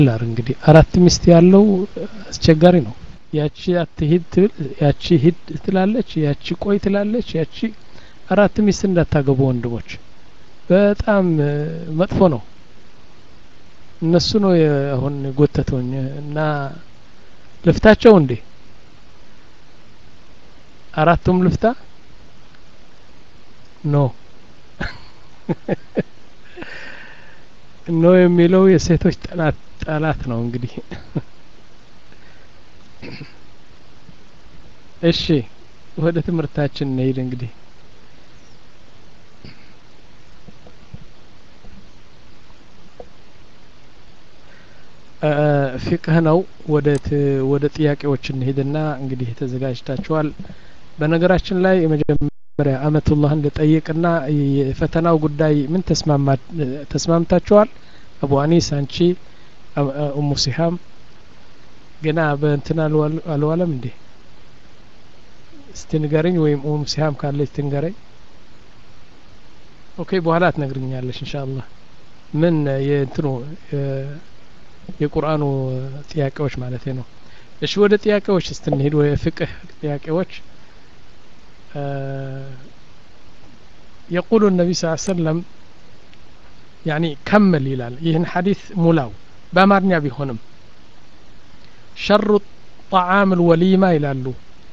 ላር እንግዲህ አራት ሚስት ያለው አስቸጋሪ ነው ያቺ አትሂድ ትብል ያቺ ሂድ ትላለች ያቺ ቆይ ትላለች ያቺ አራት ሚስት እንዳታገቡ ወንድሞች በጣም መጥፎ ነው እነሱ ነው አሁን ጎተተውኝ እና ልፍታቸው እንዴ አራቱም ልፍታ ኖ ኖ የሚለው የሴቶች ጠላት ጠላት ነው እንግዲህ እሺ ወደ ትምህርታችን እንሄድ እንግዲህ ፊቅህ ነው ወደ ወደ ጥያቄዎች እንሄድና እንግዲህ ተዘጋጅታችኋል በነገራችን ላይ የመጀመሪያ አመቱላህን ልጠይቅና የፈተናው ጉዳይ ምን ተስማምታችኋል አቡ አኒስ አንቺ ኡሙ ሲሃም ገና በእንትን አልዋለም እንዴ እስቲ ንገረኝ ወይም ኡሙ ሲሃም ካለች ትንገረኝ ኦኬ በኋላ ትነግርኛለሽ ኢንሻአላህ ምን የእንትኑ የቁርአኑ ጥያቄዎች ማለት ነው እሺ ወደ ጥያቄዎች ስትንሄድ ወደ ፍቅህ ጥያቄዎች يقول النبي صلى الله عليه وسلم يعني كمل ይላል ይህን ሐዲስ ሙላው በአማርኛ ቢሆንም ሸሩ ጣዓም ልወሊማ ይላሉ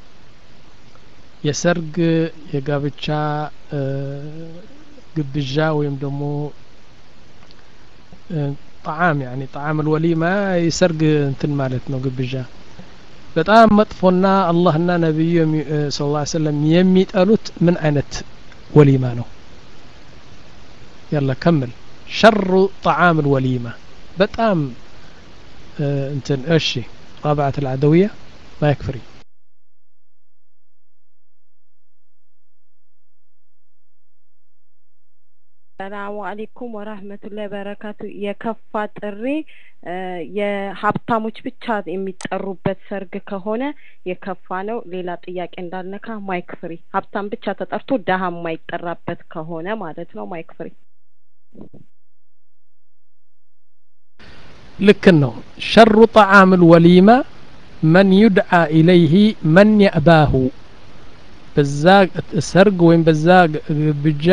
የሰርግ የጋብቻ ግብዣ ወይም ደግሞ ጣዓም ያኒ ጣዓም ልወሊማ የሰርግ እንትን ማለት ነው ግብዣ በጣም መጥፎና አላህና ነቢዩ ስ ላ ሰለም የሚጠሉት ምን አይነት ወሊማ ነው ያላ ከምል ሸሩ ጣዓም ልወሊማ በጣም እንትን እሺ طابعة العدوية ما يكفري ሰላሙ አሌይኩም ወራህመቱላሂ በረካቱ የከፋ ጥሪ የሀብታሞች ብቻ የሚጠሩበት ሰርግ ከሆነ የከፋ ነው ሌላ ጥያቄ እንዳልነካ ማይክ ፍሪ ሀብታም ብቻ ተጠርቶ ደሀ የማይጠራበት ከሆነ ማለት ነው ማይክ ፍሪ ልክ ነው ሸሩ ጣዓም ልወሊማ መን ዩድዓ ኢለይህ መን የእባሁ በዛ ሰርግ ወይም በዛ ግብዣ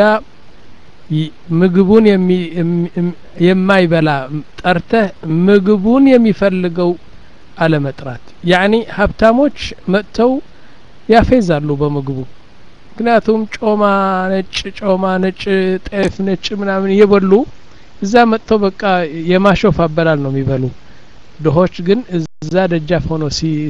ምግቡን የማይበላ ጠርተህ ምግቡን የሚፈልገው አለመጥራት ያኒ ሀብታሞች መጥተው ያፌዛሉ በምግቡ ምክንያቱም ጮማ ነጭ ጮማ ነጭ ጤፍ ነጭ ምናምን እየበሉ እዛ መጥተው በቃ የማሾፍ አበላል ነው የሚበሉ ድሆች ግን እዛ ደጃፍ ሆኖ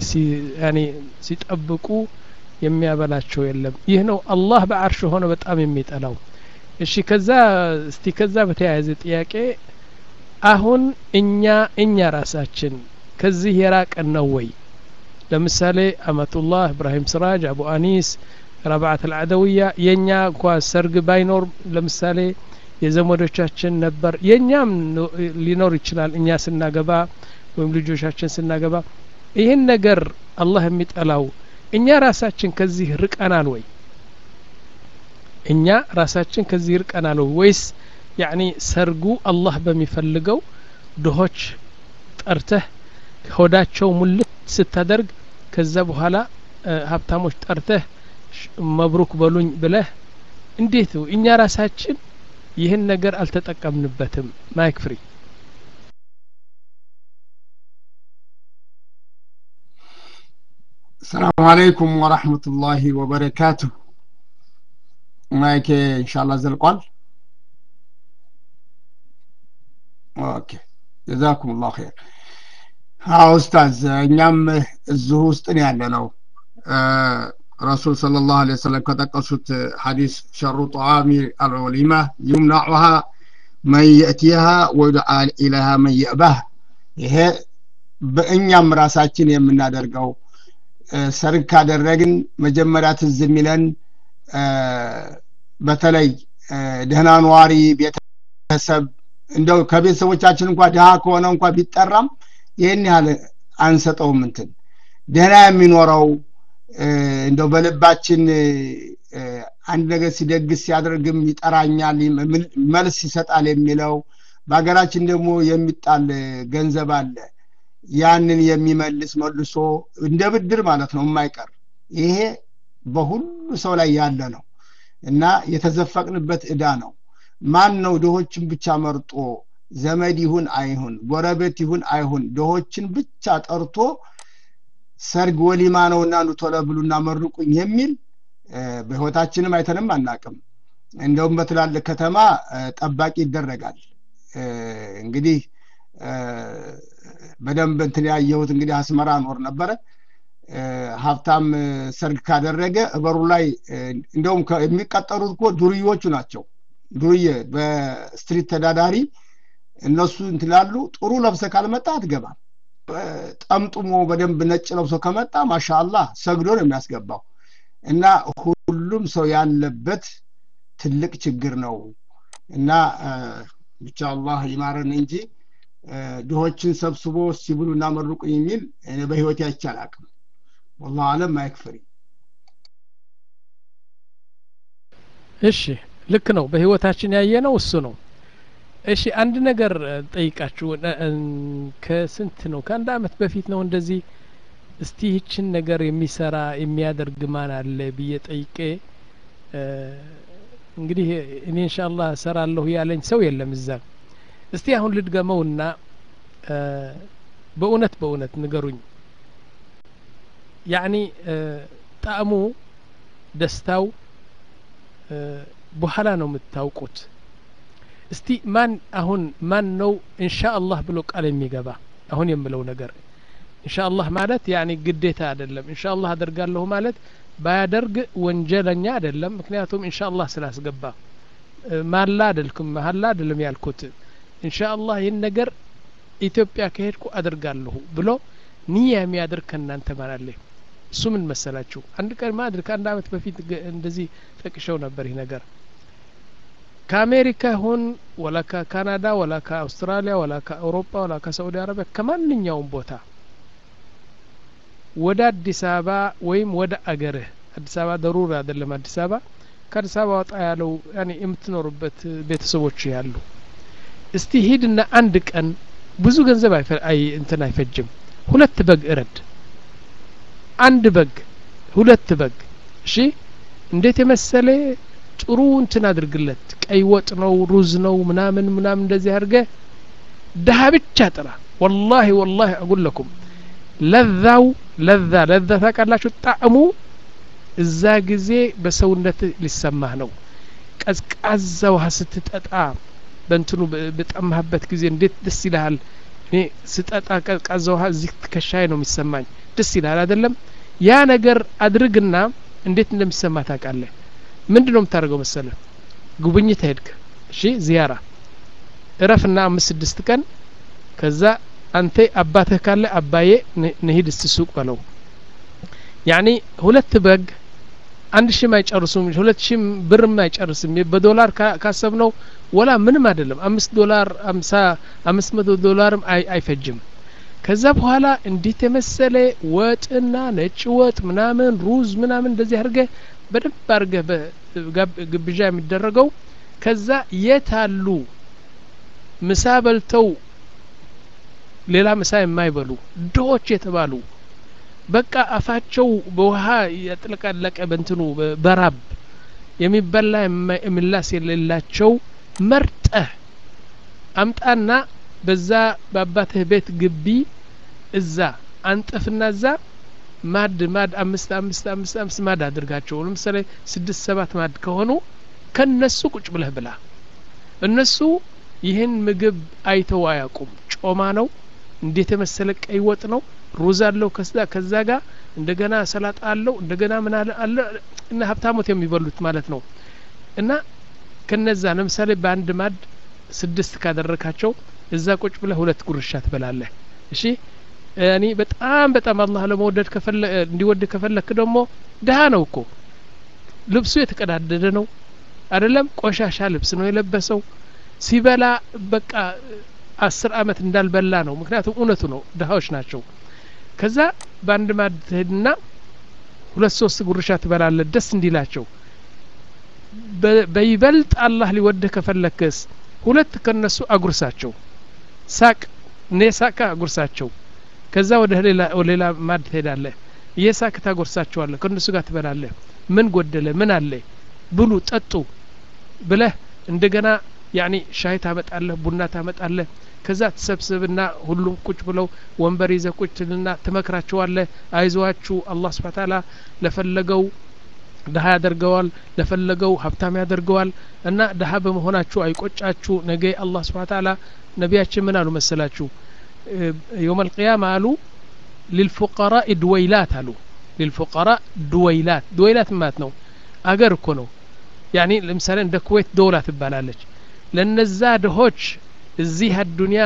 ሲጠብቁ የሚያበላቸው የለም ይህ ነው አላህ በአርሽ ሆነ በጣም የሚጠላው እሺ ከዛ እስቲ ከዛ በተያያዘ ጥያቄ አሁን እኛ እኛ ራሳችን ከዚህ የራቀን ነው ወይ ለምሳሌ አመቱላህ እብራሂም ስራጅ አቡ አኒስ ረብዓት አልዓደውያ የእኛ እንኳ ሰርግ ባይኖር ለምሳሌ የዘመዶቻችን ነበር የእኛም ሊኖር ይችላል እኛ ስናገባ ወይም ልጆቻችን ስናገባ ይህን ነገር አላህ የሚጠላው እኛ ራሳችን ከዚህ ርቀናል ወይ እኛ ራሳችን ከዚህ ርቀናል ወይስ ያኒ ሰርጉ አላህ በሚፈልገው ድሆች ጠርተህ ሆዳቸው ሙልት ስታደርግ ከዛ በኋላ ሀብታሞች ጠርተህ መብሩክ በሉኝ ብለህ እንዴት እኛ ራሳችን ይህን ነገር አልተጠቀምንበትም ማይክ ፍሪ السلام عليكم ورحمة الله وبركاته ማይክ ኢንሻአላ ዘልቋል ኦኬ ጀዛኩም ላሁ ኸይር አዎ ኡስታዝ እኛም እዚሁ ውስጥ ነው ያለ ነው ረሱል صلى الله عليه وسلم ከጠቀሱት ሐዲስ ሸሩ ጠዋሚ አልወሊማ ዩምናዑሃ መን የእቲሃ ወዩድዓ ኢለሃ መን የእባህ ይሄ በእኛም ራሳችን የምናደርገው ሰርግ ካደረግን መጀመሪያ ትዝ የሚለን በተለይ ደህና ነዋሪ ቤተሰብ እንደው ከቤተሰቦቻችን እንኳ ድሃ ከሆነ እንኳ ቢጠራም ይህን ያህል አንሰጠውም እንትን ደህና የሚኖረው እንደው በልባችን አንድ ነገር ሲደግስ ሲያደርግም ይጠራኛል መልስ ይሰጣል የሚለው በሀገራችን ደግሞ የሚጣል ገንዘብ አለ ያንን የሚመልስ መልሶ እንደ ብድር ማለት ነው የማይቀር ይሄ በሁሉ ሰው ላይ ያለ ነው እና የተዘፈቅንበት እዳ ነው ማን ነው ድሆችን ብቻ መርጦ ዘመድ ይሁን አይሁን ጎረቤት ይሁን አይሁን ድሆችን ብቻ ጠርቶ ሰርግ ወሊማ ነውና ኑ ቶሎ ብሉና መርቁኝ የሚል በህይወታችንም አይተንም አናቅም እንደውም በትላልቅ ከተማ ጠባቂ ይደረጋል እንግዲህ በደንብ እንትን ያየሁት እንግዲህ አስመራ ኖር ነበረ ሀብታም ሰርግ ካደረገ እበሩ ላይ እንደውም የሚቀጠሩት እኮ ዱርዮቹ ናቸው ዱርዬ በስትሪት ተዳዳሪ እነሱ እንትላሉ ጥሩ ለብሰ ካልመጣ አትገባም ጠምጥሞ በደንብ ነጭ ለብሶ ከመጣ ማሻአላህ ሰግዶ ነው የሚያስገባው እና ሁሉም ሰው ያለበት ትልቅ ችግር ነው እና ብቻ አላህ ይማረን እንጂ ድሆችን ሰብስቦ ሲብሉ እና መርቁ የሚል በህይወት አይቻል አቅም ወላሁ አለም አይክፍሪ እሺ ልክ ነው በህይወታችን ያየ ነው እሱ ነው እሺ አንድ ነገር ጠይቃችሁ ከስንት ነው ከአንድ አመት በፊት ነው እንደዚህ እስቲ ይችን ነገር የሚሰራ የሚያደርግ ማን አለ ብዬ ጠይቄ እንግዲህ እኔ እንሻአላህ እሰራለሁ ያለኝ ሰው የለም እዛ እስቲ አሁን ልድገመውና በእውነት በእውነት ንገሩኝ ያኒ ጣዕሙ ደስታው በኋላ ነው የምታውቁት እስቲ ማን አሁን ማን ነው ኢንሻአላህ ብሎ ቃል የሚገባ አሁን የምለው ነገር ኢንሻአላህ ማለት ያኒ ግዴታ አይደለም ኢንሻአላህ አደርጋለሁ ማለት ባያደርግ ወንጀለኛ አይደለም ምክንያቱም ኢንሻአላህ ስላስገባ ማላ አይደልኩም መሀላ አይደለም ያልኩት ኢንሻአላህ ይህን ነገር ኢትዮጵያ ከሄድኩ አደርጋለሁ ብሎ ንያ የሚያደርግ ከእናንተ ማን አለ እሱ ምን መሰላችሁ አንድ ቀን ማድር ከአንድ አመት በፊት እንደዚህ ጠቅሸው ነበር ይህ ነገር ከአሜሪካ ይሁን ወላ ከካናዳ ወላ ከአውስትራሊያ ወላ ከአውሮፓ ወላ ከሳዑዲ አረቢያ ከማንኛውም ቦታ ወደ አዲስ አበባ ወይም ወደ አገርህ አዲስ አበባ ደሩር አይደለም አዲስ አበባ ከአዲስ አበባ ወጣ ያለው ያኔ የምትኖሩበት ቤተሰቦች ያሉ እስቲ ሂድና አንድ ቀን ብዙ ገንዘብ አይ እንትን አይፈጅም ሁለት በግ እረድ አንድ በግ ሁለት በግ እሺ እንዴት የመሰለ ጥሩ እንትን አድርግለት ቀይ ወጥ ነው ሩዝ ነው ምናምን ምናምን እንደዚህ አድርገ ድሀ ብቻ ጥራ ወላሂ ወላሂ አጉለኩም ለዛው ለዛ ለዛ ታውቃላችሁ ጣዕሙ እዛ ጊዜ በሰውነት ሊሰማህ ነው ቀዝቃዛ ውሃ ስትጠጣ በእንትኑ በጠማህበት ጊዜ እንዴት ደስ ይልሃል እኔ ስጠጣ ቀዝቃዛ ውሃ እዚህ ትከሻዬ ነው የሚሰማኝ ደስ ይልሃል አይደለም ያ ነገር አድርግና እንዴት እንደሚሰማ ታውቃለህ ምንድ ነው የምታደርገው መሰለ ጉብኝት ሄድክ እሺ ዚያራ እረፍና አምስት ስድስት ቀን ከዛ አንተ አባትህ ካለ አባዬ ንሂድ እስቲ ሱቅ በለው ያኒ ሁለት በግ አንድ ሺም አይጨርሱም ሁለት ሺም ብርም አይጨርስም በዶላር ካሰብ ነው ወላ ምንም አይደለም አምስት ዶላር አምሳ አምስት መቶ ዶላርም አይፈጅም ከዛ በኋላ እንዴት የመሰለ ወጥና ነጭ ወጥ ምናምን ሩዝ ምናምን እንደዚህ አድርገ በደንብ አድርገህ ግብዣ የሚደረገው ከዛ የት አሉ ምሳ በልተው ሌላ ምሳ የማይበሉ ድሆች የተባሉ በቃ አፋቸው በውሃ ያጥለቀለቀ በንትኑ በራብ የሚበላ የሚላስ የሌላቸው መርጠህ አምጣና በዛ በአባትህ ቤት ግቢ እዛ አንጥፍና እዛ ማድ ማድ አምስት አምስት አምስት አምስት ማድ አድርጋቸው ለምሳሌ ስድስት ሰባት ማድ ከሆኑ ከነሱ ቁጭ ብለህ ብላ እነሱ ይህን ምግብ አይተው አያውቁም ጮማ ነው እንዴት የመሰለ ቀይ ወጥ ነው ሩዝ አለው ከዛ ከዛ ጋር እንደገና ሰላጣ አለው እንደገና ምን አለ አለ እና ሀብታሞት የሚበሉት ማለት ነው እና ከነዛ ለምሳሌ በአንድ ማድ ስድስት ካደረካቸው እዛ ቁጭ ብለህ ሁለት ጉርሻ ትበላለህ እሺ እኔ በጣም በጣም አላህ ለመውደድ ከፈለ እንዲወድ ከፈለክ ደግሞ ድሀ ነው እኮ ልብሱ የተቀዳደደ ነው አይደለም ቆሻሻ ልብስ ነው የለበሰው ሲበላ በቃ አስር አመት እንዳልበላ ነው ምክንያቱም እውነቱ ነው ድሀዎች ናቸው ከዛ በአንድ ማድ ትሄድና ሁለት ሶስት ጉርሻ ትበላለ ደስ እንዲላቸው በይበልጥ አላህ ሊወድህ ከፈለክስ ሁለት ከነሱ አጉርሳቸው ሳቅ እኔ ሳቅ አጉርሳቸው ከዛ ወደ ሌላ ወደ ሌላ ማድ ትሄዳለህ እየሳቅ ታጎርሳቸዋለህ ከእነሱ ጋር ትበላለህ ምን ጎደለ ምን አለ ብሉ ጠጡ ብለህ እንደገና ያኒ ሻይ ታመጣለህ ቡና ታመጣለህ ከዛ ትሰብስብና ሁሉም ቁጭ ብለው ወንበር ይዘህ ቁጭ ትልና ትመክራቸዋለህ አይዟችሁ አላህ ስብሐ ተዓላ ለፈለገው ድሀ ያደርገዋል ለፈለገው ሀብታም ያደርገዋል እና ድሀ በመሆናችሁ አይቆጫችሁ ነገ አላህ ስብሐ ተዓላ ነቢያችን ምን አሉ መሰላችሁ የውም አልቅያማ አሉ ሊልፉቀራء ድወይላት አሉ ሊልፉቀራء ድወይላት ድወይላት ማለት ነው አገር እኮ ነው ያኒ ለምሳሌ እንደ ኩዌት ዶላ ትባላለች ለነዛ ድሆች እዚህ አዱንያ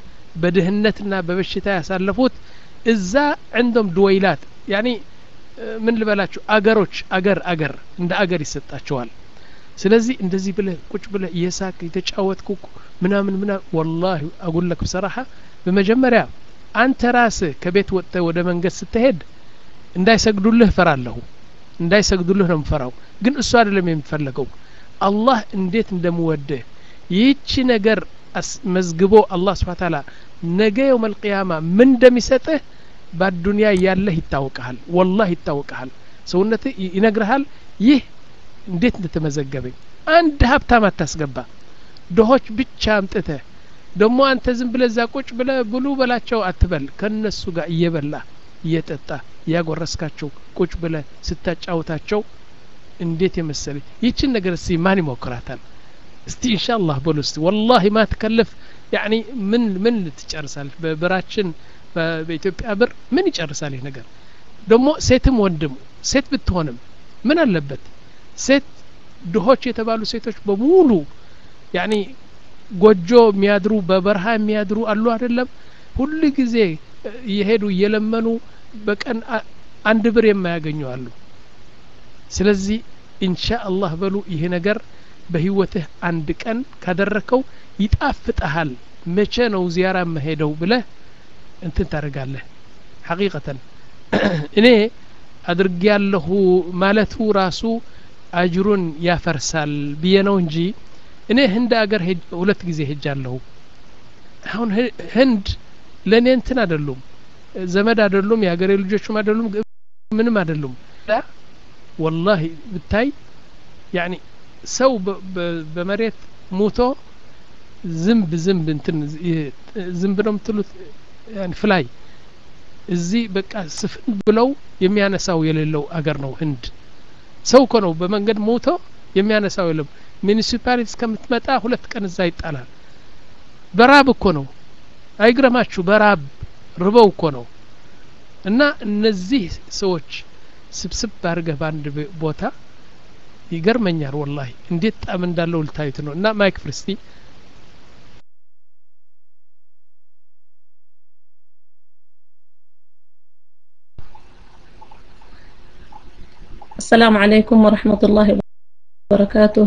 በድህነትና በበሽታ ያሳለፉት እዛ ዕንዶም ድወይላት ያኒ ምን ልበላችሁ አገሮች አገር አገር እንደ አገር ይሰጣቸዋል ስለዚህ እንደዚህ ብለህ ቁጭ ብለህ እየሳቅ የተጫወትኩ ምናምን ምናምን ወላሂ አጉለክ ብሰራሐ በመጀመሪያ አንተ ራስህ ከቤት ወጥተህ ወደ መንገድ ስትሄድ እንዳይሰግዱልህ እፈራለሁ እንዳይሰግዱልህ ነው የምፈራው ግን እሱ አይደለም የሚፈለገው አላህ እንዴት እንደምወድህ ይህቺ ነገር መዝግቦ አላህ ስብሓ ታላ ነገ የውም አልቅያማ ምን እንደሚሰጥህ በአዱንያ ያለህ ይታወቀሃል ወላህ ይታወቀሃል ሰውነት ይነግርሃል ይህ እንዴት እንደተመዘገበኝ አንድ ሀብታም አታስገባ ድሆች ብቻ አምጥተህ ደግሞ አንተ ዝም ብለ እዛ ቁጭ ብለ ብሉ በላቸው አትበል ከነሱ ጋር እየበላ እየጠጣ እያጎረስካቸው ቁጭ ብለ ስታጫውታቸው እንዴት የመሰለ ይችን ነገር እስቲ ማን ይሞክራታል እስቲ ኢንሻአላህ በሉ እስቲ ወላሂ ማ ትከልፍ ያኒ ምን ምን ትጨርሳለች በብራችን በኢትዮጵያ ብር ምን ይጨርሳል ይህ ነገር ደግሞ ሴትም ወንድም ሴት ብትሆንም ምን አለበት ሴት ድሆች የተባሉ ሴቶች በሙሉ ያኒ ጎጆ የሚያድሩ በበረሃ የሚያድሩ አሉ አይደለም ሁሉ ጊዜ እየሄዱ እየለመኑ በቀን አንድ ብር የማያገኙ አሉ ስለዚህ ኢንሻ አላህ በሉ ይህ ነገር በህይወትህ አንድ ቀን ካደረከው ይጣፍጠሃል መቼ ነው ዚያራ መሄደው ብለህ እንትን ታደርጋለህ ሐቂቀተን እኔ አድርጌ ያለሁ ማለቱ ራሱ አጅሩን ያፈርሳል ብዬ ነው እንጂ እኔ ህንድ አገር ሁለት ጊዜ ሄጃለሁ አሁን ህንድ ለእኔ እንትን አይደሉም ዘመድ አይደሉም የሀገሬ ልጆችም አይደሉም ምንም አይደሉም ወላሂ ብታይ ያኒ ሰው በመሬት ሙቶ ዝንብ ዝንብ እንትን ዝንብ ነው የምትሉት ፍላይ እዚህ በቃ ስፍን ብለው የሚያነሳው የሌለው አገር ነው ህንድ ሰው እኮ ነው በመንገድ ሞቶ የሚያነሳው የለም ሚኒሲፓሊቲ እስከምትመጣ ሁለት ቀን እዛ ይጣላል በራብ እኮ ነው አይግረማችሁ በራብ ርበው እኮ ነው እና እነዚህ ሰዎች ስብስብ አድርገህ በአንድ ቦታ ይገርመኛል ወላሂ እንዴት ጣም እንዳለው ልታዩት ነው እና ማይክ ፍርስቲ السلام عليكم ورحمة الله وبركاته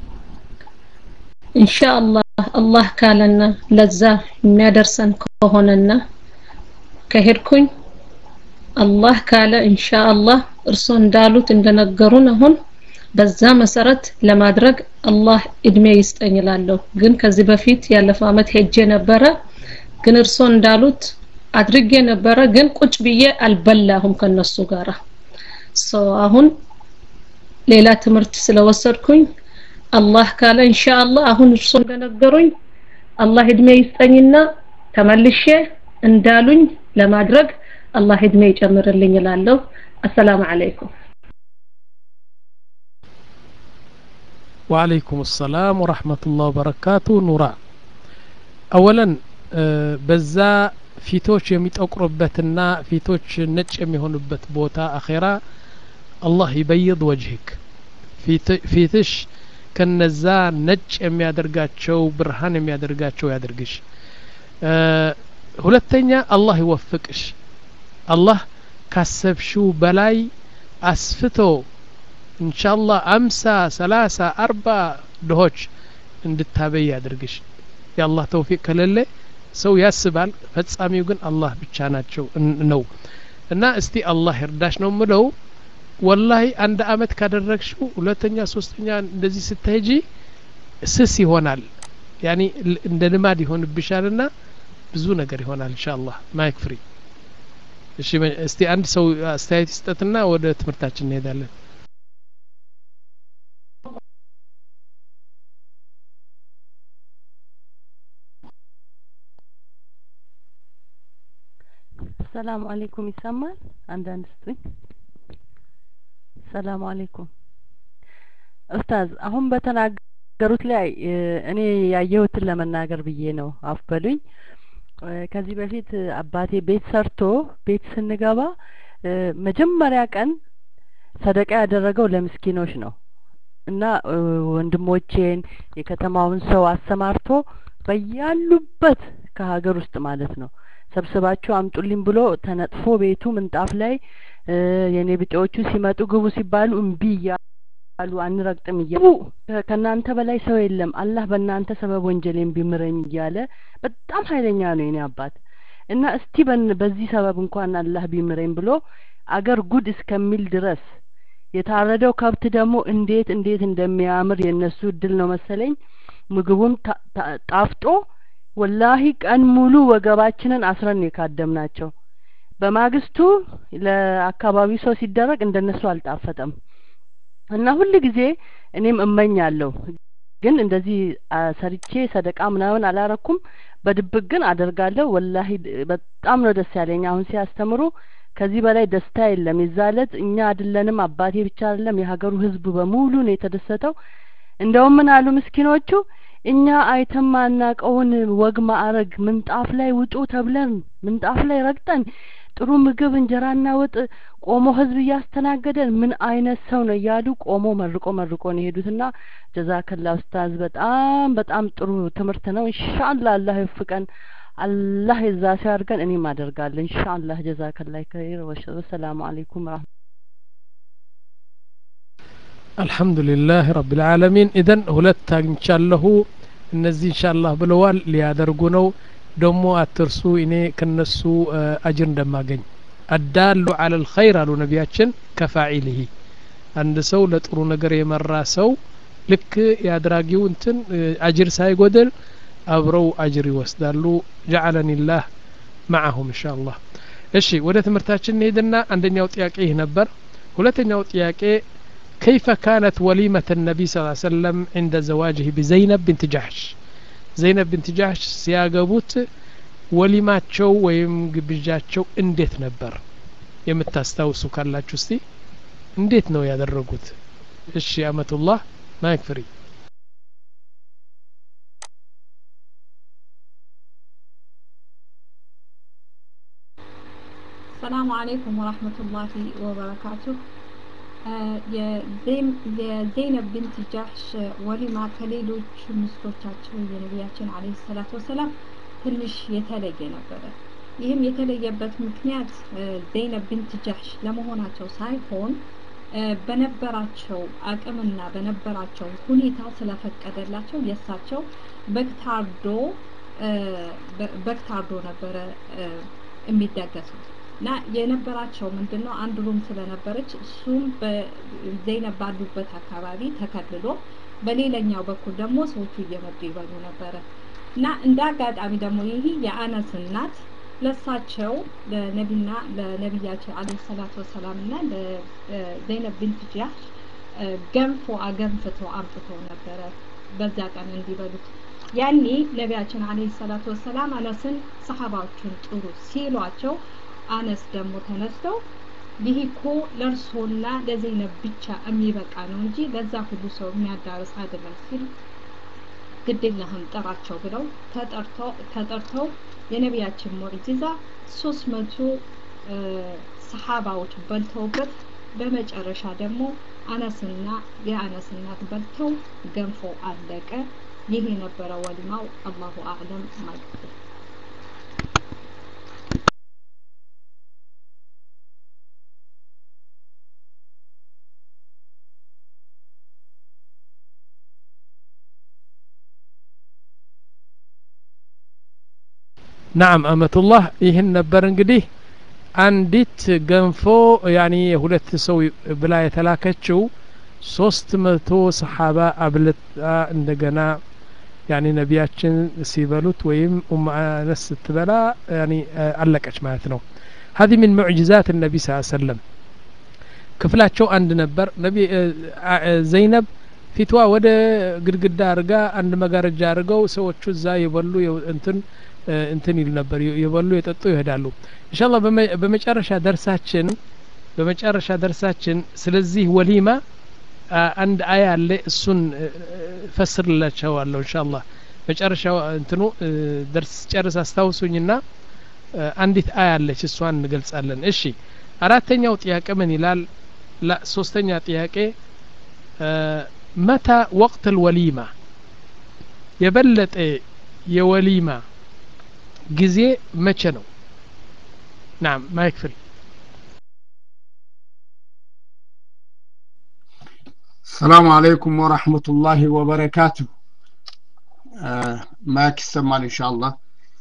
إن شاء الله الله كالنا لزا የሚያደርሰን ከሆነና ከሄድኩኝ አላህ ካለ ኢንሻአላህ እርሶ እንዳሉት እንደነገሩን አሁን በዛ መሰረት ለማድረግ አላህ እድሜ ይስጠኝ እላለሁ ግን ከዚህ በፊት ያለፈው አመት ሄጄ ነበረ ግን እርሶ እንዳሉት አድርጌ ነበረ ግን ቁጭ ብዬ አልበላሁም ከነሱ ጋራ ሶ አሁን ሌላ ትምህርት ስለወሰድኩኝ አላህ ካለ ኢንሻአላህ አሁን እርሶ እንደነገሩኝ አላህ እድሜ ይስጠኝና ተመልሼ እንዳሉኝ ለማድረግ አላህ እድሜ ይጨምርልኝ እላለሁ አሰላሙ አለይኩም وعليكم السلام ورحمة الله وبركاته نورا أولا በዛ ፊቶች የሚጠቁሩበትና ፊቶች ነጭ የሚሆኑበት ቦታ አኼራ አላህ ይበይድ ወጅህክ ፊትሽ ከነዛ ነጭ የሚያደርጋቸው ብርሃን የሚያደርጋቸው ያድርግሽ ሁለተኛ አላህ ይወፍቅሽ አላህ ካሰብሽው በላይ አስፍቶ ኢንሻአላህ አምሳ ሰላሳ አርባ ድሆች እንድታበይ ያድርግሽ የአላህ ተውፊቅ ከሌለ ሰው ያስባል ፈጻሚው ግን አላህ ብቻ ናቸው ነው እና እስቲ አላህ ይርዳሽ ነው ምለው ወላሂ አንድ አመት ካደረግሽው ሁለተኛ ሶስተኛ እንደዚህ ስትሄጂ ስስ ይሆናል ያኒ እንደ ልማድ ይሆንብሻልና ብዙ ነገር ይሆናል እንሻ አላህ ማይክ ፍሪ እሺ እስቲ አንድ ሰው አስተያየት ይስጠትና ወደ ትምህርታችን እንሄዳለን ሰላም አለይኩም ይሰማል አንዳንድ ስጡኝ ሰላም አለይኩም ኡስታዝ አሁን በተናገሩት ላይ እኔ ያየሁትን ለመናገር ብዬ ነው አፍበሉኝ ከዚህ በፊት አባቴ ቤት ሰርቶ ቤት ስንገባ መጀመሪያ ቀን ሰደቃ ያደረገው ለምስኪኖች ነው እና ወንድሞቼን የከተማውን ሰው አሰማርቶ በያሉበት ከሀገር ውስጥ ማለት ነው ሰብስባችሁ አምጡልኝ ብሎ ተነጥፎ ቤቱ ምንጣፍ ላይ የኔ ብጤዎቹ ሲመጡ ግቡ ሲባሉ እምቢ እያሉ አንረግጥም እያሉ ከእናንተ በላይ ሰው የለም አላህ በእናንተ ሰበብ ወንጀሌን ቢምረኝ እያለ በጣም ኃይለኛ ነው የኔ አባት እና እስቲ በዚህ ሰበብ እንኳን አላህ ቢምረኝ ብሎ አገር ጉድ እስከሚል ድረስ የታረደው ከብት ደግሞ እንዴት እንዴት እንደሚያምር የእነሱ እድል ነው መሰለኝ ምግቡም ጣፍጦ ወላሂ ቀን ሙሉ ወገባችንን አስረን የካደም ናቸው በማግስቱ ለአካባቢው ሰው ሲደረግ እንደነሱ አልጣፈጠም እና ሁል ጊዜ እኔም እመኛለሁ ግን እንደዚህ ሰርቼ ሰደቃ ምናምን አላረኩም በድብቅ ግን አደርጋለሁ ወላሂ በጣም ነው ደስ ያለኝ አሁን ሲያስተምሩ ከዚህ በላይ ደስታ የለም የዛለት እኛ አይደለንም አባቴ ብቻ አይደለም የሀገሩ ህዝብ በሙሉ ነው የተደሰተው እንደውም ምን አሉ ምስኪኖቹ እኛ አይተን ማናቀውን ወግ ማዕረግ ምንጣፍ ላይ ውጡ ተብለን ምንጣፍ ላይ ረግጠን ጥሩ ምግብ እንጀራና ወጥ ቆሞ ህዝብ እያስተናገደን ምን አይነት ሰው ነው እያሉ ቆሞ መርቆ መርቆ ነው የሄዱትና ጀዛከላ ኡስታዝ በጣም በጣም ጥሩ ትምህርት ነው ኢንሻአላ አላህ ይወፍቀን አላህ የዛ ሲያርገን እኔም አደርጋለሁ ኢንሻአላህ ጀዛከላ ከይር ወሰላሙ አለይኩም ረህመ አልሐምዱሊላህ ረቢልዓለሚን ኢዘን ሁለት አግኝቻለሁ እነዚህ ኢንሻአላህ ብለዋል ሊያደርጉ ነው ደግሞ አትርሱ እኔ ከነሱ አጅር እንደማገኝ አዳሉ አለ ልኸይር አሉ ነቢያችን ከፋዒልህ አንድ ሰው ለጥሩ ነገር የመራ ሰው ልክ የአድራጊው እንትን አጅር ሳይጎድል አብረው አጅር ይወስዳሉ ጀዓለኒ ላህ ማዓሁም እንሻ አላህ እሺ ወደ ትምህርታችን እንሄድና አንደኛው ጥያቄ ይህ ነበር ሁለተኛው ጥያቄ كيف كانت وليمة النبي صلى الله عليه وسلم عند زواجه بزينب بنت جحش زينب بنت جحش ሲያገቡት ወሊማቸው ወይም ግብዣቸው እንዴት ነበር የምታስታውሱ ካላችሁ እስቲ እንዴት ነው ያደረጉት እሺ አመቱላህ ማይክ ፍሪ ሰላሙ አለይኩም ወራህመቱላሂ ወበረካቱሁ የዘይነብ ብንት ጃህሽ ወሊማ ከሌሎች ሚስቶቻቸው የነቢያችን አለይሂ ሰላቱ ወሰላም ትንሽ የተለየ ነበረ። ይህም የተለየበት ምክንያት ዘይነብ ብንት ጃህሽ ለመሆናቸው ሳይሆን በነበራቸው አቅምና በነበራቸው ሁኔታ ስለፈቀደላቸው የእሳቸው በግታርዶ በግታርዶ ነበረ የሚደገሱት እና የነበራቸው ምንድን ነው አንድ ሩም ስለነበረች እሱም ዘይነብ ባሉበት አካባቢ ተከልሎ በሌላኛው በኩል ደግሞ ሰዎቹ እየመጡ ይበሉ ነበረ እና እንደ አጋጣሚ ደግሞ ይህ የአነስ እናት ለሳቸው ለነቢና ለነቢያችን አለ ሰላት ወሰላም እና ለዘይነብ ቢንት ጃህሽ ገንፎ አገንፍተው አምጥተው ነበረ በዛ ቀን እንዲበሉት ያኔ ነቢያችን አለ ሰላት ወሰላም አነስን ሰሀባዎቹን ጥሩ ሲሏቸው አነስ ደግሞ ተነስተው ይህ እኮ ለእርሶና ለዘይነብ ብቻ የሚበቃ ነው እንጂ ለዛ ሁሉ ሰው የሚያዳርስ አይደለም ሲል ግዴለህም ጥራቸው ብለው ተጠርተው የነቢያችን ሙዕጂዛ ሶስት መቶ ሰሓባዎች በልተውበት በመጨረሻ ደግሞ አነስና የአነስ እናት በልተው ገንፎ አለቀ። ይህ የነበረ ወሊማው አላሁ አዕለም ማለት ነው። ናም አመቱላህ ይህን ነበር እንግዲህ አንዲት ገንፎ ያኒ የሁለት ሰው ብላ የተላከችው ሶስት መቶ ሰሓባ አብልጣ እንደገና ያኒ ነቢያችን ሲበሉት ወይም ኡም አነስ ስትበላ ያኒ አለቀች ማለት ነው هذه من معجزات النبي صلى الله عليه وسلم ክፍላቸው አንድ ነበር ነቢ ዘይነብ ፊትዋ ወደ ግድግዳ አርጋ አንድ መጋረጃ አድርገው ሰዎቹ እዛ የበሉ እንትን እንትን ይሉ ነበር የበሉ የጠጡ ይሄዳሉ ኢንሻአላህ በመጨረሻ ደርሳችን በመጨረሻ ደርሳችን ስለዚህ ወሊማ አንድ አያ አለ እሱን ፈስርላቸዋለሁ ኢንሻአላህ መጨረሻ እንትኑ ደርስ ጨርስ አስታውሱኝና አንዲት አያ አለች እሷን እንገልጻለን እሺ አራተኛው ጥያቄ ምን ይላል ላ ሶስተኛ ጥያቄ መታ ወቅት ልወሊማ የበለጠ የወሊማ ጊዜ መቼ ነው ናም ማይክፍል السلام عليكم ورحمة الله وبركاته ማይክ ይሰማል ኢንሻአላህ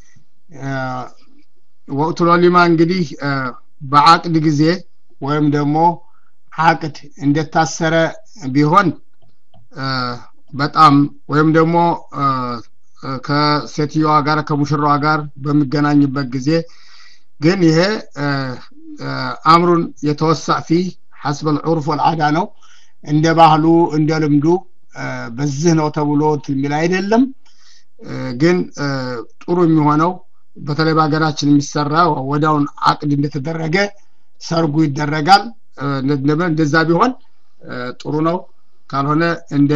ወቅቱ ወሊማ እንግዲህ በአቅድ ጊዜ ወይም ደግሞ አቅድ እንደታሰረ ቢሆን በጣም ወይም ደግሞ ከሴትዮዋ ጋር ከሙሽራዋ ጋር በሚገናኝበት ጊዜ ግን ይሄ አምሩን የተወሳ ፊ ሐስበ ልዑርፍ ወልዓዳ ነው እንደ ባህሉ እንደ ልምዱ በዚህ ነው ተብሎ የሚል አይደለም ግን ጥሩ የሚሆነው በተለይ በሀገራችን የሚሰራ ወዲያውን አቅድ እንደተደረገ ሰርጉ ይደረጋል እንደዛ ቢሆን ጥሩ ነው ካልሆነ እንደ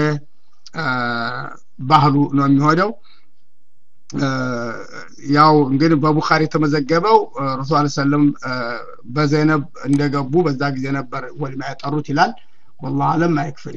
ባህሉ ነው የሚሆነው ያው እንግዲህ በቡኻሪ የተመዘገበው ረሱል አለ ሰለም በዘይነብ እንደገቡ በዛ ጊዜ ነበር ወሊማ ያጠሩት ይላል ወላሁ አለም አይክፍል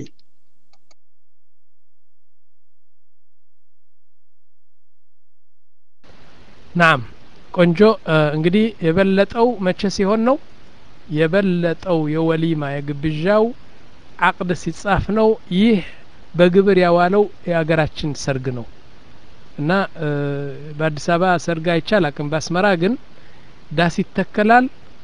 ናም ቆንጆ እንግዲህ የበለጠው መቼ ሲሆን ነው የበለጠው የወሊማ የግብዣው አቅድ ሲጻፍ ነው ይህ በግብር ያዋለው የሀገራችን ሰርግ ነው እና በአዲስ አበባ ሰርግ አይቻል አቅም በአስመራ ግን ዳስ ይተከላል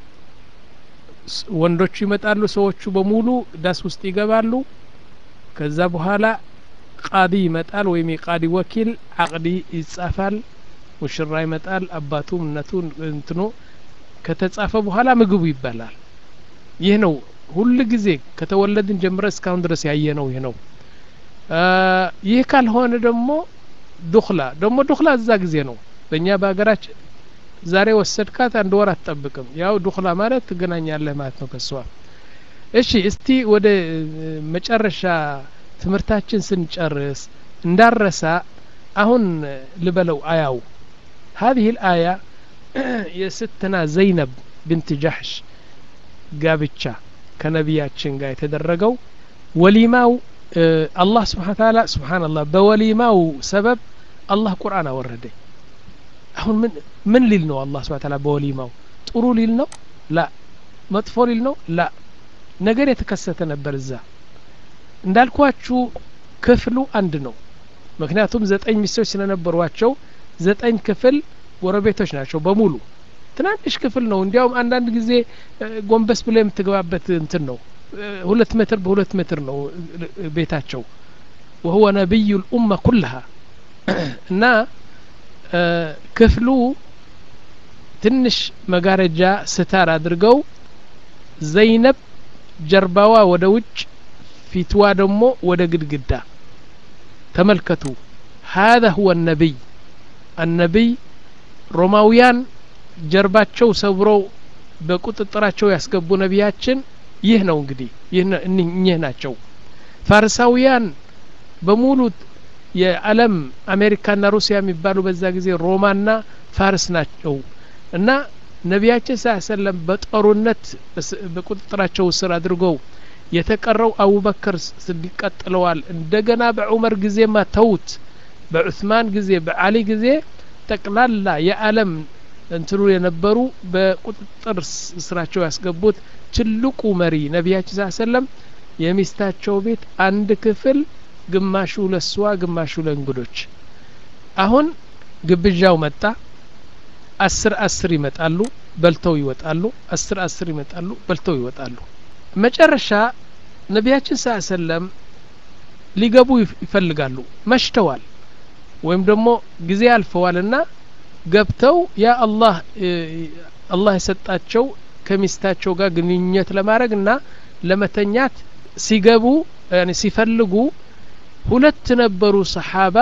ወንዶቹ ይመጣሉ ሰዎቹ በሙሉ ዳስ ውስጥ ይገባሉ ከዛ በኋላ ቃዲ ይመጣል ወይም የቃዲ ወኪል አቅዲ ይጻፋል ሙሽራ ይመጣል አባቱም እነቱ እንትኖ ከተጻፈ በኋላ ምግቡ ይበላል ይህ ነው ሁል ጊዜ ከተወለድን ጀምረ እስካሁን ድረስ ያየ ነው ይህ ነው ይህ ካልሆነ ደግሞ ዱክላ ደግሞ ዱክላ እዛ ጊዜ ነው በእኛ በሀገራችን ዛሬ ወሰድካት አንድ ወር አትጠብቅም ያው ዱክላ ማለት ትገናኛለህ ማለት ነው ከሷ እሺ እስቲ ወደ መጨረሻ ትምህርታችን ስንጨርስ እንዳረሳ አሁን ልበለው አያው هذه الآية የስትنا ዘይነብ ብንት ጃሕሽ ጋብቻ ከነቢያችን ጋር የተደረገው ወሊማው አላህ ስብሓን ታላ ስብሓንላህ በወሊማው ሰበብ አላህ ቁርአን አወረደ አሁን ምን ምን ሊል ነው አላህ ስብሓን ታላ በወሊማው ጥሩ ሊል ነው ላ መጥፎ ሊል ነው ላ ነገር የተከሰተ ነበር እዛ እንዳልኳችሁ ክፍሉ አንድ ነው ምክንያቱም ዘጠኝ ሚስቶች ስለነበሯቸው ዘጠኝ ክፍል ጎረቤቶች ናቸው በሙሉ ትናንሽ ክፍል ነው እንዲያውም አንዳንድ ጊዜ ጎንበስ ብለ የምትገባበት እንትን ነው ሁለት ሜትር በሁለት ሜትር ነው ቤታቸው ወሁወ ነቢዩ ልኡመ ኩልሃ እና ክፍሉ ትንሽ መጋረጃ ስታር አድርገው ዘይነብ ጀርባዋ ወደ ውጭ ፊትዋ ደግሞ ወደ ግድግዳ ተመልከቱ هذا هو النبي النبي ሮማውያን ጀርባቸው ሰብረው በቁጥጥራቸው ያስገቡ ነቢያችን ይህ ነው እንግዲህ እኚህ ናቸው ፋርሳውያን በሙሉ የዓለም አሜሪካና ሩሲያ የሚባሉ በዛ ጊዜ ሮማና ፋርስ ናቸው እና ነቢያችን ሳ ሰለም በጦርነት በቁጥጥራቸው ስር አድርገው የተቀረው አቡበክር ስዲቅ ቀጥለዋል እንደገና በዑመር ጊዜማ ተውት በዑስማን ጊዜ በአሊ ጊዜ ጠቅላላ የዓለም እንትኑ የነበሩ በቁጥጥር ስራቸው ያስገቡት ትልቁ መሪ ነቢያችን ሳ ሰለም የሚስታቸው ቤት አንድ ክፍል ግማሹ ለሷ ግማሹ ለእንግዶች አሁን ግብዣው መጣ አስር አስር ይመጣሉ በልተው ይወጣሉ አስር አስር ይመጣሉ በልተው ይወጣሉ መጨረሻ ነቢያችን ሳ ሰለም ሊገቡ ይፈልጋሉ መሽተዋል ወይም ደግሞ ጊዜ አልፈዋልና ገብተው ያ አላህ አላህ የሰጣቸው ከሚስታቸው ጋር ግንኙነት ለማድረግ እና ለመተኛት ሲገቡ ሲፈልጉ ሁለት ነበሩ ሰሓባ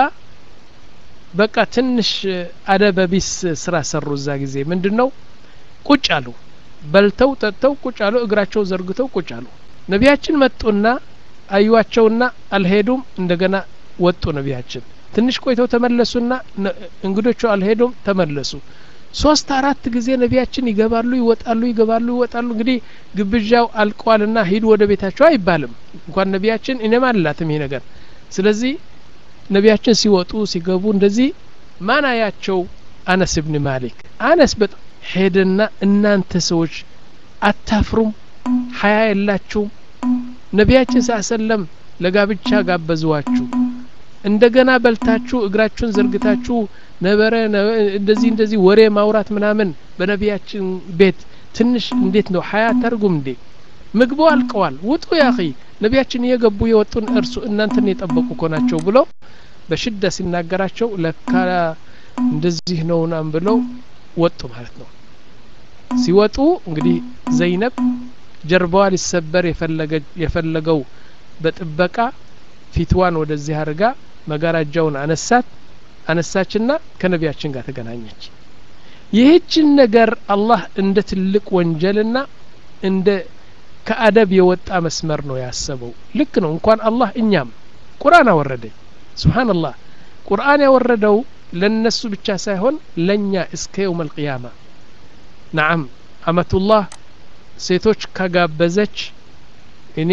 በቃ ትንሽ አደበቢስ ስራ ሰሩ እዛ ጊዜ ምንድን ነው ቁጭ አሉ በልተው ጠጥተው ቁጭ አሉ እግራቸው ዘርግተው ቁጭ አሉ ነቢያችን መጡና አዩዋቸውና አልሄዱም እንደገና ወጡ ነቢያችን ትንሽ ቆይተው ተመለሱና እንግዶቹ አልሄዱም ተመለሱ ሶስት አራት ጊዜ ነቢያችን ይገባሉ ይወጣሉ ይገባሉ ይወጣሉ እንግዲህ ግብዣው አልቋልና ሂዱ ወደ ቤታቸው አይባልም እንኳን ነቢያችን እኔም አላትም ይሄ ነገር ስለዚህ ነቢያችን ሲወጡ ሲገቡ እንደዚህ ማን አያቸው አነስ ብን ማሊክ አነስ በጣም ሄደና እናንተ ሰዎች አታፍሩም ሀያ የላችሁም ነቢያችን ሳሰለም ለጋብቻ ጋበዝዋችሁ እንደገና በልታችሁ እግራችሁን ዘርግታችሁ ነበረ እንደዚህ እንደዚህ ወሬ ማውራት ምናምን በነቢያችን ቤት ትንሽ እንዴት ነው ሀያ አታርጉም እንዴ ምግቡ አልቀዋል ውጡ ያኺ ነቢያችን እየገቡ የወጡን እርሱ እናንተን የጠበቁ እኮ ናቸው ብሎ በሽዳ ሲናገራቸው ለካ እንደዚህ ነው ናም ብለው ወጡ ማለት ነው ሲወጡ እንግዲህ ዘይነብ ጀርባዋ ሊሰበር የፈለገው በጥበቃ ፊትዋን ወደዚህ አድርጋ መጋረጃውን አነሳት አነሳችና ከነቢያችን ጋር ተገናኘች ይህችን ነገር አላህ እንደ ትልቅ ወንጀልና እንደ ከአደብ የወጣ መስመር ነው ያሰበው ልክ ነው እንኳን አላህ እኛም ቁርአን አወረደ ስብሓንላህ ቁርአን ያወረደው ለነሱ ብቻ ሳይሆን ለእኛ እስከ የውም አልቅያማ ናዓም አመቱላህ ሴቶች ከጋበዘች እኔ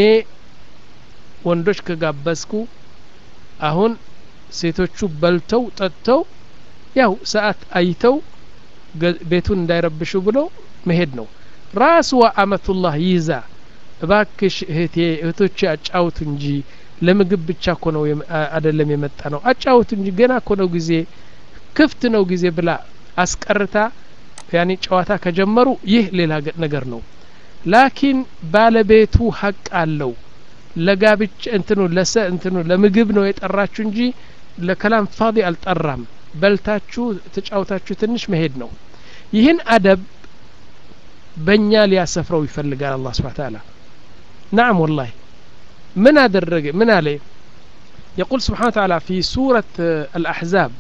ወንዶች ከጋበዝኩ አሁን ሴቶቹ በልተው ጠጥተው ያው ሰዓት አይተው ቤቱን እንዳይረብሹ ብለው መሄድ ነው ራስዋ አመቱላህ ይዛ እባክሽ እህቴ እህቶቼ አጫውቱ እንጂ ለምግብ ብቻ እኮ ነው አደለም የመጣ ነው አጫውቱ እንጂ ገና እኮ ነው ጊዜ ክፍት ነው ጊዜ ብላ አስቀርታ ያኔ ጨዋታ ከጀመሩ ይህ ሌላ ነገር ነው ላኪን ባለቤቱ ሀቅ አለው ለጋብቻ እንትኑ ለሰ እንትኑ ለምግብ ነው የጠራችሁ እንጂ ለከላም ፋዲ አልጠራም በልታችሁ ተጫውታችሁ ትንሽ መሄድ ነው ይህን አደብ በእኛ ሊያሰፍረው ይፈልጋል አላህ ስብሓ ተዓላ ናም ወላሂ من أدرج من عليه يقول سبحانه وتعالى في سورة الأحزاب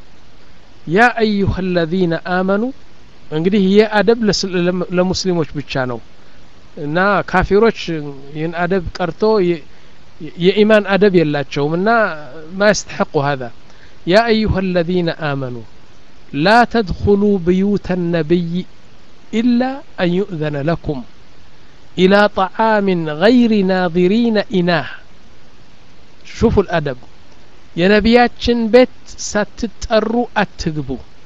يا أيها الذين آمنوا እንግዲህ ይህ አደብ ለሙስሊሞች ብቻ ነው እና ካፊሮች ይህን አደብ ቀርቶ የኢማን አደብ የላቸውም እና ማ ያስተሐቁ هذا يا أيها الذين آمنوا لا تدخلوا بيوت النبي إلا أن يؤذن لكم إلى طعام غير ناظرين إناه شوفوا الأدب የነቢያችን ቤት ሳትጠሩ አትግቡ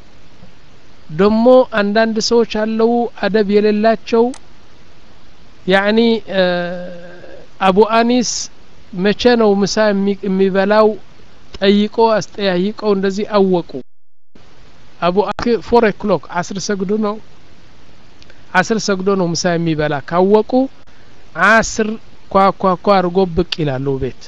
ደሞ አንዳንድ ሰዎች አለው አደብ የሌላቸው ያኒ አቡ አኒስ መቼ ነው ምሳ የሚበላው ጠይቆ አስጠያይቀው እንደዚህ አወቁ አቡ ፎር ኦክሎክ አስር ሰግዶ ነው አስር ሰግዶ ነው ምሳ የሚበላ ካወቁ አስር ኳኳኳ አድርጎ ብቅ ይላሉ ቤት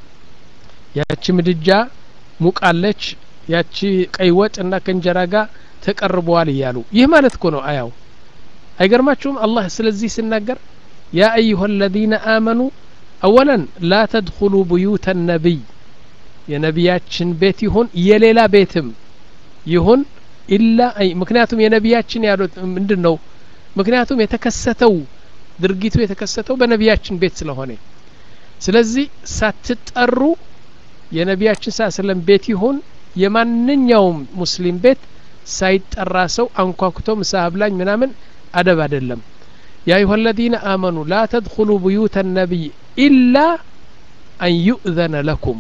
ያቺ ምድጃ ሙቃለች ያቺ ቀይ ወጥ እና ከእንጀራ ጋር ተቀርበዋል እያሉ ይህ ማለት እኮ ነው አያው አይገርማችሁም አላህ ስለዚህ ሲናገር ያ አዩሀ አለዚነ አመኑ አወለን ላ ተድኹሉ ብዩተ ነቢይ የነቢያችን ቤት ይሁን የሌላ ቤትም ይሁን ኢላ ምክንያቱም የነቢያችን ያሉት ምንድን ነው ምክንያቱም የተከሰተው ድርጊቱ የተከሰተው በነቢያችን ቤት ስለሆነ ስለዚህ ሳትጠሩ የነቢያችን ሳ ስለም ቤት ይሁን የማንኛውም ሙስሊም ቤት ሳይጠራ ሰው አንኳኩቶ ምሳ አብላኝ ምናምን አደብ አይደለም ያ አዩሀ አለዚነ አመኑ ላ ተድኹሉ ብዩተ ነቢይ ኢላ አን ዩእዘነ ለኩም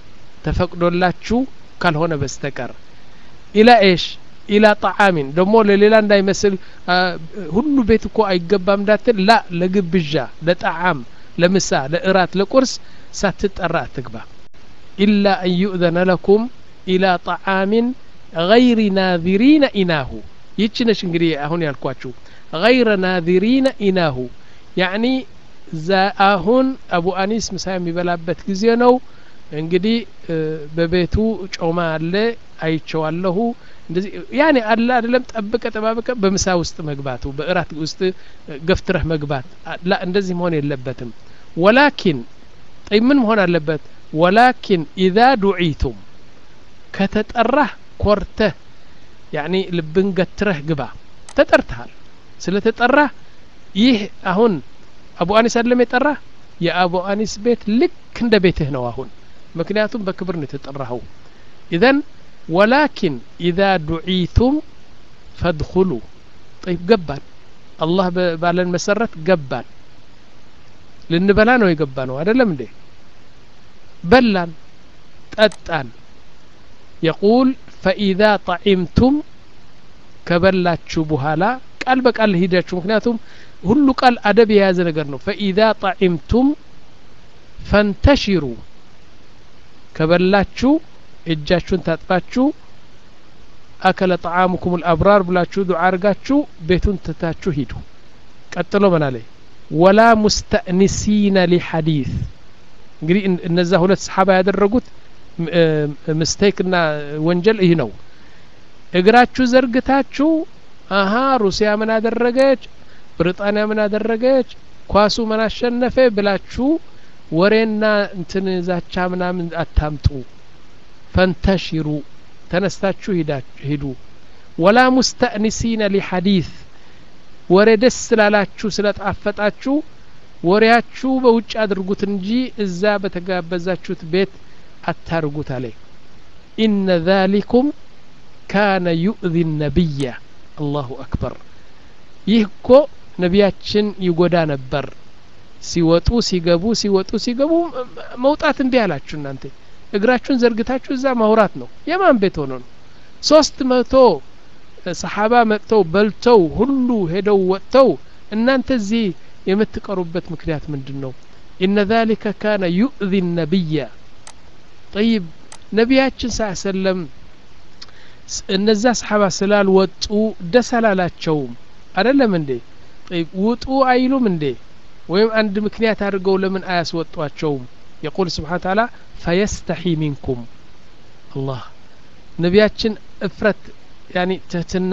ተፈቅዶላችሁ ካልሆነ በስተቀር ኢላ ኤሽ ኢላ ጣዓሚን ደግሞ ለሌላ እንዳይመስል ሁሉ ቤት እኮ አይገባም እንዳትል ላ ለግብዣ ለጣዓም ለምሳ ለእራት ለቁርስ ሳትጠራ አትግባ ኢላ አን ዩእዘነ ለኩም ኢላ ጣዓሚን ገይሪ ናዚሪነ ኢናሁ ይቺ ነች እንግዲህ አሁን ያልኳችሁ ገይረ ናዚሪነ ኢናሁ ያዕኒ አሁን አቡ አኒስ ምሳ የሚበላበት ጊዜ ነው እንግዲህ በቤቱ ጮማ አለ አይቸዋለሁ እንደዚህ ያኔ አለ አይደለም ጠብቀ ጠባብቀ በምሳ ውስጥ መግባቱ በእራት ውስጥ ገፍትረህ መግባት ላ እንደዚህ መሆን የለበትም ወላኪን ጠይ ምን መሆን አለበት ወላኪን ኢዛ ዱዒቱም ከተጠራህ ኮርተህ ያኒ ልብን ገትረህ ግባ ተጠርተሃል ስለ ተጠራህ ይህ አሁን አቡ አኒስ አይደለም የጠራህ የአቡ አኒስ ቤት ልክ እንደ ቤትህ ነው አሁን ምክንያቱም በክብር ነው የተጠራኸው ኢዘን ወላኪን ኢዛ ዱዒቱም ፈድኹሉ ጠይብ ገባን አላህ ባለን መሰረት ገባን ልንበላ ነው የገባ ነው አይደለም እንዴ በላን ጠጣን የቁል ፈኢዛ ጣዒምቱም ከበላችሁ በኋላ ቃል በቃል ሂዳችሁ ምክንያቱም ሁሉ ቃል አደብ የያዘ ነገር ነው ፈኢዛ ጣዒምቱም ፈንተሽሩ ከበላችሁ እጃችሁን ታጥባችሁ አከለ ጣዓሙኩም ልአብራር ብላችሁ ዱዓ አርጋችሁ ቤቱን ትታችሁ ሂዱ ቀጥሎ ምን አለ ወላ ሙስተእኒሲነ ሊሐዲት እንግዲህ እነዛ ሁለት ሰሓባ ያደረጉት ምስቴክ ና ወንጀል ይህ ነው እግራችሁ ዘርግታችሁ አሀ ሩሲያ ምን አደረገች ብሪጣንያ ምን አደረገች ኳሱ ምን አሸነፈ ብላችሁ ወሬና እንትን ዛቻ ምናምን አታምጡ ፈንተሽሩ ተነስታችሁ ሂዱ ወላ ሙስተእኒሲነ ሊሐዲት ወሬ ደስ ስላላችሁ ስለጣፈጣችሁ ወሬያችሁ በውጭ አድርጉት እንጂ እዛ በተጋበዛችሁት ቤት አታርጉት አለ ኢነ ذሊኩም ካነ ዩእذ ነቢያ አላሁ አክበር ይህ እኮ ነቢያችን ይጎዳ ነበር ሲወጡ ሲገቡ ሲወጡ ሲገቡ መውጣት እንዲህ አላችሁ እናንተ እግራችሁን ዘርግታችሁ እዛ ማውራት ነው የማን ቤት ሆኖ ነው ሶስት መቶ ሰሓባ መጥተው በልተው ሁሉ ሄደው ወጥተው እናንተ እዚህ የምትቀሩበት ምክንያት ምንድን ነው ኢነ ذሊከ ካነ ዩእذ ነቢያ ጠይብ ነቢያችን ስ ሰለም እነዛ ሰሓባ ስላልወጡ ደስ አላላቸውም አደለም እንዴ ጠይብ ውጡ አይሉም እንዴ ወይም አንድ ምክንያት አድርገው ለምን አያስወጧቸውም የቁል ስብሓን ታላ ፈየስተሒ ሚንኩም አላህ ነቢያችን እፍረት ያኒ ትህትና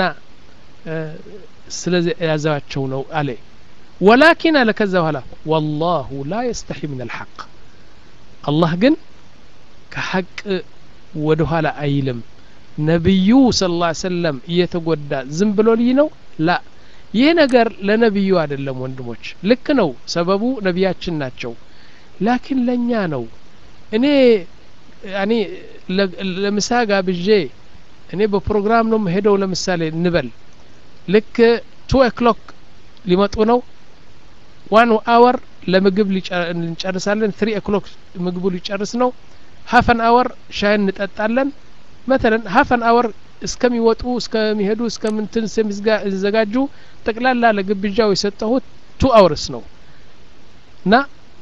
ስለዚ ያዘዋቸው ነው አለ ወላኪን አለ ከዛ በኋላ ወላሁ ላ የስተሒ ምን አልሐቅ አላህ ግን ከሐቅ ወደ ኋላ አይልም ነቢዩ ስለ ላ ሰለም እየተጎዳ ዝም ብሎ ልይ ነው ላ ይህ ነገር ለነቢዩ አይደለም ወንድሞች ልክ ነው ሰበቡ ነቢያችን ናቸው ላኪን ለእኛ ነው እኔ ያኔ ለምሳ ጋብዤ እኔ በፕሮግራም ነው ሄደው ለምሳሌ እንበል ልክ ቱ ኦክሎክ ሊመጡ ነው ዋን አወር ለምግብ እንጨርሳለን ትሪ ኦክሎክ ምግቡ ሊጨርስ ነው ሀፈን አወር ሻይ እንጠጣለን መተለን ሀፈን አወር እስከሚወጡ እስከሚሄዱ እስከምንትን ሲዘጋጁ ጠቅላላ ለግብዣው የሰጠሁት ቱ አወርስ ነው እና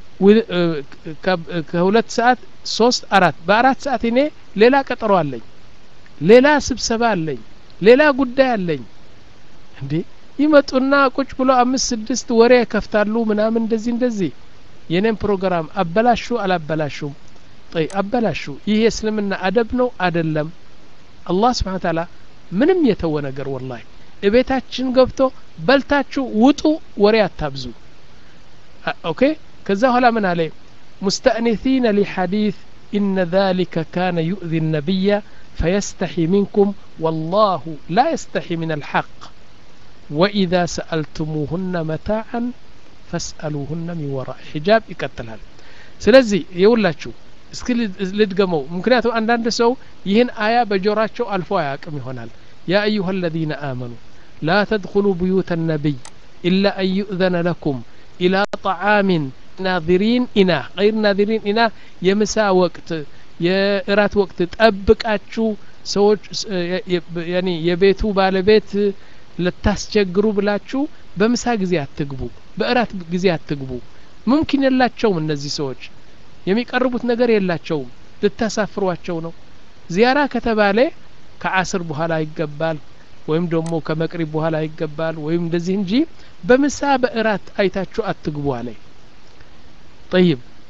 ከሁለት ሰዓት ሶስት አራት በአራት ሰዓት እኔ ሌላ ቀጠሮ አለኝ ሌላ ስብሰባ አለኝ ሌላ ጉዳይ አለኝ እንዴ ይመጡና ቁጭ ብሎ አምስት ስድስት ወሬ ከፍታሉ ምናምን እንደዚህ እንደዚህ የኔም ፕሮግራም አበላሹ አላበላሹም ጠይ አበላሹ ይህ የእስልምና አደብ ነው አደለም አላህ ስብሓን ታላ ምንም የተወ ነገር ወላሂ እቤታችን ገብቶ በልታችሁ ውጡ ወሬ አታብዙ ኦኬ ከዛ በኋላ ምን አለ ሙስተእኒሲነ ሊሐዲት ኢነ ذلك كان يؤذي النبي فيستحي منكم والله لا يستحي من الحق وإذا سألتموهن متاعا فاسألوهن من وراء حجاب ይቀጥላል ስለዚህ የውላችሁ እስኪ ልድገመው ምክንያቱም አንዳንድ ሰው ይህን አያ በጆራቸው አልፎ አያቅም ይሆናል ያ አዩሃ አለዚነ አመኑ ላ ተድኩሉ ብዩተ ነቢይ ኢላ አን ዩእዘነ ለኩም ኢላ ጠዓሚን ናዚሪን ኢና ገይር ናዚሪን ኢና የምሳ ወቅት የእራት ወቅት ጠብቃችሁ ሰዎች ያኒ የቤቱ ባለቤት ልታስቸግሩ ብላችሁ በምሳ ጊዜ አትግቡ በእራት ጊዜ አትግቡ ሙምኪን የላቸውም እነዚህ ሰዎች የሚቀርቡት ነገር የላቸውም ልታሳፍሯቸው ነው ዚያራ ከተባለ ከአስር በኋላ ይገባል ወይም ደግሞ ከመቅሪብ በኋላ ይገባል ወይም እንደዚህ እንጂ በምሳ በእራት አይታችሁ አትግቡ አለ ጠይብ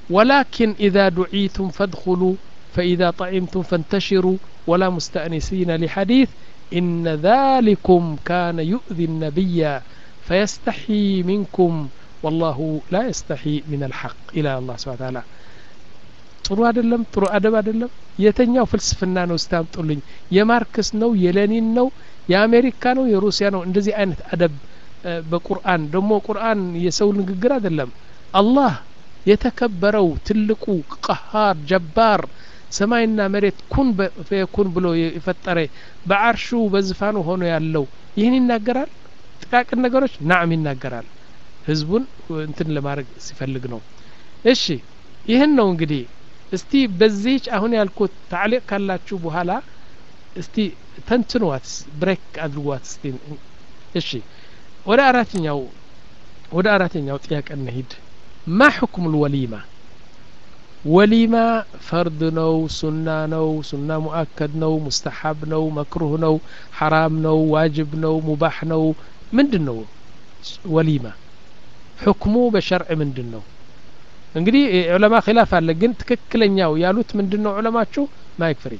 ولكن إذا دعيتم فادخلوا فإذا طعمتم فانتشروا ولا مستأنسين لحديث إن ذلكم كان يؤذي النبي فيستحي منكم والله لا يستحي من الحق إلى الله سبحانه وتعالى ጥሩ አይደለም ጥሩ አደብ አይደለም የተኛው ፍልስፍና ነው ስታምጡልኝ የማርክስ ነው የሌኒን ነው የአሜሪካ ነው የሩሲያ ነው እንደዚህ አይነት አደብ በቁርአን ደግሞ ቁርአን የሰው ንግግር አይደለም አላህ የተከበረው ትልቁ ቀሃር ጀባር ሰማይና መሬት ኩን ፈየኩን ብሎ የፈጠረ በአርሹ በዝፋኑ ሆኖ ያለው ይህን ይናገራል ጥቃቅን ነገሮች ናዕም ይናገራል ህዝቡን እንትን ለማድረግ ሲፈልግ ነው እሺ ይህን ነው እንግዲህ እስቲ በዚህች አሁን ያልኩት ታዕሊቅ ካላችሁ በኋላ እስቲ ተንትኗት ብሬክ አድርጓት እስቲ እሺ ወደ አራተኛው ወደ አራተኛው ጥያቄ እንሂድ ማ ሕክሙ ልወሊማ ወሊማ ፈርድ ነው ሱና ነው ሱና ሙአከድ ነው ሙስተሓብ ነው መክሩህ ነው ሐራም ነው ዋጅብ ነው ሙባሕ ነው ምንድን ነው ወሊማ ሕክሙ በሸርዕ ምንድን ነው እንግዲህ ዑለማ ኪላፍ አለ ግን ትክክለኛው ያሉት ምንድን ነው ዑለማችሁ ማይክ ፍሪ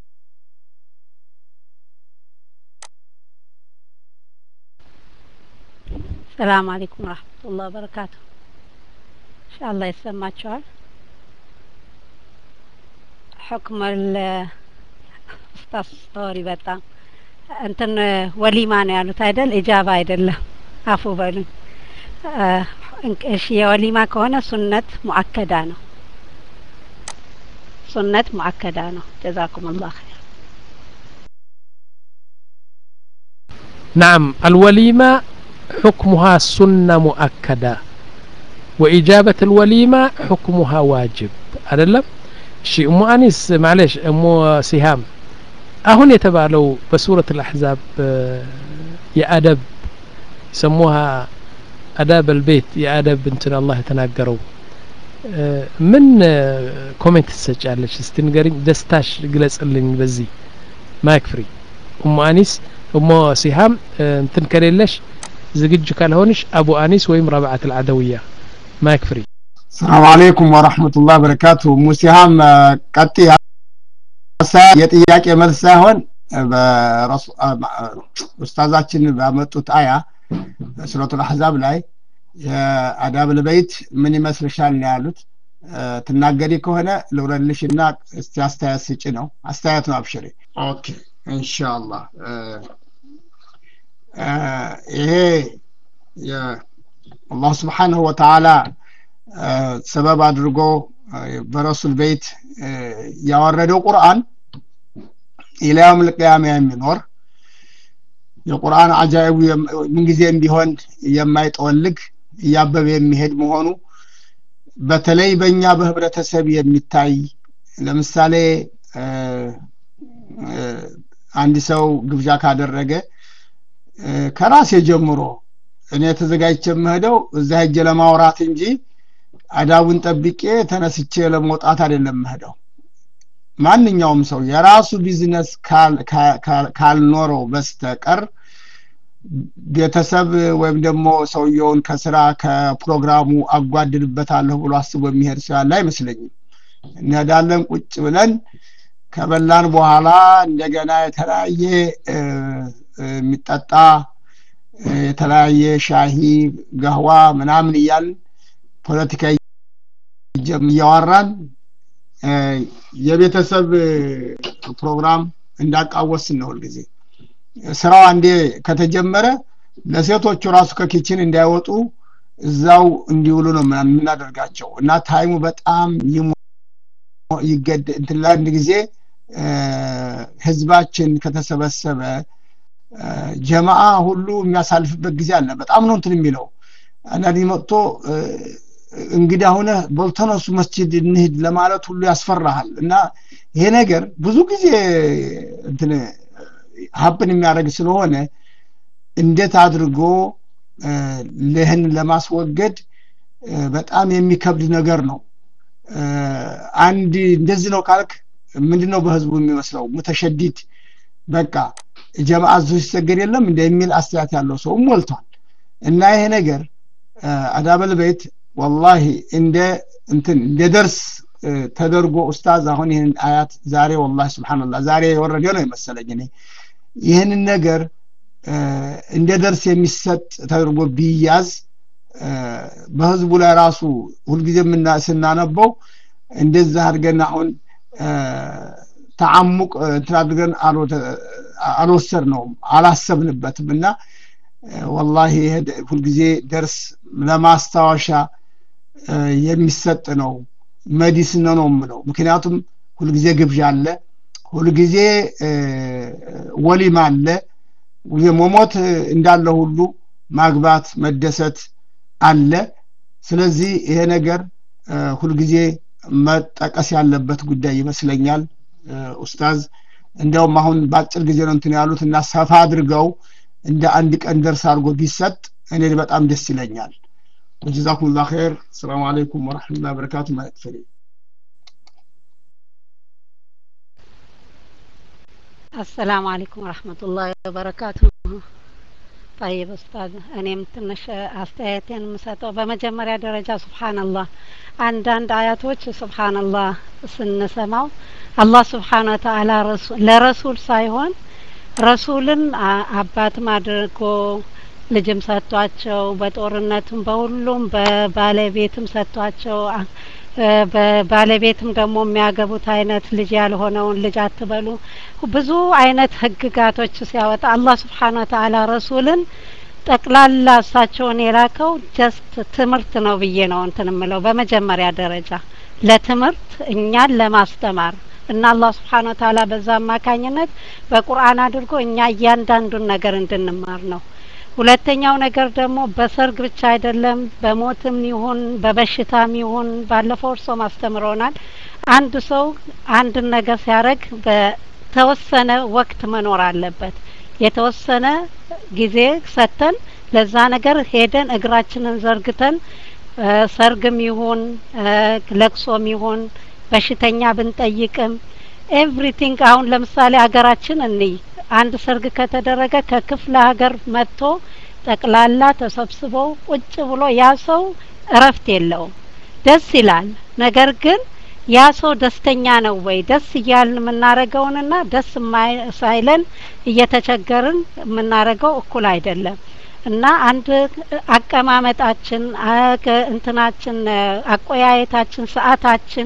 ሰላም አለይኩም ረህመቱላህ በረካቱ ኢንሻአላህ ይሰማችኋል حكم ኡስታዝ ስቶሪ በጣም እንትን ወሊማ ነው ያሉት አይደል ኢጃባ አይደለም አፉ በሉኝ እሺ የወሊማ ከሆነ ሱነት ሙአከዳ ነው ሱነት ሙአከዳ ነው ጀዛኩም አላህ ኸይር نعم الوليمة حكمها سنة مؤكدة وإجابة الوليمة حكمها واجب أدلم شي أم أنيس معلش أم سهام أهون يتبالو بسورة الأحزاب يا أدب يسموها أداب البيت يا أدب انتنا الله يتناقروا من ኮሜንት ትሰጫለች እስቲ ንገሪኝ ደስታሽ ግለጽልኝ በዚህ ማይክ ፍሪ እሞ አኒስ እሞ ሲሃም እንትን ከሌለሽ ዝግጁ ካልሆንሽ አቡ አኒስ ወይም ረብዓት አልዓደውያ ማይክ ፍሪ ሰላም አለይኩም ወራህመቱላህ በረካቱ ሙሲሃም ቀጥ የጥያቄ መልስ ሳይሆን ኡስታዛችን ባመጡት አያ ሱረቱል አሕዛብ ላይ የአዳብ ልበይት ምን ይመስልሻል ነው ያሉት ትናገሪ ከሆነ ልውረልሽ እና እስቲ አስተያየት ስጭ ነው አስተያየት ነው አብሽሪ ኦኬ ኢንሻአላህ ይሄ አላህ ስብሓንሁ ወተዓላ ሰበብ አድርጎ በረሱል ቤት ያወረደው ቁርአን ኢላያውም ልቅያማ የሚኖር የቁርአን አጃይቡ ምንጊዜም ቢሆን የማይጠወልግ እያበበ የሚሄድ መሆኑ በተለይ በእኛ በህብረተሰብ የሚታይ ለምሳሌ አንድ ሰው ግብዣ ካደረገ ከራሴ ጀምሮ እኔ ተዘጋጅቼ የምሄደው እዛ ሄጄ ለማውራት እንጂ አዳቡን ጠብቄ ተነስቼ ለመውጣት አይደለም የምሄደው ማንኛውም ሰው የራሱ ቢዝነስ ካልኖረው በስተቀር ቤተሰብ ወይም ደግሞ ሰውየውን ከስራ ከፕሮግራሙ አጓድልበታለሁ ብሎ አስቦ የሚሄድ ሰው ያለ አይመስለኝም እንሄዳለን ቁጭ ብለን ከበላን በኋላ እንደገና የተለያየ የሚጠጣ የተለያየ ሻሂ ገህዋ ምናምን እያልን ፖለቲካ እያወራን የቤተሰብ ፕሮግራም እንዳቃወስን ነው ሁልጊዜ ስራው አንዴ ከተጀመረ ለሴቶቹ ራሱ ከኪችን እንዳይወጡ እዛው እንዲውሉ ነው የምናደርጋቸው እና ታይሙ በጣም ይገድ እንትን ለአንድ ጊዜ ህዝባችን ከተሰበሰበ ጀማአ ሁሉ የሚያሳልፍበት ጊዜ አለ በጣም ነው እንትን የሚለው አንዳንድ መጥቶ እንግዲህ አሁነ በልተነሱ መስጅድ እንሂድ ለማለት ሁሉ ያስፈራሃል እና ይሄ ነገር ብዙ ጊዜ እንትን ሀብን የሚያደርግ ስለሆነ እንዴት አድርጎ ልህን ለማስወገድ በጣም የሚከብድ ነገር ነው አንድ እንደዚህ ነው ካልክ ምንድነው በህዝቡ የሚመስለው ሙተሸዲድ በቃ ጀማዓ ዙ ሲሰገድ የለም እንደ የሚል አስተያየት ያለው ሰው ሞልቷል እና ይሄ ነገር አዳበል ቤት ወላሂ እንደ እንትን እንደ ደርስ ተደርጎ ኡስታዝ አሁን ይህን አያት ዛሬ ወላሂ ስብሓንላህ ዛሬ የወረደ ነው የመሰለኝ እኔ ይህንን ነገር እንደ ደርስ የሚሰጥ ተደርጎ ቢያዝ በህዝቡ ላይ ራሱ ሁልጊዜ ስናነበው እንደዛ አድርገን አሁን ተዓሙቅ እንትን አድርገን አልወሰድ ነውም አላሰብንበትም እና ወላሂ ሁልጊዜ ደርስ ለማስታወሻ የሚሰጥ ነው መዲስን ነው የምለው ምክንያቱም ሁልጊዜ ግብዣ አለ ሁልጊዜ ወሊማ አለ መሞት እንዳለ ሁሉ ማግባት መደሰት አለ ስለዚህ ይሄ ነገር ሁልጊዜ መጠቀስ ያለበት ጉዳይ ይመስለኛል ኡስታዝ እንዲያውም አሁን በአጭር ጊዜ ነው እንትን ያሉት እና ሰፋ አድርገው እንደ አንድ ቀን ደርስ አድርጎ ቢሰጥ እኔ በጣም ደስ ይለኛል وجزاكم الله خير السلام عليكم ورحمة الله وبركاته ما يكفري السلام عليكم ورحمة الله وبركاته طيب ኡስታዝ እኔም ትንሽ አስተያየቴን የምሰጠው በመጀመሪያ ደረጃ ሱብሃንአላህ አንዳንድ አያቶች ሱብሃንአላህ ስንሰማው አላህ ስብሓን ወተአላ ለረሱል ሳይሆን ረሱልን አባትም አድርጎ ልጅም ሰጥቷቸው በጦርነትም በሁሉም በባለቤትም ሰጥቷቸው በባለቤትም ደግሞ የሚያገቡት አይነት ልጅ ያልሆነውን ልጅ አትበሉ ብዙ አይነት ህግጋቶች ሲያወጣ አላህ ስብሓን ወተአላ ረሱልን ጠቅላላ እሳቸውን የላከው ጀስት ትምህርት ነው ብዬ ነው እንትን ምለው በመጀመሪያ ደረጃ ለትምህርት እኛን ለማስተማር እና አላህ ስብሓን ወተአላ በዛ አማካኝነት በቁርአን አድርጎ እኛ እያንዳንዱን ነገር እንድንማር ነው ሁለተኛው ነገር ደግሞ በሰርግ ብቻ አይደለም በሞትም ይሁን በበሽታም ይሁን ባለፈው እርሶም አስተምረውናል አንድ ሰው አንድን ነገር ሲያደርግ በተወሰነ ወቅት መኖር አለበት የተወሰነ ጊዜ ሰጥተን ለዛ ነገር ሄደን እግራችንን ዘርግተን ሰርግም ይሁን ለቅሶም ይሁን በሽተኛ ብንጠይቅም ኤቭሪቲንግ አሁን ለምሳሌ ሀገራችን እንይ አንድ ሰርግ ከተደረገ ከክፍለ ሀገር መጥቶ ጠቅላላ ተሰብስበው ቁጭ ብሎ ያ ሰው እረፍት የለውም ደስ ይላል ነገር ግን ያ ሰው ደስተኛ ነው ወይ ደስ እያልን የምናረገውንና ደስ ሳይለን እየተቸገርን የምናረገው እኩል አይደለም እና አንድ አቀማመጣችን እንትናችን አቆያየታችን ሰአታችን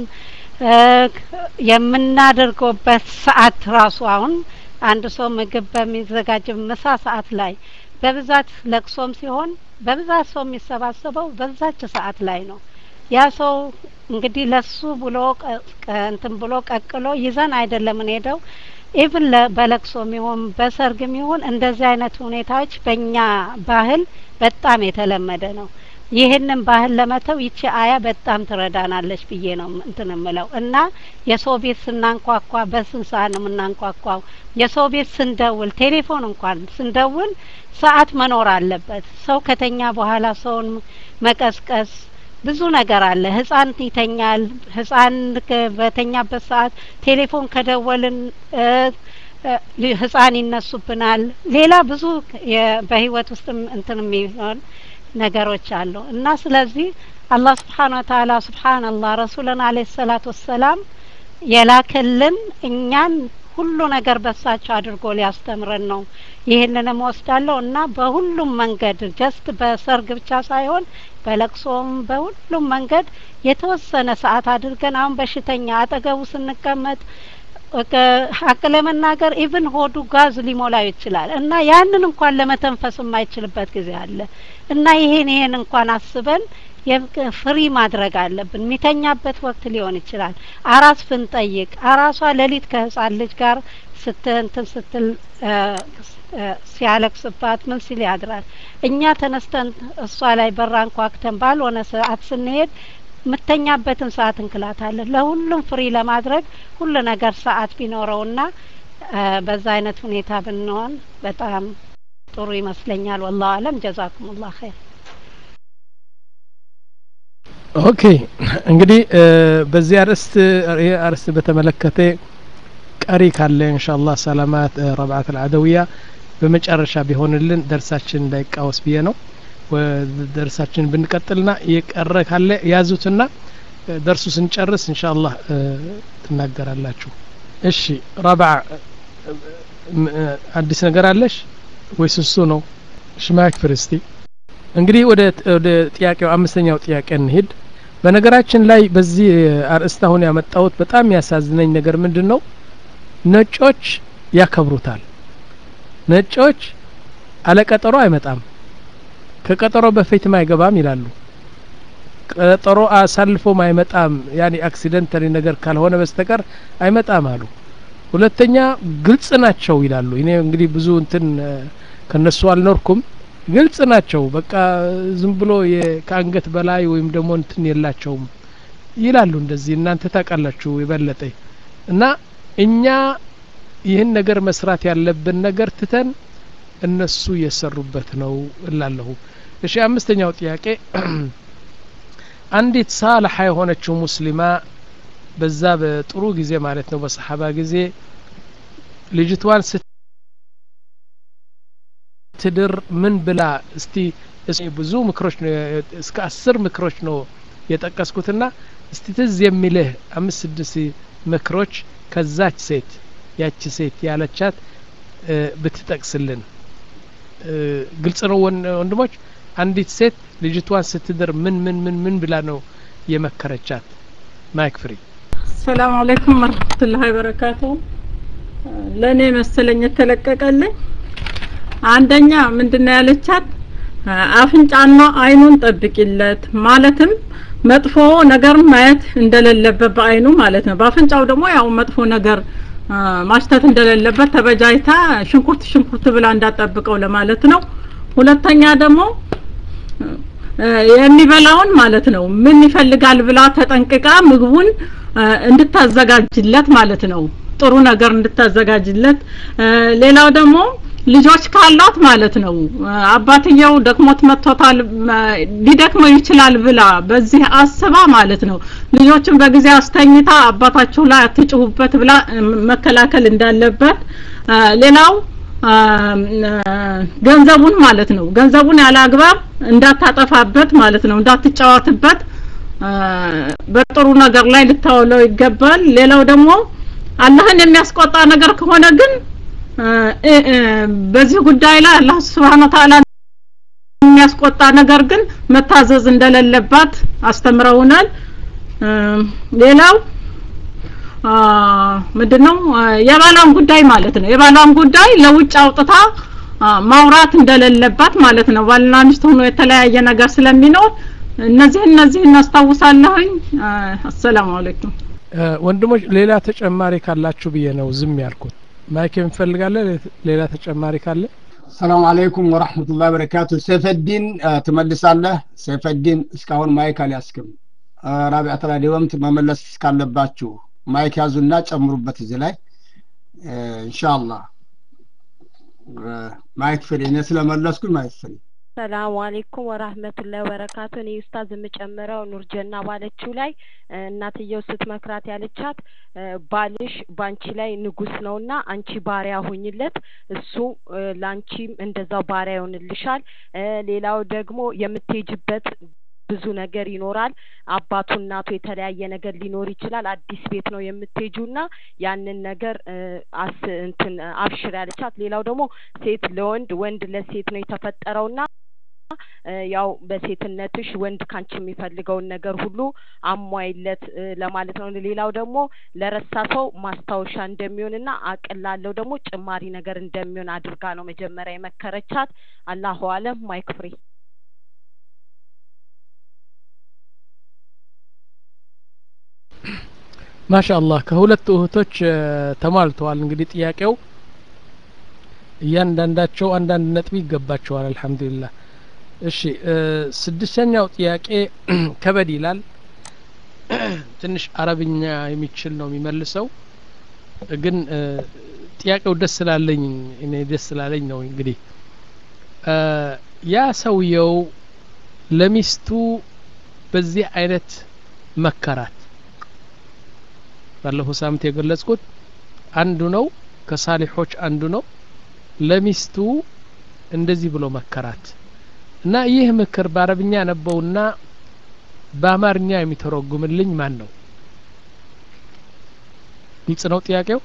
የምናደርገውበት ሰዓት ራሱ አሁን አንድ ሰው ምግብ በሚዘጋጅ ምሳ ሰዓት ላይ በብዛት ለቅሶም ሲሆን በብዛት ሰው የሚሰባሰበው በዛች ሰዓት ላይ ነው ያ ሰው እንግዲህ ለሱ ብሎ እንትን ብሎ ቀቅሎ ይዘን አይደለም እንሄደው ኢቭን በለቅሶም ይሁን በሰርግም ይሁን እንደዚህ አይነት ሁኔታዎች በእኛ ባህል በጣም የተለመደ ነው ይህንን ባህል ለመተው ይቺ አያ በጣም ትረዳናለች ብዬ ነው እንትን ምለው እና የሰው ቤት ስናንኳኳ በስንት ሰዓት ነው የምናንኳኳው የሰው ቤት ስንደውል ቴሌፎን እንኳን ስንደውል ሰዓት መኖር አለበት ሰው ከተኛ በኋላ ሰውን መቀስቀስ ብዙ ነገር አለ ህጻን ይተኛል ህጻን በተኛበት ሰዓት ቴሌፎን ከደወልን ህጻን ይነሱብናል ሌላ ብዙ በህይወት ውስጥ እንትን የሚሆን ነገሮች አሉ እና ስለዚህ አላህ ስብሓን ወተአላ ስብሓንላህ ረሱልን አለ ሰላት ወሰላም የላክልን እኛን ሁሉ ነገር በሳቸው አድርጎ ሊያስተምረን ነው ይህንንም ወስዳለሁ እና በሁሉም መንገድ ጀስት በሰርግ ብቻ ሳይሆን በለቅሶም በሁሉም መንገድ የተወሰነ ሰዓት አድርገን አሁን በሽተኛ አጠገቡ ስንቀመጥ ሀቅ ለመናገር ኢቭን ሆዱ ጋዝ ሊሞላው ይችላል እና ያንን እንኳን ለመተንፈስ የማይችልበት ጊዜ አለ እና ይሄን ይሄን እንኳን አስበን ፍሪ ማድረግ አለብን የሚተኛበት ወቅት ሊሆን ይችላል አራስ ብንጠይቅ አራሷ ሌሊት ከህጻን ልጅ ጋር ስትንትን ስትል ሲያለቅስባት ምን ሲል ያድራል እኛ ተነስተን እሷ ላይ በራን ኳክተን ባልሆነ ሰዓት ስንሄድ የምተኛበትን ሰዓት እንክላታለን ለሁሉም ፍሪ ለማድረግ ሁሉ ነገር ሰዓት ቢኖረውና በዛ አይነት ሁኔታ ብንሆን በጣም ጥሩ ይመስለኛል ወላሁ አለም ጀዛኩም ላ ኸይር ኦኬ እንግዲህ በዚህ አርዕስት ይህ አርዕስት በተመለከተ ቀሪ ካለ እንሻአላህ ሰላማት ረብዓት አልዓደውያ በመጨረሻ ቢሆንልን ደርሳችን እንዳይቃወስ ብዬ ነው ደርሳችን ብንቀጥልና የቀረ ካለ ያዙትና ደርሱ ስንጨርስ ኢንሻአላህ ትናገራላችሁ እሺ ረብዓ አዲስ ነገር አለሽ ወይስ እሱ ነው እሺ ማክፍር እስቲ እንግዲህ ወደ ወደ ጥያቄው አምስተኛው ጥያቄ እንሂድ በነገራችን ላይ በዚህ አርእስት አሁን ያመጣሁት በጣም ያሳዝነኝ ነገር ምንድን ነው ነጮች ያከብሩታል ነጮች አለቀጠሮ አይመጣም ከቀጠሮ በፊትም አይገባም ይላሉ ቀጠሮ አሳልፎም አይመጣም ያኔ አክሲደንታሊ ነገር ካልሆነ በስተቀር አይመጣም አሉ ሁለተኛ ግልጽ ናቸው ይላሉ እኔ እንግዲህ ብዙ እንትን ከነሱ አልኖርኩም ግልጽ ናቸው በቃ ዝም ብሎ ከአንገት በላይ ወይም ደግሞ እንትን የላቸውም ይላሉ እንደዚህ እናንተ ታውቃላችሁ የበለጠ እና እኛ ይህን ነገር መስራት ያለብን ነገር ትተን እነሱ እየሰሩበት ነው እላለሁ እሺ አምስተኛው ጥያቄ አንዲት ሳልሐ የሆነችው ሙስሊማ በዛ በጥሩ ጊዜ ማለት ነው በሰሓባ ጊዜ ልጅቷን ስትድር ምን ብላ እስቲ ብዙ ምክሮች ነው እስከ አስር ምክሮች ነው የጠቀስኩትና እስቲ ትዝ የሚልህ አምስት ስድስት ምክሮች ከዛች ሴት ያቺ ሴት ያለቻት ብትጠቅስልን ግልጽ ነው ወንድሞች አንዲት ሴት ልጅቷን ስትድር ምን ምን ምን ምን ብላ ነው የመከረቻት ማይክ ፍሪ ሰላም አለይኩም ወረህመቱላሂ ወበረካቱ ለእኔ መሰለኝ የተለቀቀልኝ አንደኛ ምንድነው ያለቻት አፍንጫና አይኑን ጠብቂለት ማለትም መጥፎ ነገር ማየት እንደሌለበት በአይኑ ማለት ነው በአፍንጫው ደግሞ ያው መጥፎ ነገር ማሽተት እንደሌለበት ተበጃይታ ሽንኩርት ሽንኩርት ብላ እንዳጠብቀው ለማለት ነው ሁለተኛ ደግሞ የሚበላውን ማለት ነው ምን ይፈልጋል ብላ ተጠንቅቃ ምግቡን እንድታዘጋጅለት ማለት ነው ጥሩ ነገር እንድታዘጋጅለት ሌላው ደግሞ ልጆች ካሏት ማለት ነው አባትየው ደክሞት መጥቶታል ሊደክመው ይችላል ብላ በዚህ አስባ ማለት ነው ልጆችን በጊዜ አስተኝታ አባታችሁ ላይ አትጭሁበት ብላ መከላከል እንዳለበት ሌላው ገንዘቡን ማለት ነው ገንዘቡን ያለ አግባብ እንዳታጠፋበት ማለት ነው እንዳትጫወትበት በጥሩ ነገር ላይ ልታውለው ይገባል ሌላው ደግሞ አላህን የሚያስቆጣ ነገር ከሆነ ግን በዚህ ጉዳይ ላይ አላህ Subhanahu Ta'ala የሚያስቆጣ ነገር ግን መታዘዝ እንደሌለባት አስተምረውናል ሌላው ምንድነው የባሏን ጉዳይ ማለት ነው የባሏን ጉዳይ ለውጭ አውጥታ ማውራት እንደሌለባት ማለት ነው ባልና ሚስት ሆኖ የተለያየ ነገር ስለሚኖር እነዚህ እነዚህ እናስታውሳለሁኝ አሰላሙ አለይኩም ወንድሞች ሌላ ተጨማሪ ካላችሁ ብዬ ነው ዝም ያልኩት ማይክ እንፈልጋለን ሌላ ተጨማሪ ካለ ሰላም አለይኩም ወራህመቱላሂ ወበረካቱ ሰይፈዲን ትመልሳለህ ሰይፈዲን እስካሁን ማይክ አልያስክም ራቢዓ ተራዲወም መመለስ ካለባችሁ ማይክ ያዙና ጨምሩበት እዚህ ላይ ኢንሻአላህ ማይክ ፍሪ እኔ ስለመለስኩኝ ማይክ ፍሪ ሰላሙ አሌይኩም ወራህመቱላሂ ወበረካቱ እኔ ኡስታዝ የምጨምረው ኑርጀና ባለችው ላይ እናትየው ስትመክራት ያለቻት ባልሽ ባንቺ ላይ ንጉስ ነውና አንቺ ባሪያ ሁኝለት እሱ ላንቺም እንደዛው ባሪያ ይሆንልሻል ሌላው ደግሞ የምትሄጅበት ብዙ ነገር ይኖራል አባቱ እናቱ የተለያየ ነገር ሊኖር ይችላል አዲስ ቤት ነው የምትሄጁና ያንን ነገር አስ እንትን አብሽር ያለቻት ሌላው ደግሞ ሴት ለወንድ ወንድ ለሴት ነው የተፈጠረውና ያው በሴትነትሽ ወንድ ካንቺ የሚፈልገውን ነገር ሁሉ አሟይለት ለማለት ነው ሌላው ደግሞ ለረሳ ሰው ማስታወሻ እንደሚሆንና አቅል ላለው ደግሞ ጭማሪ ነገር እንደሚሆን አድርጋ ነው መጀመሪያ የመከረቻት አላሁ አለም ማይክ ፍሪ ማሻአላህ ከሁለት እህቶች ተሟልተዋል እንግዲህ ጥያቄው እያንዳንዳቸው አንዳንድ ነጥብ ይገባቸዋል አልহামዱሊላህ እሺ ስድስተኛው ጥያቄ ከበድ ይላል ትንሽ አረብኛ የሚችል ነው የሚመልሰው ግን ጥያቄው ደስ ስላለኝ እኔ ደስ ስላለኝ ነው እንግዲህ ያ ሰውየው ለሚስቱ በዚህ አይነት መከራት ባለፈው ሳምንት የገለጽኩት አንዱ ነው ከሳሊሖች አንዱ ነው ለሚስቱ እንደዚህ ብሎ መከራት እና ይህ ምክር በአረብኛ ነበውና በአማርኛ የሚተረጉምልኝ ማን ነው ግልጽ ነው ጥያቄው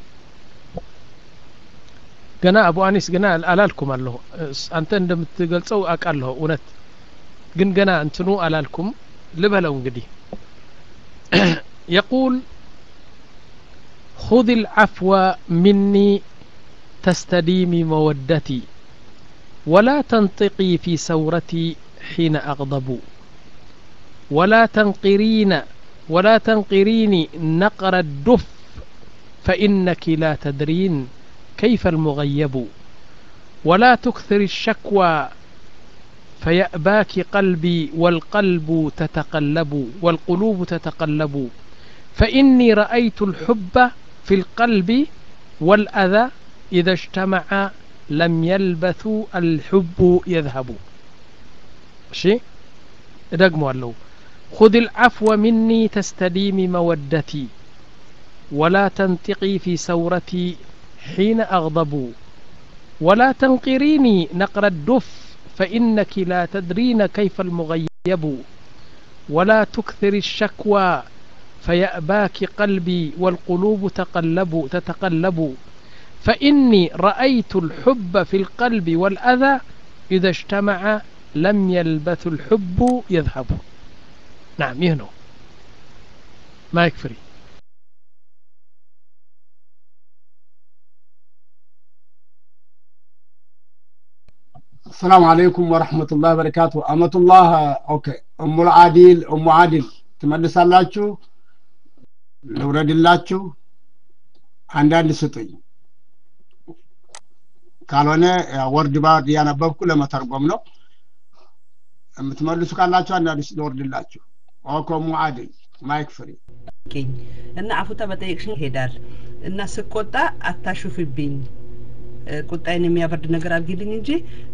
ገና አቡ አኒስ ገና አላልኩም አለሁ አንተ እንደምትገልጸው አውቃለሁ እውነት ግን ገና እንትኑ አላልኩም ልበለው እንግዲህ يقول خذ العفو مني تستديمي مودتي ولا تنطقي في سورتي حين أغضب ولا تنقرين ولا تنقريني نقر الدف فإنك لا تدرين كيف المغيب ولا تكثر الشكوى فيأباك قلبي والقلب تتقلب والقلوب تتقلب فإني رأيت الحب في القلب والأذى إذا اجتمع لم يلبث الحب يذهب شيء دقموا له خذ العفو مني تستديم مودتي ولا تنطقي في سورتي حين أغضب ولا تنقريني نقر الدف فإنك لا تدرين كيف المغيب ولا تكثر الشكوى فيأباك قلبي والقلوب تقلب تتقلب فإني رأيت الحب في القلب والأذى إذا اجتمع لم يلبث الحب يذهب نعم يهنو ما يكفري السلام عليكم ورحمة الله وبركاته أمة الله أوكي أم العادل أم عادل ትመልሳላችሁ ልውረድላችሁ አንዳንድ ስጡኝ ካልሆነ ወርድ ባርድ እያነበብኩ ለመተርጎም ነው የምትመልሱ ካላችሁ አንዳንድ ልወርድላችሁ ኦኮ ሙዓድል ማይክ ፍሪ እና አፉታ በጠየቅሽኝ ይሄዳል እና ስቆጣ አታሹፍብኝ ቁጣይን የሚያበርድ ነገር አድርጊልኝ እንጂ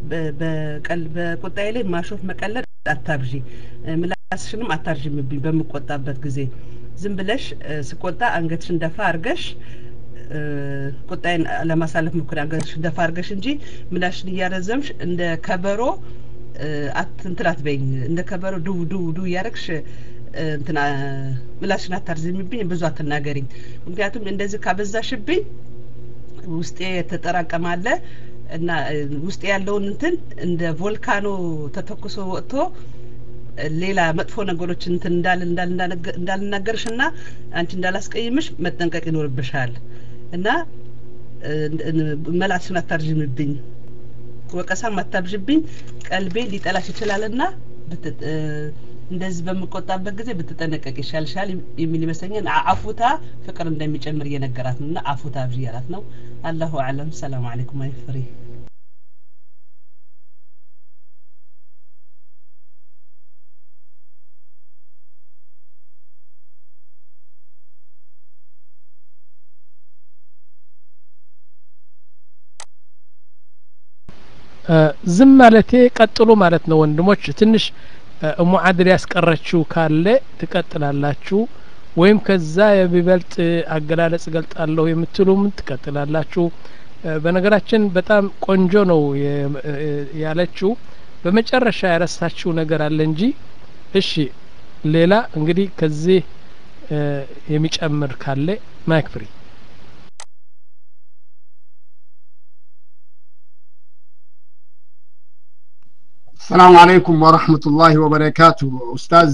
በቁጣዬ ላይ ማሾፍ መቀለድ አታብዢ ምላስሽንም አታርዥምብኝ በምቆጣበት ጊዜ ዝም ብለሽ ስቆጣ አንገትሽን ደፋ አርገሽ ቁጣይን ለማሳለፍ ሞክሪ አንገትሽን ደፋ አርገሽ እንጂ ምላሽን እያረዘምሽ እንደ ከበሮ እንትን አትበይኝ እንደ ከበሮ ዱ ዱ ዱ እያረግሽ እንትና ምላሽን አታርዝሚብኝ ብዙ አትናገሪኝ ምክንያቱም እንደዚህ ካበዛሽብኝ ውስጤ የተጠራቀማለ እና ውስጥ ያለውን እንትን እንደ ቮልካኖ ተተኩሶ ወጥቶ ሌላ መጥፎ ነገሮች እንትን እንዳል እንዳልናገርሽ እና አንቺ እንዳላስቀይምሽ መጠንቀቅ ይኖርብሻል እና መላስሽን አታርዥምብኝ ወቀሳም አታብዥብኝ ቀልቤ ሊጠላሽ ይችላል እና እንደዚህ በምቆጣበት ጊዜ ብትጠነቀቅ ይሻልሻል የሚል ይመስለኛል አፉታ ፍቅር እንደሚጨምር እየነገራት ነው እና አፉታ ብዥ እያላት ነው አላሁ አለም ሰላም አለይኩም አይፍሪ ዝም ማለቴ ቀጥሉ ማለት ነው ወንድሞች ትንሽ እሙ አድር ያስቀረችው ካለ ትቀጥላላችሁ ወይም ከዛ የሚበልጥ አገላለጽ ገልጣለሁ የምትሉም ትቀጥላላችሁ በነገራችን በጣም ቆንጆ ነው ያለችው በመጨረሻ ያረሳችው ነገር አለ እንጂ እሺ ሌላ እንግዲህ ከዚህ የሚጨምር ካለ ማይክ ፍሪ السلام عليكم ورحمة الله وبركاته أستاذ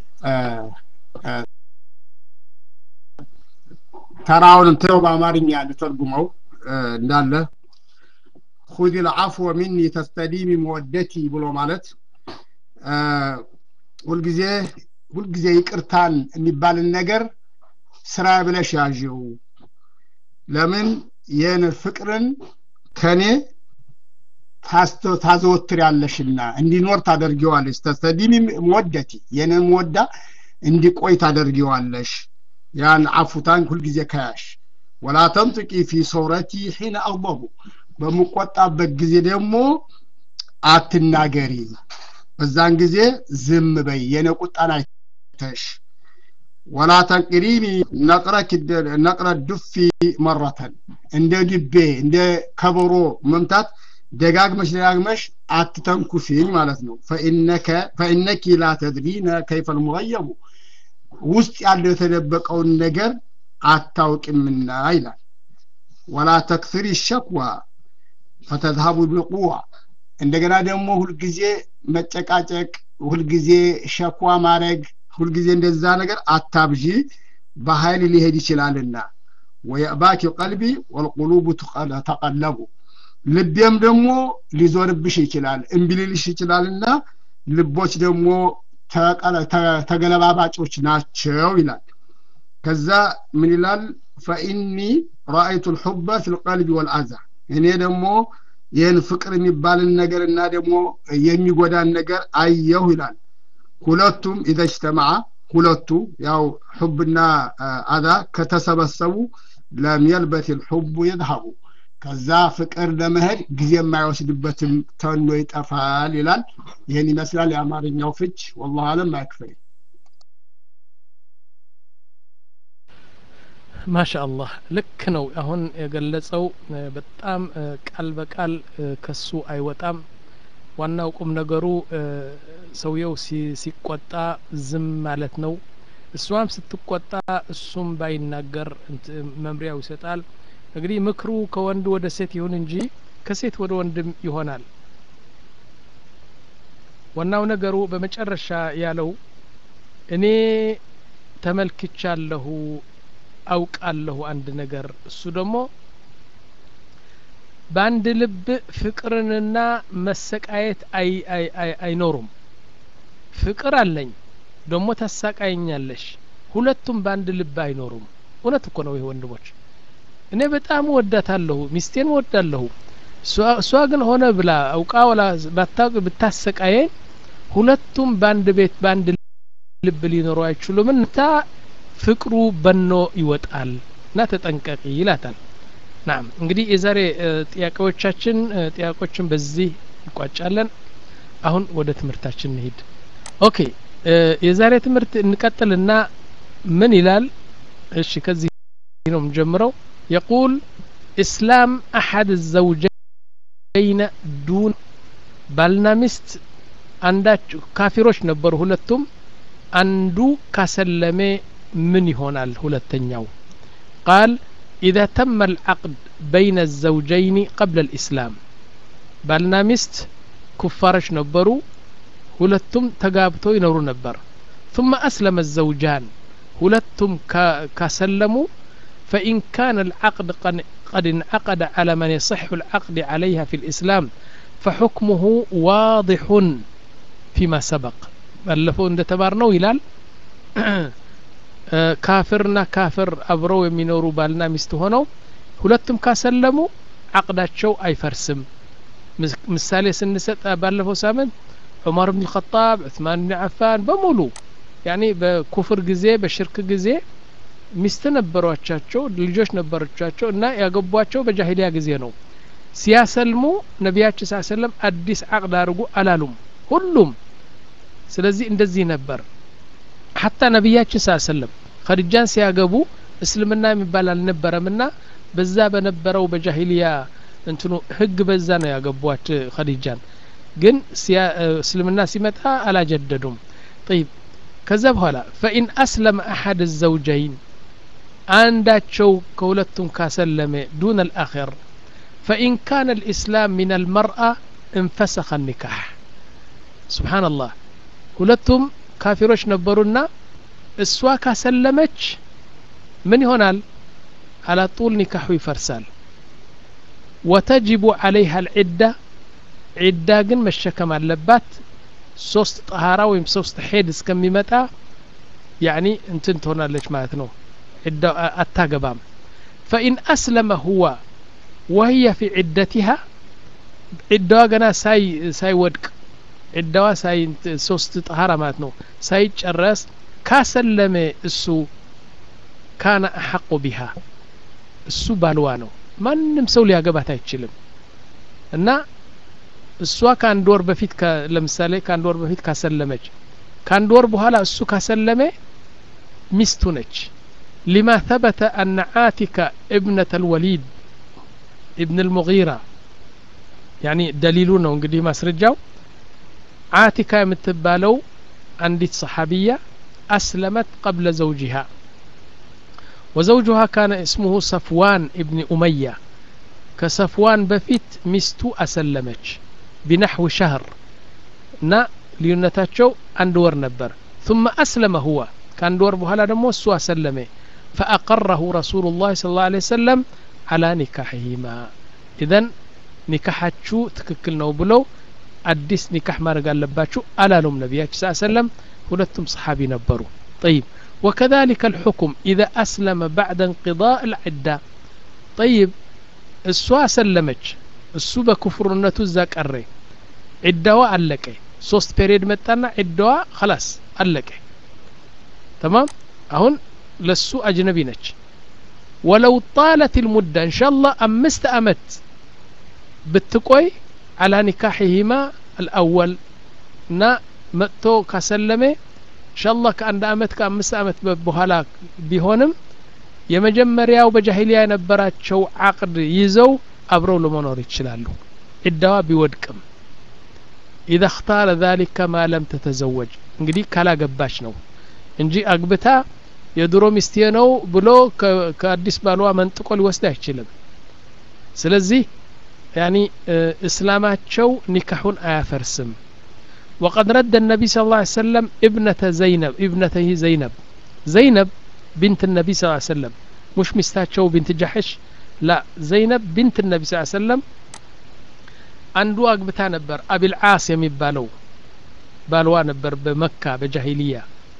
ተራውን እንተው በአማርኛ ልተርጉመው እንዳለ ሁዚ ልዓፍወ ሚኒ ተስተዲሚ መወደቲ ብሎ ማለት ሁልጊዜ ሁልጊዜ ይቅርታን የሚባልን ነገር ስራ ብለሽ ያዥው ለምን ይህን ፍቅርን ከኔ ታዘወትር ያለሽና እንዲኖር ታደርጊዋለሽ ተስተዲሚ መወደቲ የኔን መወዳ እንዲቆይ ታደርጊዋለሽ ያን አፉታን ሁልጊዜ ከያሽ ወላ ተንጥቂ ፊ ሶረቲ ሒነ አግበቡ በምቆጣበት ጊዜ ደግሞ አትናገሪ በዛን ጊዜ ዝም በይ የኔ ቁጣን አይተሽ ወላ ተንቅሪኒ ነቅረ ዱፊ መረተን እንደ ድቤ እንደ ከበሮ መምታት ደጋግመሽ ደጋግመሽ አትተንኩሽኝ ማለት ነው ፈኢነኪ ላ ተድሪነ ከይፈ ልሙገየቡ ውስጥ ያለው የተደበቀውን ነገር አታውቅምና ይላል ወላ ተክስሪ ሸክዋ ፈተዝሀቡ ቢቁዋ እንደገና ደግሞ ሁልጊዜ መጨቃጨቅ ሁልጊዜ ሸኳ ማድረግ ሁልጊዜ እንደዛ ነገር አታብዢ በኃይል ሊሄድ ይችላልና ወየእባኪ ቀልቢ ወልቁሉቡ ተቀለቡ ልቤም ደግሞ ሊዞርብሽ ይችላል እምቢ ሊልሽ ይችላልና ልቦች ደግሞ ተገለባባጮች ናቸው ይላል ከዛ ምን ይላል ፈኢኒ ረአይቱ ልሑበ ፊ ልቀልቢ ወልአዛ እኔ ደግሞ ይህን ፍቅር የሚባልን ነገር እና ደግሞ የሚጎዳን ነገር አየሁ ይላል ሁለቱም ኢዘጅተማዓ ሁለቱ ያው ሑብና አዛ ከተሰበሰቡ ለም የልበት ልሑቡ ይዝሀቡ ከዛ ፍቅር ለመሄድ ጊዜ የማይወስድበትም ተኖ ይጠፋል ይላል ይህን ይመስላል የአማርኛው ፍች ወላሁ አለም አይክፈል ማሻ አላህ ልክ ነው አሁን የገለጸው በጣም ቃል በቃል ከሱ አይወጣም ዋናው ቁም ነገሩ ሰውየው ሲቆጣ ዝም ማለት ነው እሷም ስትቆጣ እሱም ባይናገር መምሪያው ይሰጣል እንግዲህ ምክሩ ከወንድ ወደ ሴት ይሁን እንጂ ከሴት ወደ ወንድም ይሆናል ዋናው ነገሩ በመጨረሻ ያለው እኔ ተመልክቻለሁ አውቃለሁ አንድ ነገር እሱ ደግሞ በአንድ ልብ ፍቅርንና መሰቃየት አይኖሩም ፍቅር አለኝ ደግሞ ታሳቃየኛለሽ ሁለቱም በአንድ ልብ አይኖሩም እውነት እኮ ነው ይህ ወንድሞች እኔ በጣም ወዳታለሁ ሚስቴን ወዳለሁ እሷ ግን ሆነ ብላ አውቃ ወላ ባታውቅ ብታሰቃየኝ ሁለቱም በአንድ ቤት በአንድ ልብ ሊኖሩ አይችሉም እና ፍቅሩ በኖ ይወጣል እና ተጠንቀቂ ይላታል ናም እንግዲህ የዛሬ ጥያቄዎቻችን ጥያቄዎችን በዚህ እንቋጫለን አሁን ወደ ትምህርታችን እንሂድ ኦኬ የዛሬ ትምህርት እንቀጥልና ምን ይላል እሺ ከዚህ ነው የምንጀምረው يقول إسلام أحد الزوجين دون ባልና ሚስት አንዳች ካፊሮች ነበሩ ሁለቱም አንዱ ካሰለሜ ምን ይሆናል ሁለተኛው ቃል إذا تم العقد بين الزوجين قبل الإسلام ባልና ሚስት ኩፋሮች ነበሩ ሁለቱም ተጋብተው ይኖሩ ነበር ثم أسلم الزوجان ሁለቱም ካሰለሙ فإن كان العقد قد انعقد على من يصح العقد عليها في الإسلام فحكمه واضح فيما سبق ባለፈው እንደተማርነው ይላል ካፍርና ካፍር አብረው የሚኖሩ ባልና ሚስት ሆነው ሁለቱም ካሰለሙ አቅዳቸው አይፈርስም ምሳሌ ስንሰጥ ባለፈው ሳምንት ዑመር ብን ልኸጣብ ዑስማን ብን አፋን በሙሉ ያኒ በኩፍር ጊዜ በሽርክ ጊዜ ሚስት ነበሯቻቸው ልጆች ነበሮቻቸው እና ያገቧቸው በጃሂሊያ ጊዜ ነው ሲያሰልሙ ነቢያችን ስ ሰለም አዲስ አቅድ አድርጉ አላሉም ሁሉም ስለዚህ እንደዚህ ነበር ሀታ ነቢያችን ስ ሰለም ከድጃን ሲያገቡ እስልምና የሚባል አልነበረምና በዛ በነበረው በጃሂሊያ እንትኑ ህግ በዛ ነው ያገቧት ከዲጃን ግን እስልምና ሲመጣ አላጀደዱም ጠይብ ከዛ በኋላ ፈኢን አስለመ አሐድ ዘውጀይን አንዳቸው ከሁለቱም ካሰለመ ዱን አልአኸር ፈኢን ካነ ልእስላም ምን አልመርአ እንፈሰኸ ኒካሕ ስብሓንላህ ሁለቱም ካፊሮች ነበሩና እሷ ካሰለመች ምን ይሆናል አላጡል ኒካሑ ይፈርሳል ወተጅቡ ዓለይሃ ልዒዳ ዒዳ ግን መሸከም አለባት ሶስት ጠሃራ ወይም ሶስት ሄድ እስከሚመጣ ያኒ እንትን ትሆናለች ማለት ነው ዒዳ አታገባም ፈኢን አስለመ ሁዋ ወህየ ፊ ዒደቲሃ ዒዳዋ ገና ሳይ ሳይወድቅ ዒዳዋ ሳይ ሶስት ጠሃራ ማለት ነው ሳይጨረስ ካሰለመ እሱ ካነ አሐቁ ቢሃ እሱ ባልዋ ነው ማንም ሰው ሊያገባት አይችልም እና እሷ ከአንድ ወር በፊት ለምሳሌ ከአንድ ወር በፊት ካሰለመች ከአንድ ወር በኋላ እሱ ካሰለመ ሚስቱ ነች ሊማ ثبت أن عاتك ابنة الوليد ابن المغيرة ያኒ ደሊሉ ነው እንግዲህ ማስረጃው አቲካ የምትባለው አንዲት ሰሓቢያ አስለመት ቀብለ ዘውጅሃ وزوجها كان اسمه صفوان ابن أمية كصفوان بفيت مستو أسلمج بنحو شهر نا ليونتاتشو أندور نبر ثم أسلم هو كان دور بهلا دمو سوى سلمه فأقره رسول الله صلى الله عليه وسلم على نكاحهما إذن نكاحاتشو تككل نو بلو أديس نكاح ما رقال لباتشو ألا لهم نبياتش صلى الله عليه وسلم ሁለቱም صحابي ነበሩ طيب وكذلك الحكم إذا أسلم بعد انقضاء العدة طيب እሷ ሰለመች እሱ በክፍርነቱ እዛ ቀረ ዒዳዋ አለቀ ሶስት ፔሪየድ መጣና ዒዳዋ خلاص አለቀ تمام አሁን ለሱ አጅነቢ ነች ወለው ጣለት ልሙዳ እንሻ ላህ አምስት አመት ብትቆይ አላ ኒካሕሂማ አልአወል እና መጥቶ ካሰለመ እንሻላህ ከአንድ አመት ከአምስት አመት በኋላ ቢሆንም የመጀመሪያው በጃሂሊያ የነበራቸው አቅድ ይዘው አብረው ለመኖር ይችላሉ ዒዳዋ ቢወድቅም ኢዛ እክታረ ዛሊከ ማ ለም ተተዘወጅ እንግዲህ ካላገባች ነው እንጂ አግብታ የድሮ ሚስቴ ነው ብሎ ከአዲስ ባሏ መንጥቆ ሊወስድ አይችልም ስለዚህ ያኒ እስላማቸው ኒካሑን አያፈርስም وقد رد النبي صلى الله عليه وسلم ابنة زينب ابنته زينب زينب بنت النبي صلى الله عليه وسلم مش مستاتشو بنت جحش لا زينب بنت النبي صلى الله عليه وسلم አንዱ አግብታ ነበር አቢልዓስ የሚባለው ባልዋ ነበር በመካ በጃሂልያ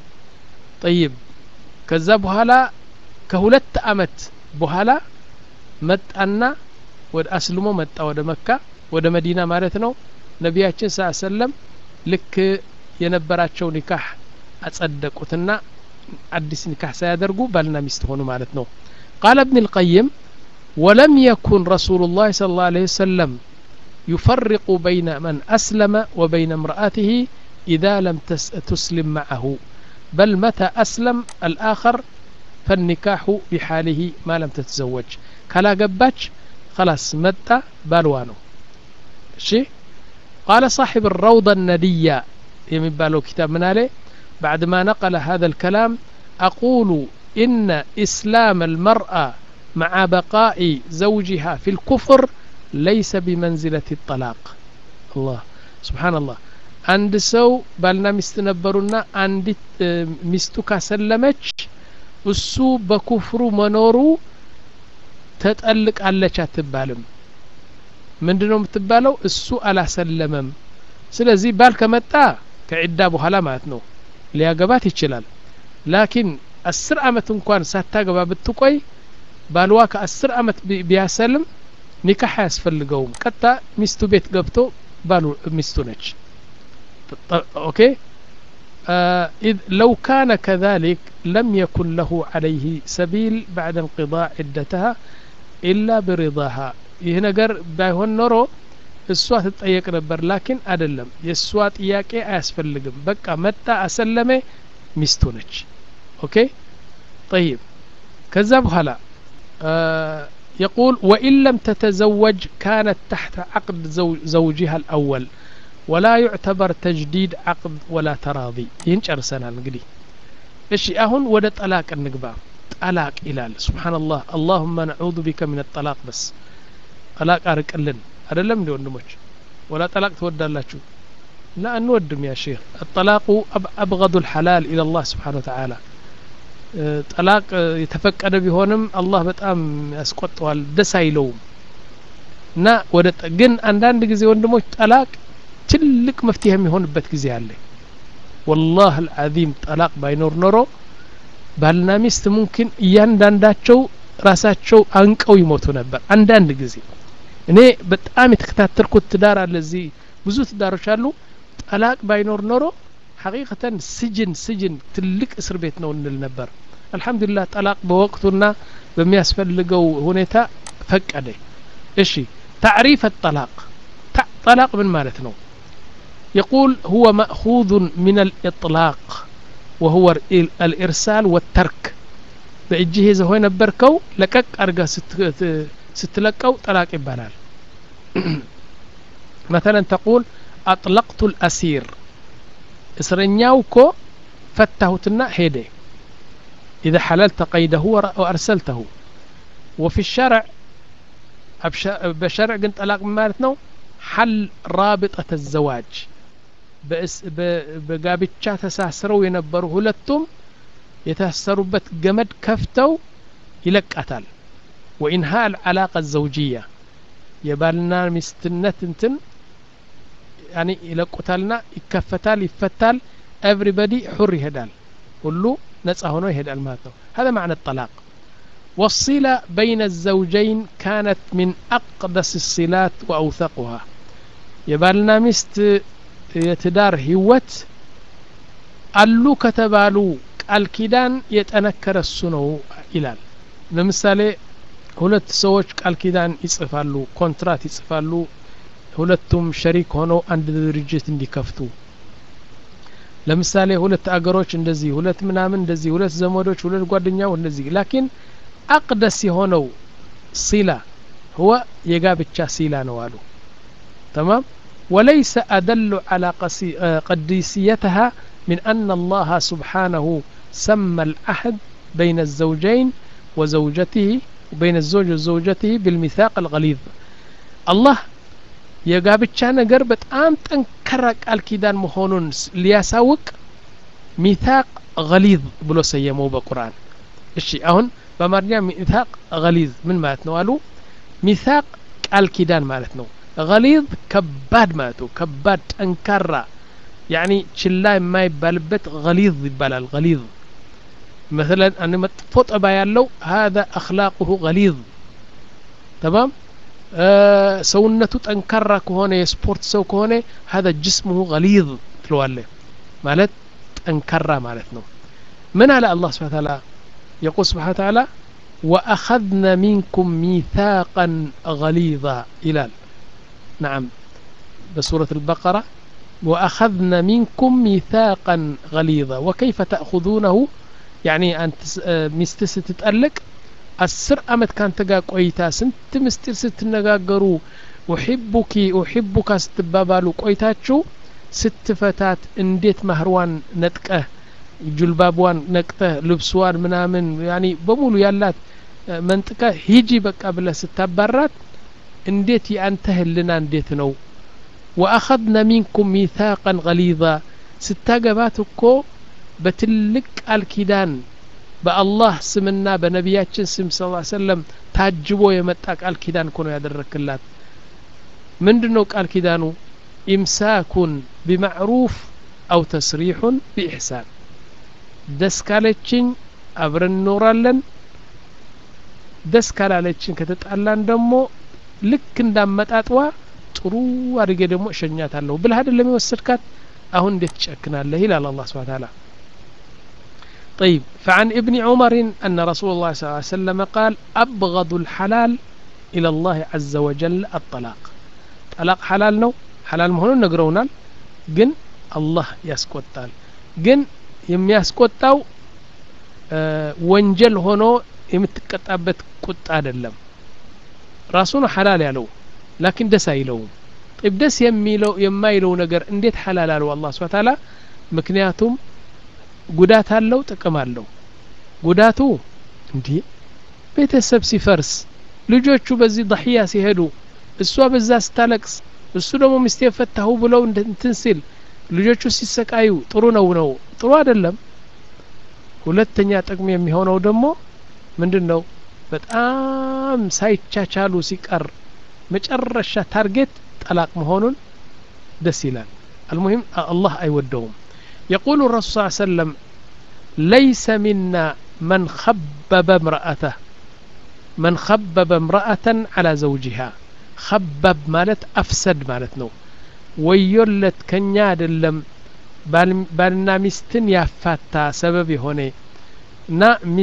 ጠይብ ከዛ በኋላ ከሁለት አመት በኋላ መጣና ወደ አስልሞ መጣ ወደ መካ ወደ መዲና ማለት ነው ነቢያችን ስ ሰለም ልክ የነበራቸው ኒካህ አጸደቁትና አዲስ ኒካህ ሳያደርጉ ባልና ሚስት ሆኑ ማለት ነው ቃለ እብን ልቀይም ወለም የኩን ረሱሉ ላህ ስለ ላሁ ዐለይሂ ወሰለም يفرق بين من أسلم وبين امرأته إذا لم تسلم معه بل متى أسلم الآخر فالنكاح بحاله ما لم تتزوج كلا قباتش خلاص متى بالوانو شي قال صاحب الروضة الندية يمين بالو كتاب من عليه بعد ما نقل هذا الكلام أقول إن إسلام المرأة مع بقاء زوجها في الكفر ليس بمنزلة الطلاق الله سبحان الله አንድ ሰው ባልና ሚስት ነበሩና አንዲት ሚስቱ ካሰለመች እሱ በኩፍሩ መኖሩ ተጠልቃለች አትባልም ምንድ ነው የምትባለው እሱ አላሰለመም ስለዚህ ባል ከመጣ ከዒዳ በኋላ ማለት ነው ሊያገባት ይችላል ላኪን አስር አመት እንኳን ሳታገባ ብትቆይ ባልዋ ከአስር አመት ቢያሰልም ኒካህ አያስፈልገውም ቀጥታ ሚስቱ ቤት ገብቶ ባሉ ሚስቱ ነች ኦኬ إذ لو كان كذلك لم يكن له عليه سبيل بعد انقضاء عدتها إلا برضاها ይህ ነገር ባይሆን ኖሮ እሷ ትጠየቅ ነበር ላኪን አይደለም የእሷ ጥያቄ አያስፈልግም በቃ መጣ አሰለመ ሚስቱ ነች ኦኬ ጠይብ ከዛ በኋላ يقول وإن لم تتزوج كانت تحت عقد زوجها الأول ولا يعتبر تجديد عقد ولا تراضي ينشر سنة نقدي إيش أهون ودا طلاق النقبة طلاق إلال سبحان الله اللهم نعوذ بك من الطلاق بس طلاق أرق لن هذا لم دي وندموش ولا طلاق تودى الله شو لا نودم يا شيخ الطلاق أبغض الحلال إلى الله سبحانه وتعالى ጠላቅ የተፈቀደ ቢሆንም አላህ በጣም ያስቆጠዋል ደስ አይለውም እና ወደ ግን አንዳንድ ጊዜ ወንድሞች ጠላቅ ትልቅ መፍትሄ የሚሆንበት ጊዜ አለ ወላህ አልዓዚም ጠላቅ ባይኖር ኖሮ ባልና ሚስት ሙምኪን እያንዳንዳቸው ራሳቸው አንቀው ይሞቱ ነበር አንዳንድ ጊዜ እኔ በጣም የተከታተልኩት ትዳር አለ እዚህ ብዙ ትዳሮች አሉ ጠላቅ ባይኖር ኖሮ ሐቂቀተን ስጅን ስጅን ትልቅ እስር ቤት ነው እንል ነበር አልሐምዱሊላህ ጠላቅ በወቅቱና በሚያስፈልገው ሁኔታ ፈቀደ እሺ ታዕሪፍ ጠላቅ ጠላቅ ምን ማለት ነው يقول هو مأخوذ من الإطلاق وهو الإرسال والترك በእጅህ ይዘህ ነበርከው ለቀቅ አርጋ ስትለቀው ጠላቅ ይባላል مثلا تقول أطلقت الأسير እስረኛው እኮ ፈታሁትና ሄደ إذا حللت قيده وأرسلته وفي الشرع በሸርዕ ግን ጠላቅ ማለት ነው ሐል ራብጠተ ዘዋጅ በጋብቻ ተሳስረው የነበሩ ሁለቱም የታሰሩበት ገመድ ከፍተው ይለቃታል ወኢንሃ አልዓላቀ ዘውጅያ የባልና ሚስትነት እንትን ያኒ ይለቁታልና ይከፈታል ይፈታል ኤቭሪበዲ ሑር ይሄዳል ሁሉ ነጻ ሆኖ ይሄዳል ማለት ነው هذا معنى الطلاق والصلة بين الزوجين كانت من أقدس الصلات وأوثقها የባልና ሚስት የትዳር ህይወት አሉ ከተባሉ ቃል ኪዳን የጠነከረ እሱ ነው ይላል ለምሳሌ ሁለት ሰዎች ቃል ኪዳን ይጽፋሉ ኮንትራት ይጽፋሉ ሁለቱም ሸሪክ ሆነው አንድ ድርጅት እንዲከፍቱ ለምሳሌ ሁለት አገሮች እንደዚህ ሁለት ምናምን እንደዚህ ሁለት ዘመዶች ሁለት ጓደኛው እንደዚህ ላኪን አቅደስ የሆነው ሲላ هو የጋብቻ ሲላ ነው አሉ تمام وليس أدل على قديسيتها من أن الله سبحانه سمى العهد بين الزوجين وزوجته وبين الزوج وزوجته بالميثاق الغليظ الله የጋብቻ ነገር በጣም ጠንከራ ቃል ኪዳን መሆኑን ሊያሳውቅ ሚታቅ ገሊዝ ብሎ ሰየመው በቁርአን እሺ አሁን በአማርኛ ሚታቅ ገሊዝ ምን ማለት ነው አሉ ሚታቅ ቃል ኪዳን ማለት ነው ገሊዝ ከባድ ማለት ነው ከባድ ጠንካራ ያኒ ችላ የማይባልበት ገሊዝ ይባላል ገሊዝ مثلا أن መጥፎ ጠባ ያለው هذا أخلاقه غليظ تمام ሰውነቱ ጠንካራ ከሆነ የስፖርት ሰው ከሆነ هذا جسمه غليظ ትለዋለህ ማለት ጠንካራ ማለት ነው ምን አለ አላህ ስብሓ ታላ يقول سبحانه وتعالى وأخذنا منكم ميثاقا غليظا إلال نعم بسورة البقرة وأخذنا منكم ميثاقا غليظا وكيف تأخذونه يعني أن مستس تتألق አስር አመት ካንተ ጋር ቆይታ ስንት ምስጢር ስትነጋገሩ ኡሒቡኪ ኡሒቡካ ስትባባሉ ቆይታችሁ ስትፈታት እንዴት ማህርዋን ነጥቀህ ጁልባቧን ነቅተህ ልብስዋን ምናምን ያኒ በሙሉ ያላት መንጥቀ ሂጂ በቃ ብለህ ስታባራት እንዴት የአንተ ህልና እንዴት ነው ወአኸድነ ሚንኩም ሚታቀን ገሊዛ ስታገባት እኮ በትልቅ ቃል ኪዳን በአላህ ስምና በነቢያችን ስም ስ ሰለም ታጅቦ የመጣ ቃል ኪዳን እኮ ነው ያደረክላት ምንድን ነው ቃል ኪዳኑ ኢምሳኩን ቢማዕሩፍ አው ተስሪሑን ቢኢሕሳን ደስ ካለችኝ አብረን እንኖራለን ደስ ካላለችን ከተጣላን ደግሞ ልክ እንዳመጣጥዋ ጥሩ አድርጌ ደግሞ እሸኛታለሁ ብልህ አይደለም የወሰድካት አሁን እንዴት ትጨክናለህ ይላል አላህ ስብሓ ታላ طيب فعن ابن عمر أن رسول الله صلى الله عليه وسلم قال أبغض الحلال إلى الله عز وجل الطلاق طلاق حلال نو حلال مهون نقرونال جن الله يسكوتال جن يم يسكوتاو أه ወንጀል ሆኖ የምትቀጣበት ቁጣ አይደለም ራሱ ነው ሐላል ያለው ላኪን ደስ አይለውም طيب ደስ የሚለው የማይለው ነገር እንዴት ሐላል አለው አላህ Subhanahu Ta'ala ምክንያቱም ጉዳት አለው ጥቅም አለው ጉዳቱ እንዲህ ቤተሰብ ሲፈርስ ልጆቹ በዚህ ضحያ ሲሄዱ እሷ በዛ ስታለቅስ እሱ ደግሞ ሚስቴ ፈታሁ ብለው እንትን ሲል ልጆቹ ሲሰቃዩ ጥሩ ነው ነው ጥሩ አይደለም ሁለተኛ ጥቅም የሚሆነው ደግሞ ምንድን ነው በጣም ሳይቻቻሉ ሲቀር መጨረሻ ታርጌት ጠላቅ መሆኑን ደስ ይላል አልሙሂም አላህ አይወደውም يقول الرسول صلى الله عليه وسلم ليس منا من خبب امرأته من خبب امرأة على زوجها خبب مالت أفسد مالت نو ويولت كنيا دلم ባልና ሚስትን ያፋታ ሰበብ የሆነ እና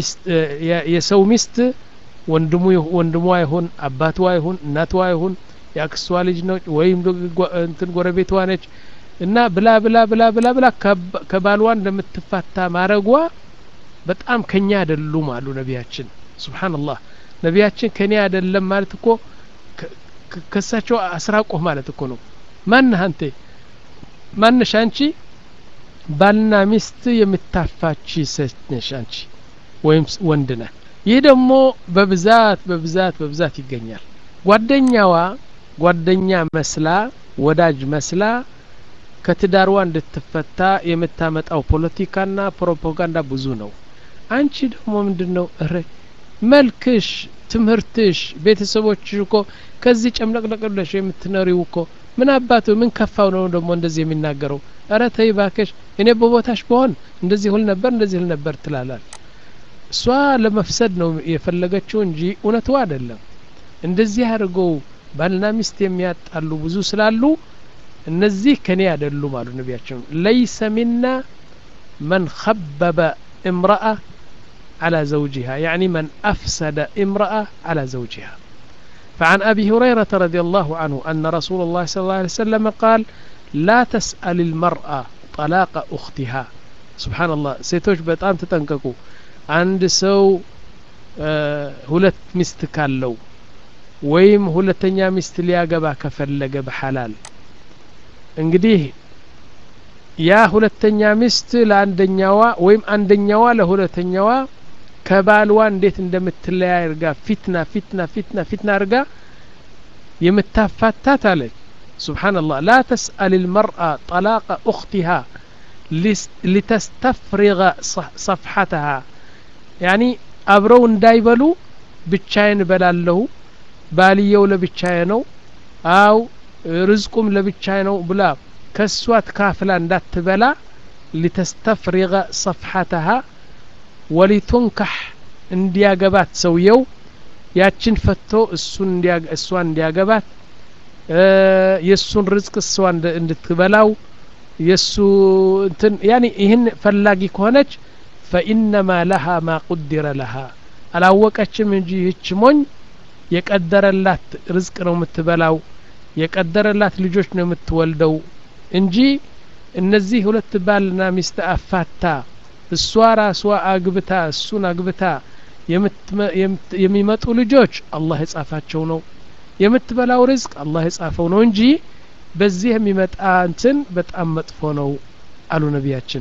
የሰው ሚስት ወንድሙ ወንድሟ ይሁን አባቷ ይሁን እናቷ ይሁን የአክስቷ ልጅ ነው ወይም እንትን ጎረቤቷ ነች እና ብላ ብላ ብላ ብላ ብላ ከባልዋ እንደምትፋታ ማረጓ በጣም ከኛ አይደሉም አሉ ነቢያችን ሱብሓንላህ ነቢያችን ከኔ አይደለም ማለት እኮ ከሳቸው አስራቆህ ማለት እኮ ነው ማነህ አንተ ማነሽ አንቺ ባልና ሚስት የምታፋች ሴት ነሽ አንቺ ወይም ወንድ ነህ ይህ ደግሞ በብዛት በብዛት በብዛት ይገኛል ጓደኛዋ ጓደኛ መስላ ወዳጅ መስላ ከትዳርዋ እንድትፈታ የምታመጣው ፖለቲካና ፕሮፓጋንዳ ብዙ ነው አንቺ ደግሞ ምንድን ነው እረ መልክሽ ትምህርትሽ ቤተሰቦችሽ እኮ ከዚህ ጨምለቅለቅ ብለሽ የምትኖሪው እኮ ምን አባቱ ምን ከፋው ነው ደግሞ እንደዚህ የሚናገረው እረ ተይ ባክሽ እኔ በቦታሽ በሆን እንደዚህ ሁል ነበር እንደዚህ ሁል ነበር ትላላል እሷ ለመፍሰድ ነው የፈለገችው እንጂ እውነቱ አይደለም እንደዚህ አድርገው ባልና ሚስት የሚያጣሉ ብዙ ስላሉ እነዚህ ከኔ አይደሉም አሉ ነቢያችን ለይሰ ሚና መን ኸበበ امرأة على زوجها يعني من أفسد امرأة على زوجها فعن أبي هريرة رضي الله عنه أن رسول الله صلى الله عليه وسلم قال لا تسأل المرأة طلاق أختها سبحان الله ሴቶች በጣም ተጠንቀቁ አንድ ሰው ሁለት ሚስት ካለው ወይም ሁለተኛ ሚስት ሊያገባ ከፈለገ በሐላል እንግዲህ ያ ሁለተኛ ሚስት ለአንደኛዋ ወይም አንደኛዋ ለሁለተኛዋ ከባልዋ እንዴት እንደምትለያይ እርጋ ፊትና ፊትና ፊትና ፊትና እርጋ የምታፋታት አለች سبحان الله لا تسأل المرأة طلاق أختها لتستفرغ صفحتها يعني አብረው እንዳይበሉ ብቻዬን እበላለሁ ባልየው ለብቻዬ ነው አው ርዝቁም ለብቻዬ ነው ብላ ከሷ ትካፍላ እንዳትበላ ሊተስተፍሪغ ሰፍሐተሃ ወሊቱንካሕ እንዲያገባት ሰውየው ያችን ፈቶ እሱን እሷን እንዲያገባት የእሱን ርዝቅ እሷ እንድትበላው የእሱ እንትን ያኒ ይህን ፈላጊ ከሆነች ፈኢነማ ለሃ ማ ቁድረ ለሃ አላወቀችም እንጂ ይህች ሞኝ የቀደረላት ርዝቅ ነው የምትበላው የቀደረላት ልጆች ነው የምትወልደው እንጂ እነዚህ ሁለት ባልና ሚስት አፋታ እሷ ራሷ አግብታ እሱን አግብታ የሚመጡ ልጆች አላህ የጻፋቸው ነው የምትበላው ርዝቅ አላህ የጻፈው ነው እንጂ በዚህ የሚመጣ እንትን በጣም መጥፎ ነው አሉ ነቢያችን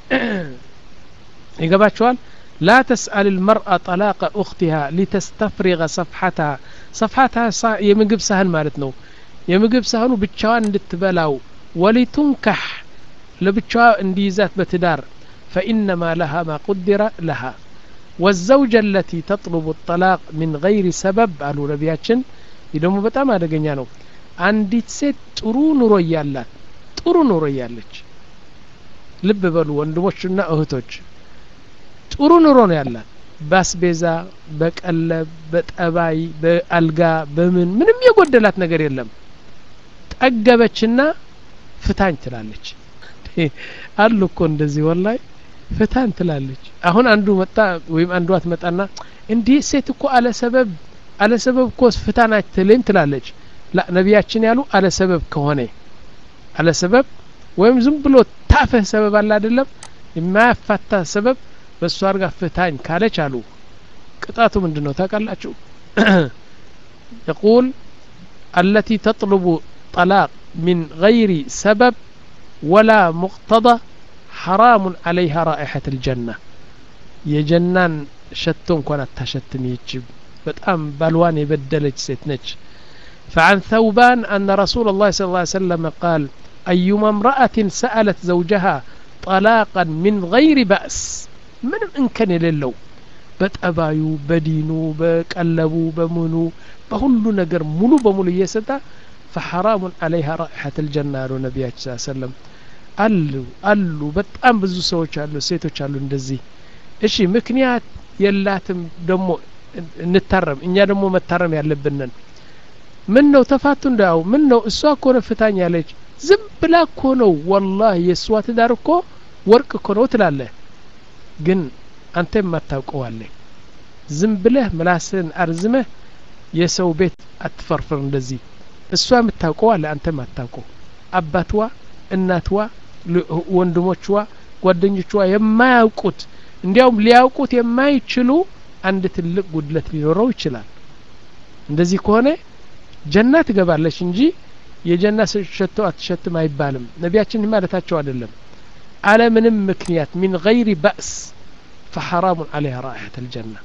ይገባቸዋል لا تسأل المرأة طلاق أختها لتستفرغ صفحتها صفحتها يمقب سهل مالتنا يمقب سهل بتشوان እንድትበላው ولتنكح لبتشوا انديزات بتدار فإنما لها ما قدر لها والزوجة التي تطلب الطلاق من غير سبب قالوا نبياتشن يدوم በጣም አደገኛ ነው አንዲት ሴት ጥሩ ኑሮ እያላት ጥሩ ኑሮ እያለች ልብ በሉ ወንድሞችና እህቶች ጥሩ ኑሮ ነው ያላት በአስቤዛ በቀለብ በጠባይ በአልጋ በምን ምንም የጎደላት ነገር የለም ጠገበችና ፍታኝ ትላለች አሉ እኮ እንደዚህ ወላይ ፍታኝ ትላለች አሁን አንዱ መጣ ወይም አንዷ ትመጣና እንዲህ ሴት እኮ አለ ሰበብ አለ ሰበብ እኮ ፍታን አትልም ትላለች ላ ነቢያችን ያሉ አለ ሰበብ ከሆነ አለ ሰበብ ወይም ዝም ብሎ ታፈህ ሰበብ አለ አይደለም የማያፋታ ሰበብ በእሱ አርጋ ፍታኝ ካለች አሉ ቅጣቱ ምንድን ነው ታውቃላችሁ يقول التي تطلب طلاق من غير سبب ولا مقتضى حرام عليها رائحة الجنة የጀናን ሸቶ እንኳን አታሸትም ይችብ በጣም ባልዋን የበደለች ሴት ነች فعن ثوبان أن رسول الله صلى الله عليه وسلم قال أيما امرأة سألت زوجها طلاقا من غير بأس ምንም እንከን የሌለው በጠባዩ በዲኑ በቀለቡ በምኑ በሁሉ ነገር ሙሉ በሙሉ እየሰጣ ፈሐራሙን አለይሃ ራኢሐት ልጀና አሉ ነቢያችን ስ ሰለም አሉ አሉ በጣም ብዙ ሰዎች አሉ ሴቶች አሉ እንደዚህ እሺ ምክንያት የላትም ደግሞ እንታረም እኛ ደግሞ መታረም ያለብንን ምን ነው ተፋቱ እንዳው ምን ነው እሷ እኮ ነው ፍታኝ ያለች ዝም ብላ እኮ ነው ወላሂ የእሷ ትዳር እኮ ወርቅ እኮ ነው ትላለህ ግን አንተ የማታውቀው አለ ዝም ብለህ ምላስን አርዝመህ የሰው ቤት አትፈርፍር እንደዚህ እሷ የምታውቀው አለ አንተ የማታውቀው አባትዋ እናትዋ ወንድሞችዋ ጓደኞችዋ የማያውቁት እንዲያውም ሊያውቁት የማይችሉ አንድ ትልቅ ጉድለት ሊኖረው ይችላል እንደዚህ ከሆነ ጀና ትገባለች እንጂ የጀና ሸቶ አትሸትም አይባልም ነቢያችን ማለታቸው አይደለም አለ ምንም ምክንያት ሚን ገይሪ በእስ ፈሐራሙን አለይሃ ራኢሐት አልጀና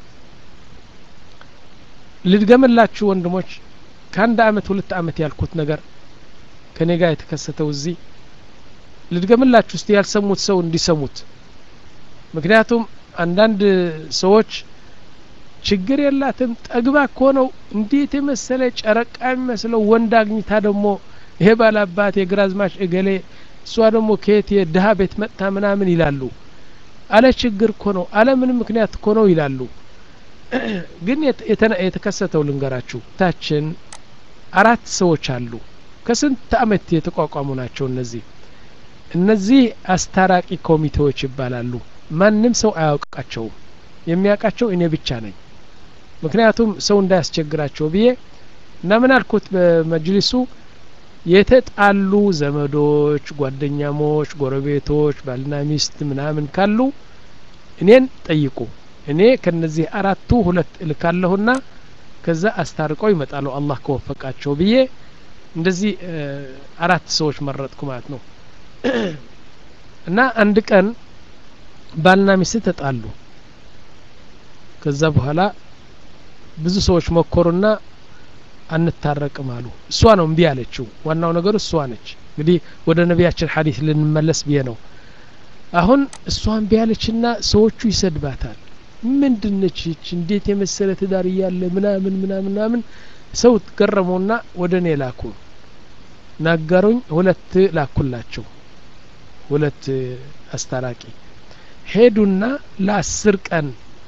ልድገምላችሁ ወንድሞች ከአንድ አመት ሁለት አመት ያልኩት ነገር ከኔ ጋር የተከሰተው እዚህ ልድገምላችሁ እስቲ ያልሰሙት ሰው እንዲሰሙት ምክንያቱም አንዳንድ ሰዎች ችግር የላትም ጠግባ እኮ ነው እንዴት የመሰለ ጨረቃ የሚመስለው ወንድ አግኝታ ደግሞ ይሄ ባላባት የግራዝማች እገሌ እሷ ደግሞ ከየት የድሀ ቤት መጥታ ምናምን ይላሉ አለ ችግር እኮ ነው አለ ምንም ምክንያት እኮ ነው ይላሉ ግን የተከሰተው ልንገራችሁ ታችን አራት ሰዎች አሉ ከስንት አመት የተቋቋሙ ናቸው እነዚህ እነዚህ አስታራቂ ኮሚቴዎች ይባላሉ ማንም ሰው አያውቃቸውም የሚያውቃቸው እኔ ብቻ ነኝ ምክንያቱም ሰው እንዳያስቸግራቸው ብዬ እና ምን አልኩት በመጅሊሱ የተጣሉ ዘመዶች ጓደኛሞች ጎረቤቶች ባልና ሚስት ምናምን ካሉ እኔን ጠይቁ እኔ ከነዚህ አራቱ ሁለት እልካለሁና ከዛ አስታርቀው ይመጣሉ አላህ ከወፈቃቸው ብዬ እንደዚህ አራት ሰዎች መረጥኩ ማለት ነው እና አንድ ቀን ባልና ሚስት ተጣሉ ከዛ በኋላ ብዙ ሰዎች ሞከሩና አንታረቅም አሉ እሷ ነው እምቢ ያለችው ዋናው ነገር እሷ ነች እንግዲህ ወደ ነቢያችን ሀዲስ ልንመለስ ብዬ ነው አሁን እሷ እምቢ ያለችና ሰዎቹ ይሰድባታል ምንድነች ይች እንዴት የመሰለ ትዳር እያለ ምናምን ምናምን ምናምን ሰው ገረመውና ወደ እኔ ላኩ ናገሩኝ ሁለት ላኩላቸው ሁለት አስታራቂ ሄዱና ለአስር ቀን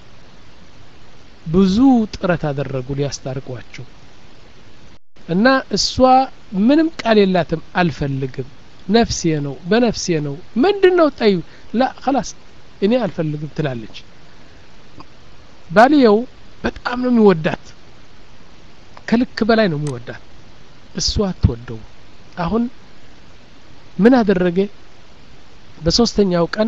ብዙ ጥረት አደረጉ ሊያስታርቋቸው እና እሷ ምንም ቃል የላትም አልፈልግም ነፍሴ ነው በነፍሴ ነው ምንድን ነው ጠዩ ላ ከላስ እኔ አልፈልግም ትላለች ባልየው በጣም ነው የሚወዳት ከልክ በላይ ነው የሚወዳት እሷ አትወደው አሁን ምን አደረገ በሶስተኛው ቀን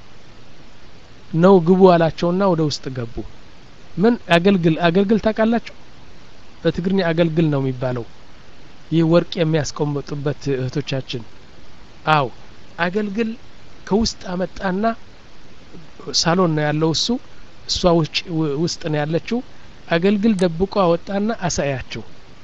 ነው ግቡ አላቸውና ወደ ውስጥ ገቡ ምን አገልግል አገልግል ታውቃላችሁ በትግርኛ አገልግል ነው የሚባለው ይህ ወርቅ የሚያስቀምጡበት እህቶቻችን አው አገልግል ከውስጥ አመጣና ሳሎን ነው ያለው እሱ እሷ ውጭ ውስጥ ነው ያለችው አገልግል ደብቆ አወጣና አሳያቸው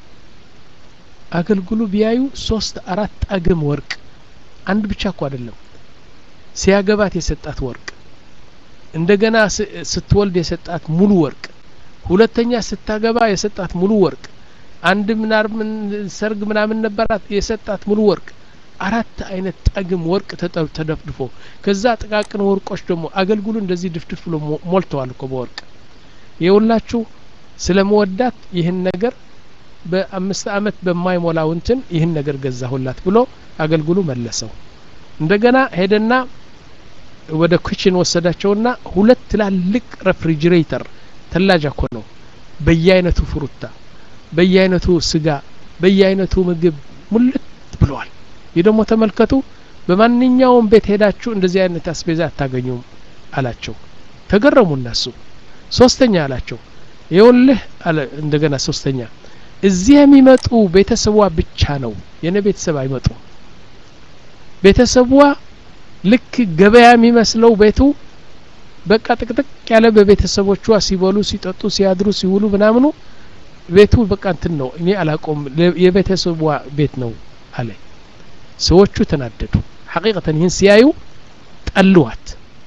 አገልግሉ ቢያዩ ሶስት አራት ጣግም ወርቅ አንድ ብቻ እኮ አይደለም ሲያገባት የሰጣት ወርቅ እንደገና ስትወልድ የሰጣት ሙሉ ወርቅ ሁለተኛ ስታገባ የሰጣት ሙሉ ወርቅ አንድ ምናምን ሰርግ ምናምን ነበራት የሰጣት ሙሉ ወርቅ አራት አይነት ጠግም ወርቅ ተደፍድፎ ከዛ ጥቃቅን ወርቆች ደግሞ አገልግሉ እንደዚህ ድፍድፍ ብሎ ሞልተዋል እኮ በወርቅ የሁላችሁ ስለ መወዳት ይህን ነገር በአምስት አመት በማይሞላው እንትን ይህን ነገር ገዛሁላት ብሎ አገልግሉ መለሰው እንደገና ሄደና ወደ ኩችን ወሰዳቸውና ሁለት ትላልቅ ሬፍሪጅሬተር ተላጃ እኮ ነው በየአይነቱ ፍሩታ በየአይነቱ ስጋ በየአይነቱ ምግብ ሙልት ብለዋል ይህ ደግሞ ተመልከቱ በማንኛውም ቤት ሄዳችሁ እንደዚህ አይነት አስቤዛ አታገኙም አላቸው ተገረሙ እነሱ ሶስተኛ አላቸው ይኸውልህ አለ እንደገና ሶስተኛ እዚህ የሚመጡ ቤተሰቧ ብቻ ነው የነ ቤተሰብ አይመጡም ቤተሰቧ ልክ ገበያ የሚመስለው ቤቱ በቃ ጥቅጥቅ ያለ በቤተሰቦቿ ሲበሉ ሲጠጡ ሲያድሩ ሲውሉ ምናምኑ ቤቱ በቃ እንትን ነው እኔ አላቆም የቤተሰቧ ቤት ነው አለ ሰዎቹ ተናደዱ ሐቂቀተን ይህን ሲያዩ ጠልዋት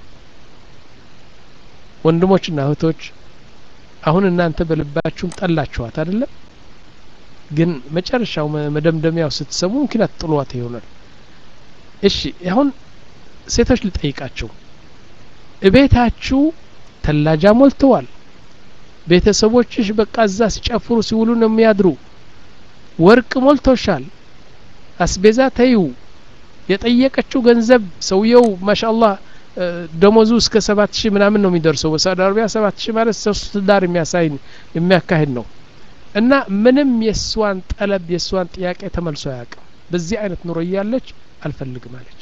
ወንድሞችና እህቶች አሁን እናንተ በልባችሁም ጠላችኋት አይደለም ግን መጨረሻው መደምደሚያው ስትሰሙ ምክንያት ጥሏት ይሆናል እሺ አሁን ሴቶች ልጠይቃቸው እቤታችሁ ተላጃ ሞልተዋል ቤተሰቦችሽ በቃ እዛ ሲጨፍሩ ሲውሉ ነው የሚያድሩ ወርቅ ሞልቶሻል አስቤዛ ተዩ የጠየቀችው ገንዘብ ሰውየው ማሻአላህ ደሞዙ እስከ ሰባት ሺህ ምናምን ነው የሚደርሰው በሳውዲ አረቢያ ሰባት ሺህ ማለት ሶስት ዳር የሚያሳይ የሚያካሂድ ነው እና ምንም የእሷን ጠለብ የእሷን ጥያቄ ተመልሶ አያውቅም በዚህ አይነት ኑሮ እያለች አልፈልግም አለች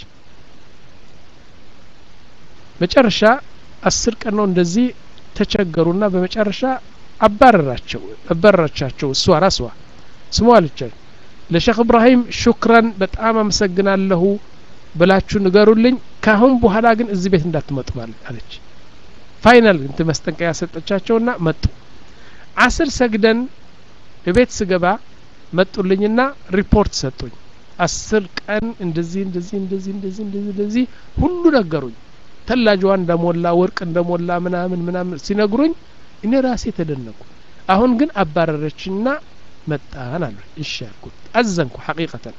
መጨረሻ አስር ቀን ነው እንደዚህ ተቸገሩና በመጨረሻ አባረራቸው አባረራቻቸው እሷ ራስዋ ስሟ አለቻቸው ለሼክ እብራሂም ሹክረን በጣም አመሰግናለሁ ብላችሁ ንገሩልኝ ካሁን በኋላ ግን እዚህ ቤት እንዳትመጡ ማለት አለች ፋይናል እንት መስጠንቀቂያ ሰጠቻቸውና መጡ አስር ሰግደን ቤት ስገባ መጡልኝና ሪፖርት ሰጡኝ አስር ቀን እንደዚህ እንደዚህ እንደዚህ እንደዚህ እንደዚህ እንደዚህ ሁሉ ነገሩኝ ተላጅዋ እንደሞላ ወርቅ እንደሞላ ምናምን ምናምን ሲነግሩኝ እኔ ራሴ ተደነቁ አሁን ግን አባረረችና መጣን አሉ እሺ ያልኩት አዘንኩ ሐቂቀተን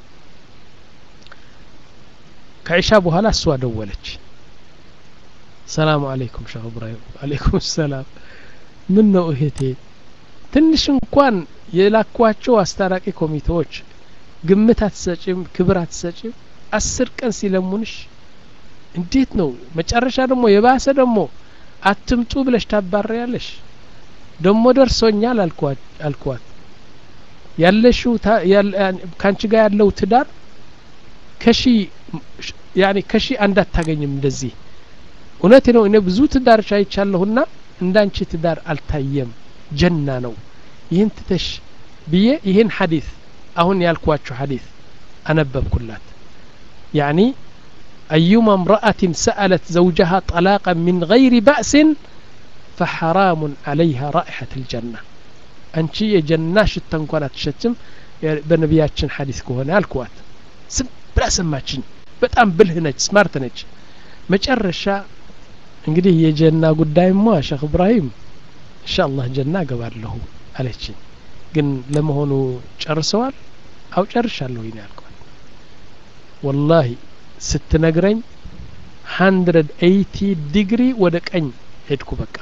ከዒሻ በኋላ እሷ ደወለች ሰላሙ አለይኩም ሸህ እብራሂም አለይኩም ሰላም ምን ነው እህቴ ትንሽ እንኳን የላኳቸው አስታራቂ ኮሚቴዎች ግምት አትሰጭም ክብር አትሰጭም አስር ቀን ሲለሙንሽ እንዴት ነው መጨረሻ ደግሞ የባሰ ደግሞ አትምጡ ብለሽ ታባሪያለሽ ደግሞ ደርሶኛል አልኳት ያለሽው ካንቺ ጋር ያለው ትዳር ከሺ ያኔ ከሺ አንድ አታገኝም እንደዚህ እውነት ነው እኔ ብዙ ትዳርሽ አይቻለሁና እንዳንቺ ትዳር አልታየም ጀና ነው ይህን ትተሽ ብዬ ይህን ሐዲስ አሁን ያልኳችሁ ሐዲስ አነበብኩላት ያኒ أيما امرأة سألت زوجها طلاقا من غير بأس فحرام عليها رائحة الجنة أنت የጀና ሽታ እንኳን አትሸትም በነቢያችን ሐዲስ ከሆነ አልኩዋት ስም ብላ ሰማችኝ በጣም ብልህ ነች ስማርት ነች መጨረሻ እንግዲህ የጀና ጉዳይማ ሼክ እብራሂም ኢንሻአላህ ጀና እገባለሁ አለችኝ ግን ለመሆኑ ጨርሰዋል አው ጨርሻለሁ ይኔ አልኳት ወላሂ ስትነግረኝ ሀንድረድ ኤይቲ ዲግሪ ወደ ቀኝ ሄድኩ በቃ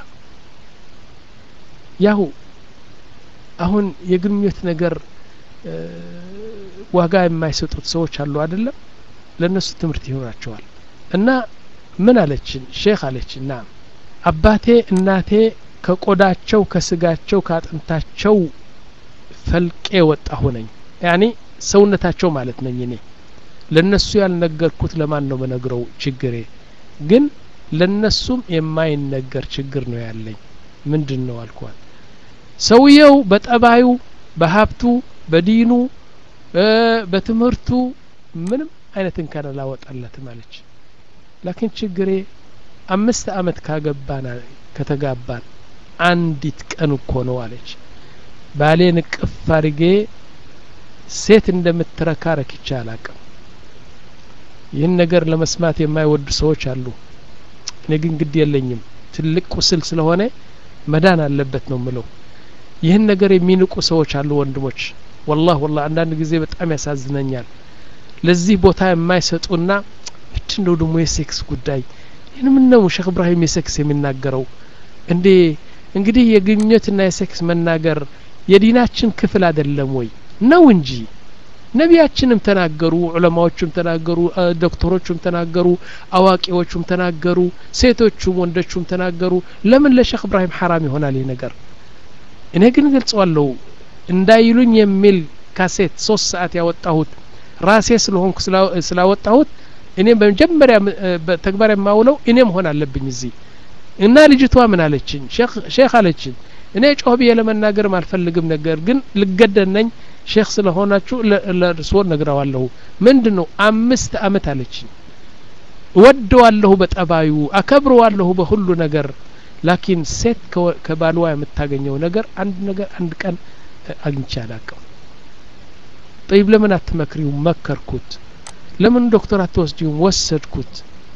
ያው አሁን የግንኙነት ነገር ዋጋ የማይሰጡት ሰዎች አሉ አይደለም ለእነሱ ትምህርት ይሆናቸዋል እና ምን አለችን ሼክ አለችን ና አባቴ እናቴ ከቆዳቸው ከስጋቸው ከአጥንታቸው ፈልቄ ወጣሁ ነኝ ያኔ ሰውነታቸው ማለት ነኝ እኔ ለነሱ ያልነገርኩት ለማን ነው በነግረው ችግሬ ግን ለነሱም የማይነገር ችግር ነው ያለኝ ምንድን ነው አልኳት ሰውየው በጠባዩ በሀብቱ በዲኑ በትምህርቱ ምንም አይነት እንከን አላወጣለትም አለች ላኪን ችግሬ አምስት አመት ካገባን ከተጋባን አንዲት ቀን እኮ ነው አለች ባሌን እቅፍ አድርጌ ሴት እንደምትረካ ረክቻ አላቅም ይህን ነገር ለመስማት የማይወዱ ሰዎች አሉ እኔ ግን ግድ የለኝም ትልቅ ቁስል ስለሆነ መዳን አለበት ነው ምለው ይህን ነገር የሚንቁ ሰዎች አሉ ወንድሞች ወላህ ወላህ አንዳንድ ጊዜ በጣም ያሳዝነኛል ለዚህ ቦታ የማይሰጡና ምንድን ነው ደግሞ የሴክስ ጉዳይ ይህን ምን ነው ሼክ እብራሂም የሴክስ የሚናገረው እንዴ እንግዲህ የግንኙነትና የሴክስ መናገር የዲናችን ክፍል አይደለም ወይ ነው እንጂ ነቢያችንም ተናገሩ ዑለማዎቹም ተናገሩ ዶክተሮቹም ተናገሩ አዋቂዎቹም ተናገሩ ሴቶቹም ወንዶቹም ተናገሩ ለምን ለሼክ እብራሂም ሐራም ይሆናል ይህ ነገር እኔ ግን ገልጸዋለሁ እንዳይሉኝ የሚል ካሴት ሶስት ሰዓት ያወጣሁት ራሴ ስለሆንኩ ስላወጣሁት እኔም በመጀመሪያ ተግባር የማውለው እኔ መሆን አለብኝ እዚህ እና ልጅቷ ምን አለችኝ ሼክ አለችኝ እኔ ጮህ ብዬ ለመናገርም አልፈልግም ነገር ግን ልገደድ ነኝ ሼክ ስለሆናችሁ ለእርስዎ ነግረዋለሁ ምንድን ነው አምስት አመት አለችኝ እወደዋለሁ በጠባዩ አከብረዋለሁ በሁሉ ነገር ላኪን ሴት ከባልዋ የምታገኘው ነገር አንድ ነገር አንድ ቀን አግኝቼ አላቅም ጠይብ ለምን አትመክሪውም መከርኩት ለምን ዶክተር አትወስጂውም ወሰድኩት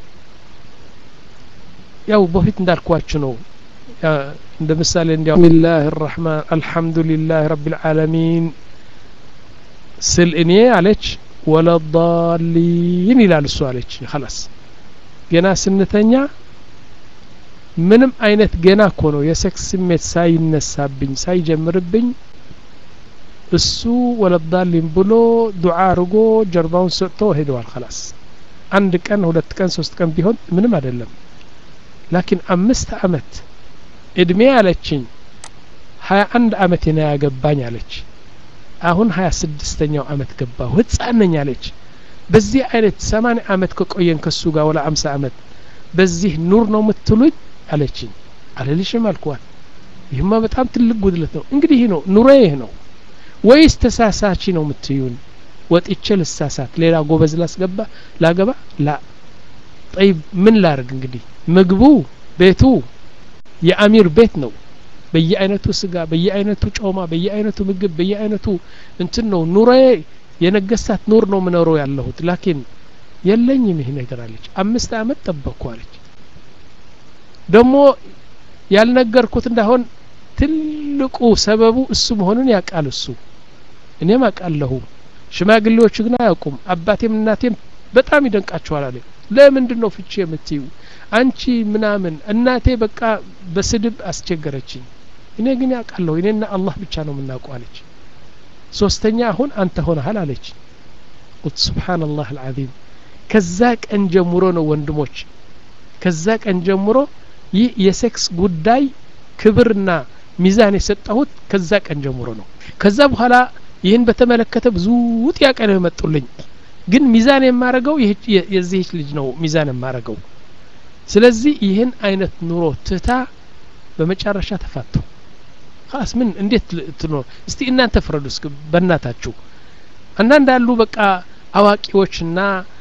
ያው በፊት እንዳልኳችሁ ነው እንደ ምሳሌ እንዲያው ቢስሚላህ الرحمن الحمد لله رب العالمين ስል እኔ አለች ወለዳሊን ይላል እሱ አለች خلاص ገና ስንተኛ ምንም አይነት ገና እኮ ነው የሴክስ ስሜት ሳይነሳብኝ ሳይጀምርብኝ እሱ ወለዳሊን ብሎ ዱዓ አርጎ ጀርባውን ሰጥቶ ሄደዋል خلاص አንድ ቀን ሁለት ቀን ሶስት ቀን ቢሆን ምንም አይደለም ላኪን አምስት አመት እድሜ አለችኝ ሀያ አንድ አመት ና ያገባኝ አለች አሁን ሀያ ስድስተኛው አመት ገባሁ ህጻን ነኝ አለች በዚህ አይነት ሰማንያ አመት ከቆየን ከሱ ጋር ወላ አምሳ አመት በዚህ ኑር ነው የምትሉኝ አለችኝ አልልሽም አልኳት ይህማ በጣም ትልቅ ጉድለት ነው እንግዲህ ይህ ነው ኑሮ ይህ ነው ወይስ ተሳሳቺ ነው የምትዩን ወጥቼ ልሳሳት ሌላ ጎበዝ ላስገባ ላገባ ላ ጠይብ ምን ላርግ እንግዲህ ምግቡ ቤቱ የአሚር ቤት ነው በየአይነቱ ስጋ በየአይነቱ ጮማ በየአይነቱ ምግብ በየአይነቱ እንትን ነው ኑሮዬ የነገስታት ኑር ነው ምኖረው ያለሁት ላኪን የለኝም ይህ ነገር አለች አምስት አመት ጠበቅኩ አለች ደግሞ ያልነገርኩት እንዳሆን ትልቁ ሰበቡ እሱ መሆኑን ያውቃል እሱ እኔም አውቃለሁ ሽማግሌዎቹ ግን አያውቁም አባቴም እናቴም በጣም ይደንቃቸዋል አለ ለምንድን ነው ፍቺ የምትዩ አንቺ ምናምን እናቴ በቃ በስድብ አስቸገረችኝ እኔ ግን ያውቃለሁ እኔና አላህ ብቻ ነው የምናውቀው አለች ሶስተኛ አሁን አንተ ሆነሃል አለች ቁት ስብሓንላህ አልዓዚም ከዛ ቀን ጀምሮ ነው ወንድሞች ከዛ ቀን ጀምሮ ይህ የሴክስ ጉዳይ ክብርና ሚዛን የሰጠሁት ከዛ ቀን ጀምሮ ነው ከዛ በኋላ ይህን በተመለከተ ብዙ ጥያቄ ነው የመጡልኝ ግን ሚዛን የማረገው የዚህች ልጅ ነው ሚዛን የማረገው ስለዚህ ይህን አይነት ኑሮ ትታ በመጨረሻ ተፋቱ ስ ምን እንዴት ትኖር እስቲ እናንተ ፍረዱ እስክ በእናታችሁ አንዳንድ አሉ በቃ አዋቂዎችና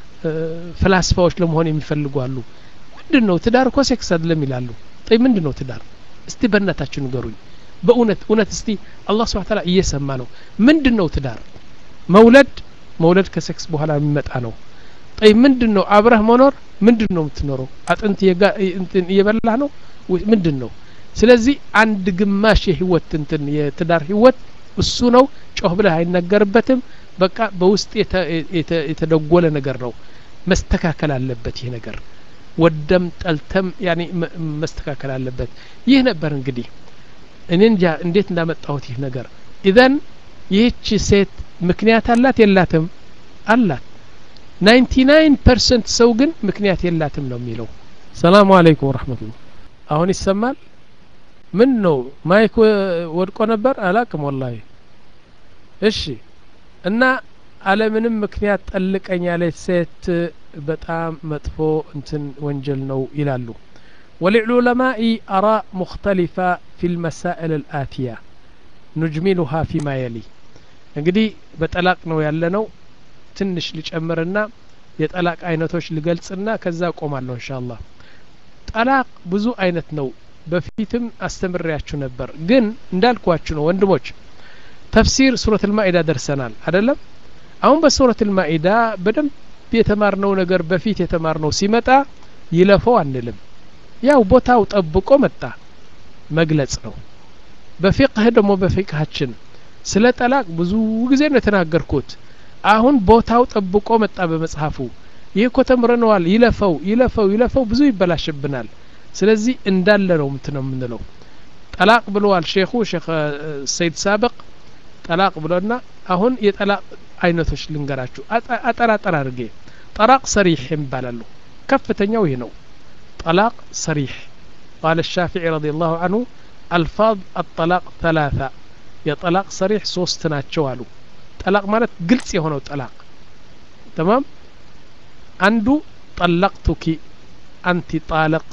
ፍላስፋዎች ለመሆን የሚፈልጉ አሉ ምንድን ነው ትዳር እኮ ሴክስ አይደለም ይላሉ ጠይ ምንድን ነው ትዳር እስቲ በእናታችሁ ንገሩኝ በእውነት እውነት እስቲ አላህ ስብሐ ተዓላ እየሰማ ነው ምንድን ነው ትዳር መውለድ መውለድ ከሴክስ በኋላ የሚመጣ ነው ጠይ ምንድን ነው አብረህ መኖር ምንድን ነው የምትኖረው አጥንት እየበላህ ነው ምንድን ነው ስለዚህ አንድ ግማሽ የህይወት እንትን የትዳር ህይወት እሱ ነው ጮህ ብለህ አይነገርበትም በቃ በውስጥ የተደጎለ ነገር ነው መስተካከል አለበት ይህ ነገር ወደም ጠልተም ያኔ መስተካከል አለበት ይህ ነበር እንግዲህ እኔ እንጃ እንዴት እንዳመጣሁት ይህ ነገር ኢዘን ይህች ሴት ምክንያት አላት የላትም አላት ናይንቲ ናይን ፐርሰንት ሰው ግን ምክንያት የላትም ነው የሚለው ሰላሙ አለይኩም ወረህመቱላ አሁን ይሰማል ምን ነው ማይክ ወድቆ ነበር አላቅም ወላሂ እሺ እና አለምንም ምክንያት ጠልቀኝ ያለች ሴት በጣም መጥፎ እንትን ወንጀል ነው ይላሉ وللعلماء آراء مختلفة في المسائل الآتية نجملها فيما يلي እንግዲህ በጠላቅ ነው ያለነው ትንሽ ልጨምርና የጠላቅ አይነቶች ልገልጽና ከዛ ቆማለሁ እንሻአላህ ጠላቅ ብዙ አይነት ነው በፊትም አስተምሬያችሁ ነበር ግን እንዳልኳችሁ ነው ወንድሞች ተፍሲር ሱረት ልማኢዳ ደርሰናል አደለም አሁን በሱረት ልማኢዳ በደንብ የተማርነው ነገር በፊት የተማርነው ሲመጣ ይለፈው አንልም ያው ቦታው ጠብቆ መጣ መግለጽ ነው በፊቅህ ደግሞ በፊቅሃችን ስለ ጠላቅ ብዙ ጊዜ ነው የተናገርኩት አሁን ቦታው ጠብቆ መጣ በመጽሐፉ ይህ እኮ ተምረነዋል ይለፈው ይለፈው ይለፈው ብዙ ይበላሽብናል ስለዚህ እንዳለ ነው ምት ነው የምንለው ጠላቅ ብለዋል ሼኹ ሼክ ሰይድ ሳብቅ ጠላቅ ብሎና አሁን የጠላቅ አይነቶች ልንገራችሁ አጠራጠር አድርጌ ጠላቅ ሰሪሕ ይባላሉ ከፍተኛው ይህ ነው ጠላቅ ሰሪሕ قال الشافعي رضي الله عنه ألفاظ الطلاق ثلاثة የጠላቅ ሰሪሕ ሶስት ናቸው አሉ ጠላቅ ማለት ግልጽ የሆነው ጠላቅ ተማም አንዱ ጠለቅቱኪ አንቲ ጣለቅ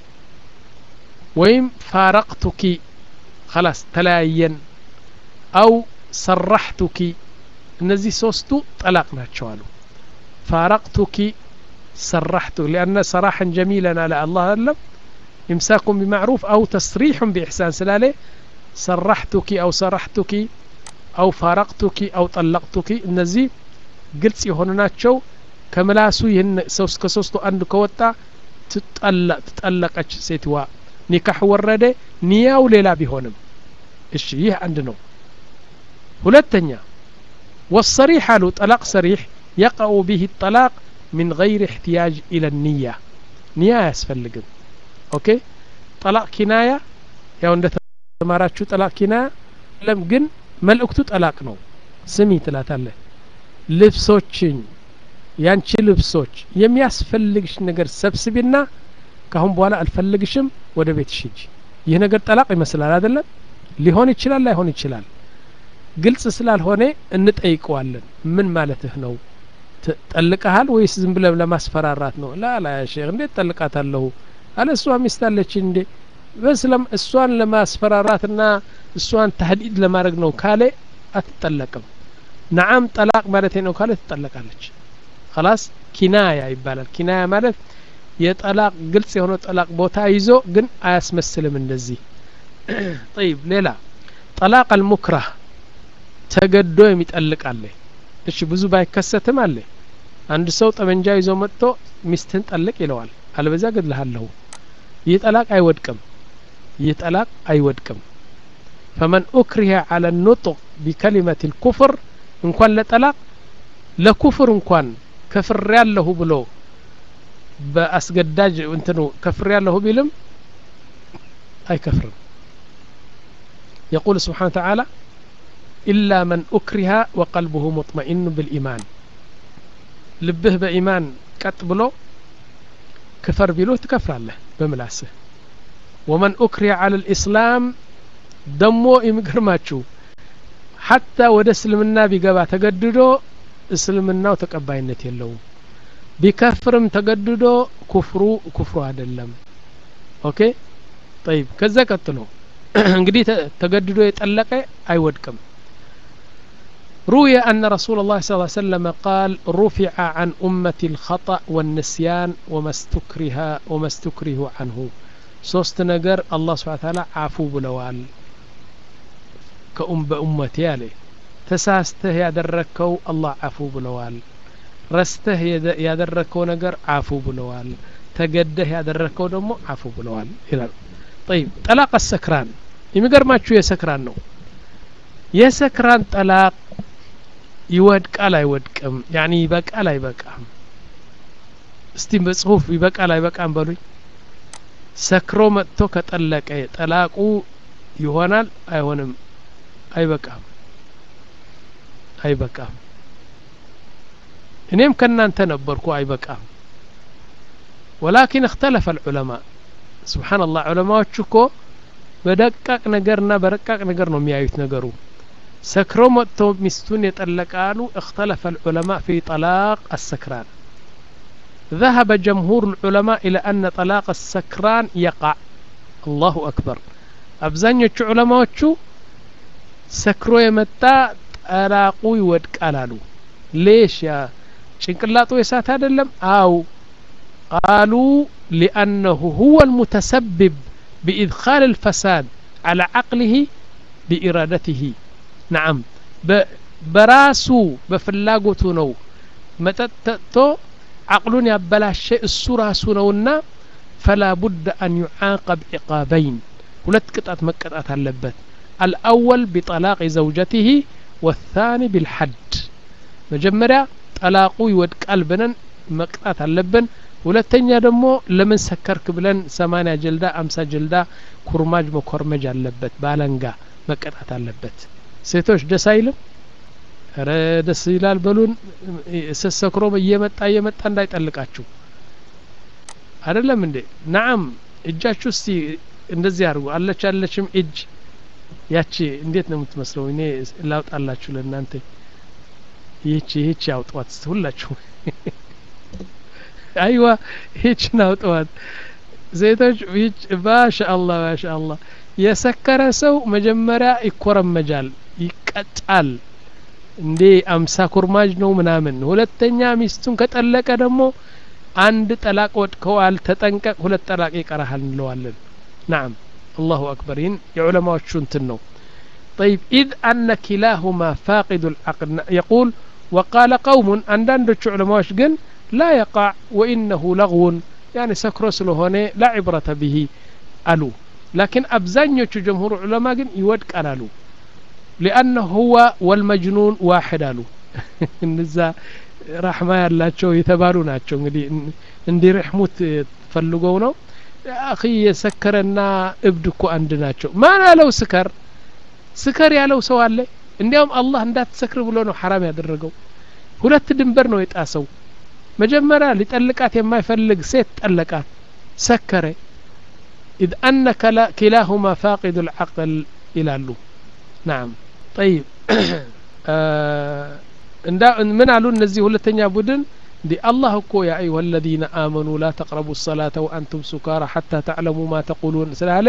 ወይም ፋረቅቱኪ خلاص ተለያየን አው ሰራሕቱኪ እነዚህ ሶስቱ ጠላቅ ናቸው አሉ ፋረቅቱኪ ሰራሕቱ ሊአነ ሰራሐን ጀሚለን አለ አላህ አለም ኢምሳኩም ቢማዕሩፍ አው ተስሪሑን ቢኢሕሳን ስላለ ሰራሕቱኪ አው ሰራሕቱኪ አው ፋረቅቱኪ አው ጠለቅቱኪ እነዚህ ግልጽ የሆኑ ናቸው ከምላሱ ይህን ከሶስቱ አንዱ ከወጣ ትጠለቀች ሴትዋ ኒካህ ወረደ ኒያው ሌላ ቢሆንም እሺ ይህ አንድ ነው ሁለተኛ والصريح አሉ ጠላቅ ሰሪሕ يقع به الطلاق من غير احتياج إلى النية نية አያስፈልግም ኦኬ ጠላቅ ኪናያ ያው እንደ ተማራችሁ ጠላቅ ኪናያ ለም ግን መልእክቱ ጠላቅ ነው ስሚ ትላታለህ ልብሶችን ያንቺ ልብሶች የሚያስፈልግሽ ነገር ሰብስቢና ካሁን በኋላ አልፈልግሽም ወደ ቤትሽ ሂጂ ይህ ነገር ጠላቅ ይመስላል አይደለም ሊሆን ይችላል ላይሆን ይችላል ግልጽ ስላልሆነ እንጠይቀዋለን ምን ማለትህ ነው ጠልቀሃል ወይስ ዝም ብለ ለማስፈራራት ነው ላ ላ ያ ሼክ እንዴት ጠልቃታለሁ አለ እሷ ሚስት አለች እንዴ በስለም እሷን ለማስፈራራትና እሷን ታህዲድ ለማድረግ ነው ካለ አትጠለቅም ነዓም ጠላቅ ማለት ነው ካለ ትጠለቃለች خلاص ኪናያ ይባላል ኪናያ ማለት የጠላቅ ግልጽ የሆነ ጠላቅ ቦታ ይዞ ግን አያስመስልም እንደዚህ طيب ሌላ ጠላቅ አልሙክራህ ተገዶ የሚጠልቅ አለ እሺ ብዙ ባይከሰትም አለ አንድ ሰው ጠመንጃ ይዞ መጥቶ ሚስትህን ጠልቅ ይለዋል አለበዛ ገድልሃለሁ ይህ ጠላቅ አይወድቅም ይህ ጠላቅ አይወድቅም ፈመን ኡክሪሀ አለ ኑጡቅ ቢከሊመት ልኩፍር እንኳን ለጠላቅ ለኩፍር እንኳን ከፍሬ ያለሁ ብሎ በአስገዳጅ እንትኑ ከፍሬ ያለሁ ቢልም አይከፍርም يقول سبحانه وتعالى إلا من أكره وقلبه مطمئن بالإيمان ልብህ በኢማን ቀጥ ብሎ ክፈር ቢሎ ትከፍራለህ በምላስህ ወመን ኡክሪያ አለ ልእስላም ደሞ የሚገርማችሁ ሐታ ወደ እስልምና ቢገባ ተገድዶ እስልምናው ተቀባይነት የለውም ቢከፍርም ተገድዶ ኩፍሩ ኩፍሩ አይደለም ኦኬ ጠይብ ከዛ ቀጥሎ እንግዲህ ተገድዶ የጠለቀ አይወድቅም روي أن رسول الله صلى الله عليه وسلم قال رفع عن أمة الخطأ والنسيان وما استكره وما استكره عنه ሶስት ነገር አላህ ስብሓን ታላ አፉ ብለዋል ከኡም በኡመቴ አለ ተሳስተህ ያደረግከው አላህ አፉ ብለዋል ረስተህ ያደረግከው ነገር አፉ ብለዋል ተገደህ ያደረግከው ደግሞ አፉ ብለዋል ይላል ጠይብ ጠላቅ ሰክራን የሚገርማችሁ የሰክራን ነው የሰክራን ጠላቅ ይወድቃል አይወድቅም ያኒ ይበቃል አይበቃም እስቲ በጽሁፍ ይበቃል አይበቃም በሉኝ ሰክሮ መጥቶ ከጠለቀ ጠላቁ ይሆናል አይሆንም አይበቃም አይበቃም እኔም ከእናንተ ነበርኩ አይበቃም ወላኪን እክተለፈ ልዑለማ ስብሓንላህ ዑለማዎቹ እኮ በደቃቅ ነገርና በረቃቅ ነገር ነው የሚያዩት ነገሩ ሰክሮ መጥቶ ሚስቱን የጠለቃሉ اختلف العلماء في طلاق السكران ذهب جمهور العلماء إلى أن طلاق السكران يقع الله أكبر አብዛኞቹ ዑለማዎቹ ሰክሮ የመጣ ጠላቁ ይወድቃል አሉ ሌሽ ያ ጭንቅላጡ የሳት አይደለም አው ቃሉ ሊአነሁ ሁወ ልሙተሰብብ بإدخال الفساد على عقله بإرادته نعم በራሱ በፍላጎቱ ነው መጠጥ ጠጥቶ عقሉን ያበላሸ እሱ ራሱ ነውና فلا بد أن يعاقب عقابين ሁለት ቅጣት መቀጣት አለበት الأول بطلاق زوجته والثاني بالحد መጀመሪያ ጠላቁ ይወድቃል ብለን መቅጣት አለብን ሁለተኛ ደግሞ ለምን ሰከርክ ብለን ሰማኒያ ጀልዳ አምሳ ጀልዳ ኩርማጅ መኮርመጅ አለበት ባለንጋ መቀጣት አለበት ሴቶች ደስ አይልም ረ ደስ ይላል በሉን ስሰክሮ እየመጣ እየመጣ እንዳይጠልቃችሁ አይደለም እንዴ ናም እጃችሁ እስቲ እንደዚህ አድርጉ አለች አለችም እጅ ያቺ እንዴት ነው የምትመስለው እኔ ላውጣላችሁ ለእናንተ ይህቺ ይህቺ አውጧት ሁላችሁ አይዋ ይህችን አውጠዋት ሴቶች ይች ማሻአላህ ማሻአላህ የሰከረ ሰው መጀመሪያ ይኮረመጃል ይቀጫል እንዴ አምሳ ኩርማጅ ነው ምናምን ሁለተኛ ሚስቱን ከጠለቀ ደግሞ አንድ ጠላቅ ወድከዋል ተጠንቀቅ ሁለት ጠላቅ ይቀራሃል እንለዋለን ናም አላሁ አክበር ይህን የዑለማዎቹ እንትን ነው طيب إذ أن كلاهما فاقد العقل يقول وقال قوم عندنا علماء جن لا يقع وإنه لغو يعني سكرو سلهوني لا عبرة به ألو لكن أبزانيو جمهور علماء جن يود قالوا لأنه هو والمجنون واحد ألو النزا رحمة ያላቸው የተባሉ ናቸው እንግዲህ እንዲረሕሙት ፈልገው ነው አኺ የሰከረና እብድ እኮ አንድ ናቸው ማን ያለው ስከር ስከር ያለው ሰው አለ እንዲያውም አላህ እንዳትሰክር ብሎ ነው ሐራም ያደረገው ሁለት ድንበር ነው የጣሰው መጀመሪያ ሊጠልቃት የማይፈልግ ሴት ጠለቃት ሰከረ إذ أن كلاهما فاقد العقل ይላሉ ናም ጠይብ ምን አሉ እነዚህ ሁለተኛ ቡድን እንዲ አላህ እኮ ያ አዩሀ አለዚነ አመኑ ላ ተቅረቡ ሰላተ ወአንቱም ሱካራ ሐታ ተዕለሙ ማ ተቁሉን ስላለ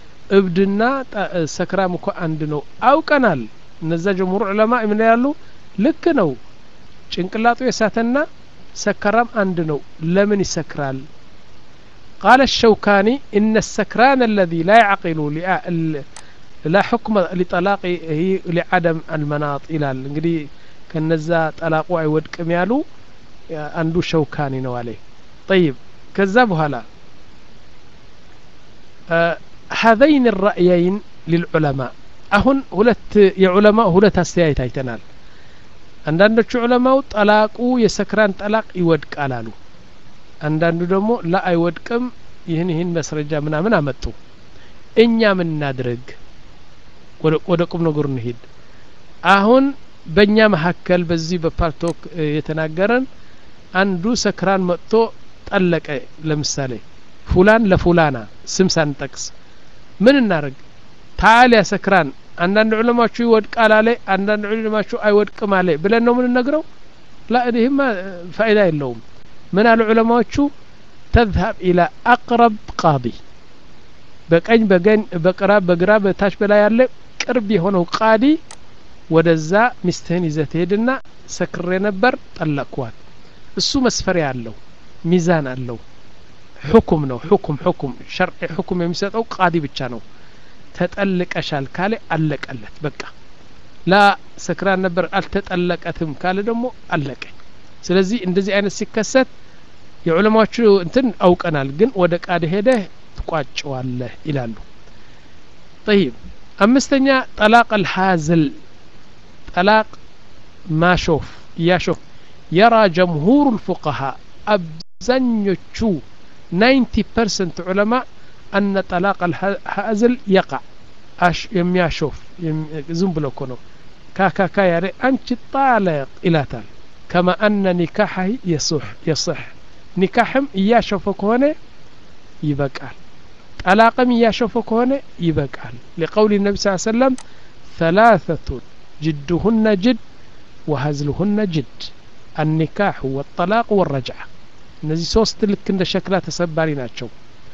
እብድና ሰክራም እኮ አንድ ነው አውቀናል እነዛ ጀምሁር ዑለማ ምን ያሉ ልክ ነው ጭንቅላጡ የሳተና ሰከራም አንድ ነው ለምን ይሰክራል قال الشوكاني إن السكران الذي لا يعقل لا حكم لطلاقه لعدم المناط إلى እንግዲህ ከነዛ ጠላቁ አይወድቅም ያሉ አንዱ ሸውካኒ ነው አለ طيب ከዛ በኋላ هذين الرأيين للعلماء አሁን ሁለት የዑለማ ሁለት አስተያየት አይተናል አንዳንዶቹ ዑለማው ጠላቁ የሰክራን ጠላቅ ይወድቃል አሉ አንዳንዱ ደግሞ ላ አይወድቅም ይህን ይህን መስረጃ ምናምን አመጡ እኛ ምን እናድርግ ወደ ቁም ነገሩ እንሂድ አሁን በእኛ መካከል በዚህ በፓርቶክ የተናገረን አንዱ ሰክራን መጥቶ ጠለቀ ለምሳሌ ፉላን ለፉላና ስም ሳንጠቅስ ምን እናደርግ ታል ያ ሰክራን አንዳንድ ዑለማችሁ ይወድቃል አለ አንዳንድ ዑለማችሁ አይወድቅም አለ ብለን ነው የምንነግረው ላ ይህማ ፋይዳ የለውም ምን አሉ ዑለማዎቹ ተዝሀብ ኢላ አቅረብ ቃዲ በቀኝ በገን በቅራ በግራ በታች በላይ ያለ ቅርብ የሆነው ቃዲ ወደዛ ሚስትህን ይዘህ ትሄድና ሰክሬ ነበር ጠለቅኳት እሱ መስፈሪያ አለው ሚዛን አለው ሁኩም ነው ሁኩም ሁኩም ሸርዒ ሁኩም የሚሰጠው ቃዲ ብቻ ነው ተጠልቀሻል ካለ አለቀለት በቃ ላ ሰክራን ነበር አልተጠለቀትም ካለ ደግሞ አለቀ ስለዚህ እንደዚህ አይነት ሲከሰት የዑለማዎቹ እንትን አውቀናል ግን ወደ ቃድ ሄደህ ትቋጨዋለህ ይላሉ ጠይብ አምስተኛ ጠላቅ አልሓዝል ጠላቅ ማሾፍ እያሾፍ የራ ጀምሁሩ ልፉቀሃ አብዛኞቹ ናይንቲ ፐርሰንት ዑለማ أن طلاق الحازل يقع أش يمياشوف يم زم بلوكونو كاكا كا يعني أنت طالق إلى تال كما أن نكاحه يصح يصح نكاحم ياشوفك هنا يبقال طلاقم ياشوفك هنا يبقال لقول النبي صلى الله عليه وسلم ثلاثة جدهن جد وهزلهن جد النكاح والطلاق والرجعة እነዚህ ሶስት ልክ እንደ ሸክላ ተሰባሪ ናቸው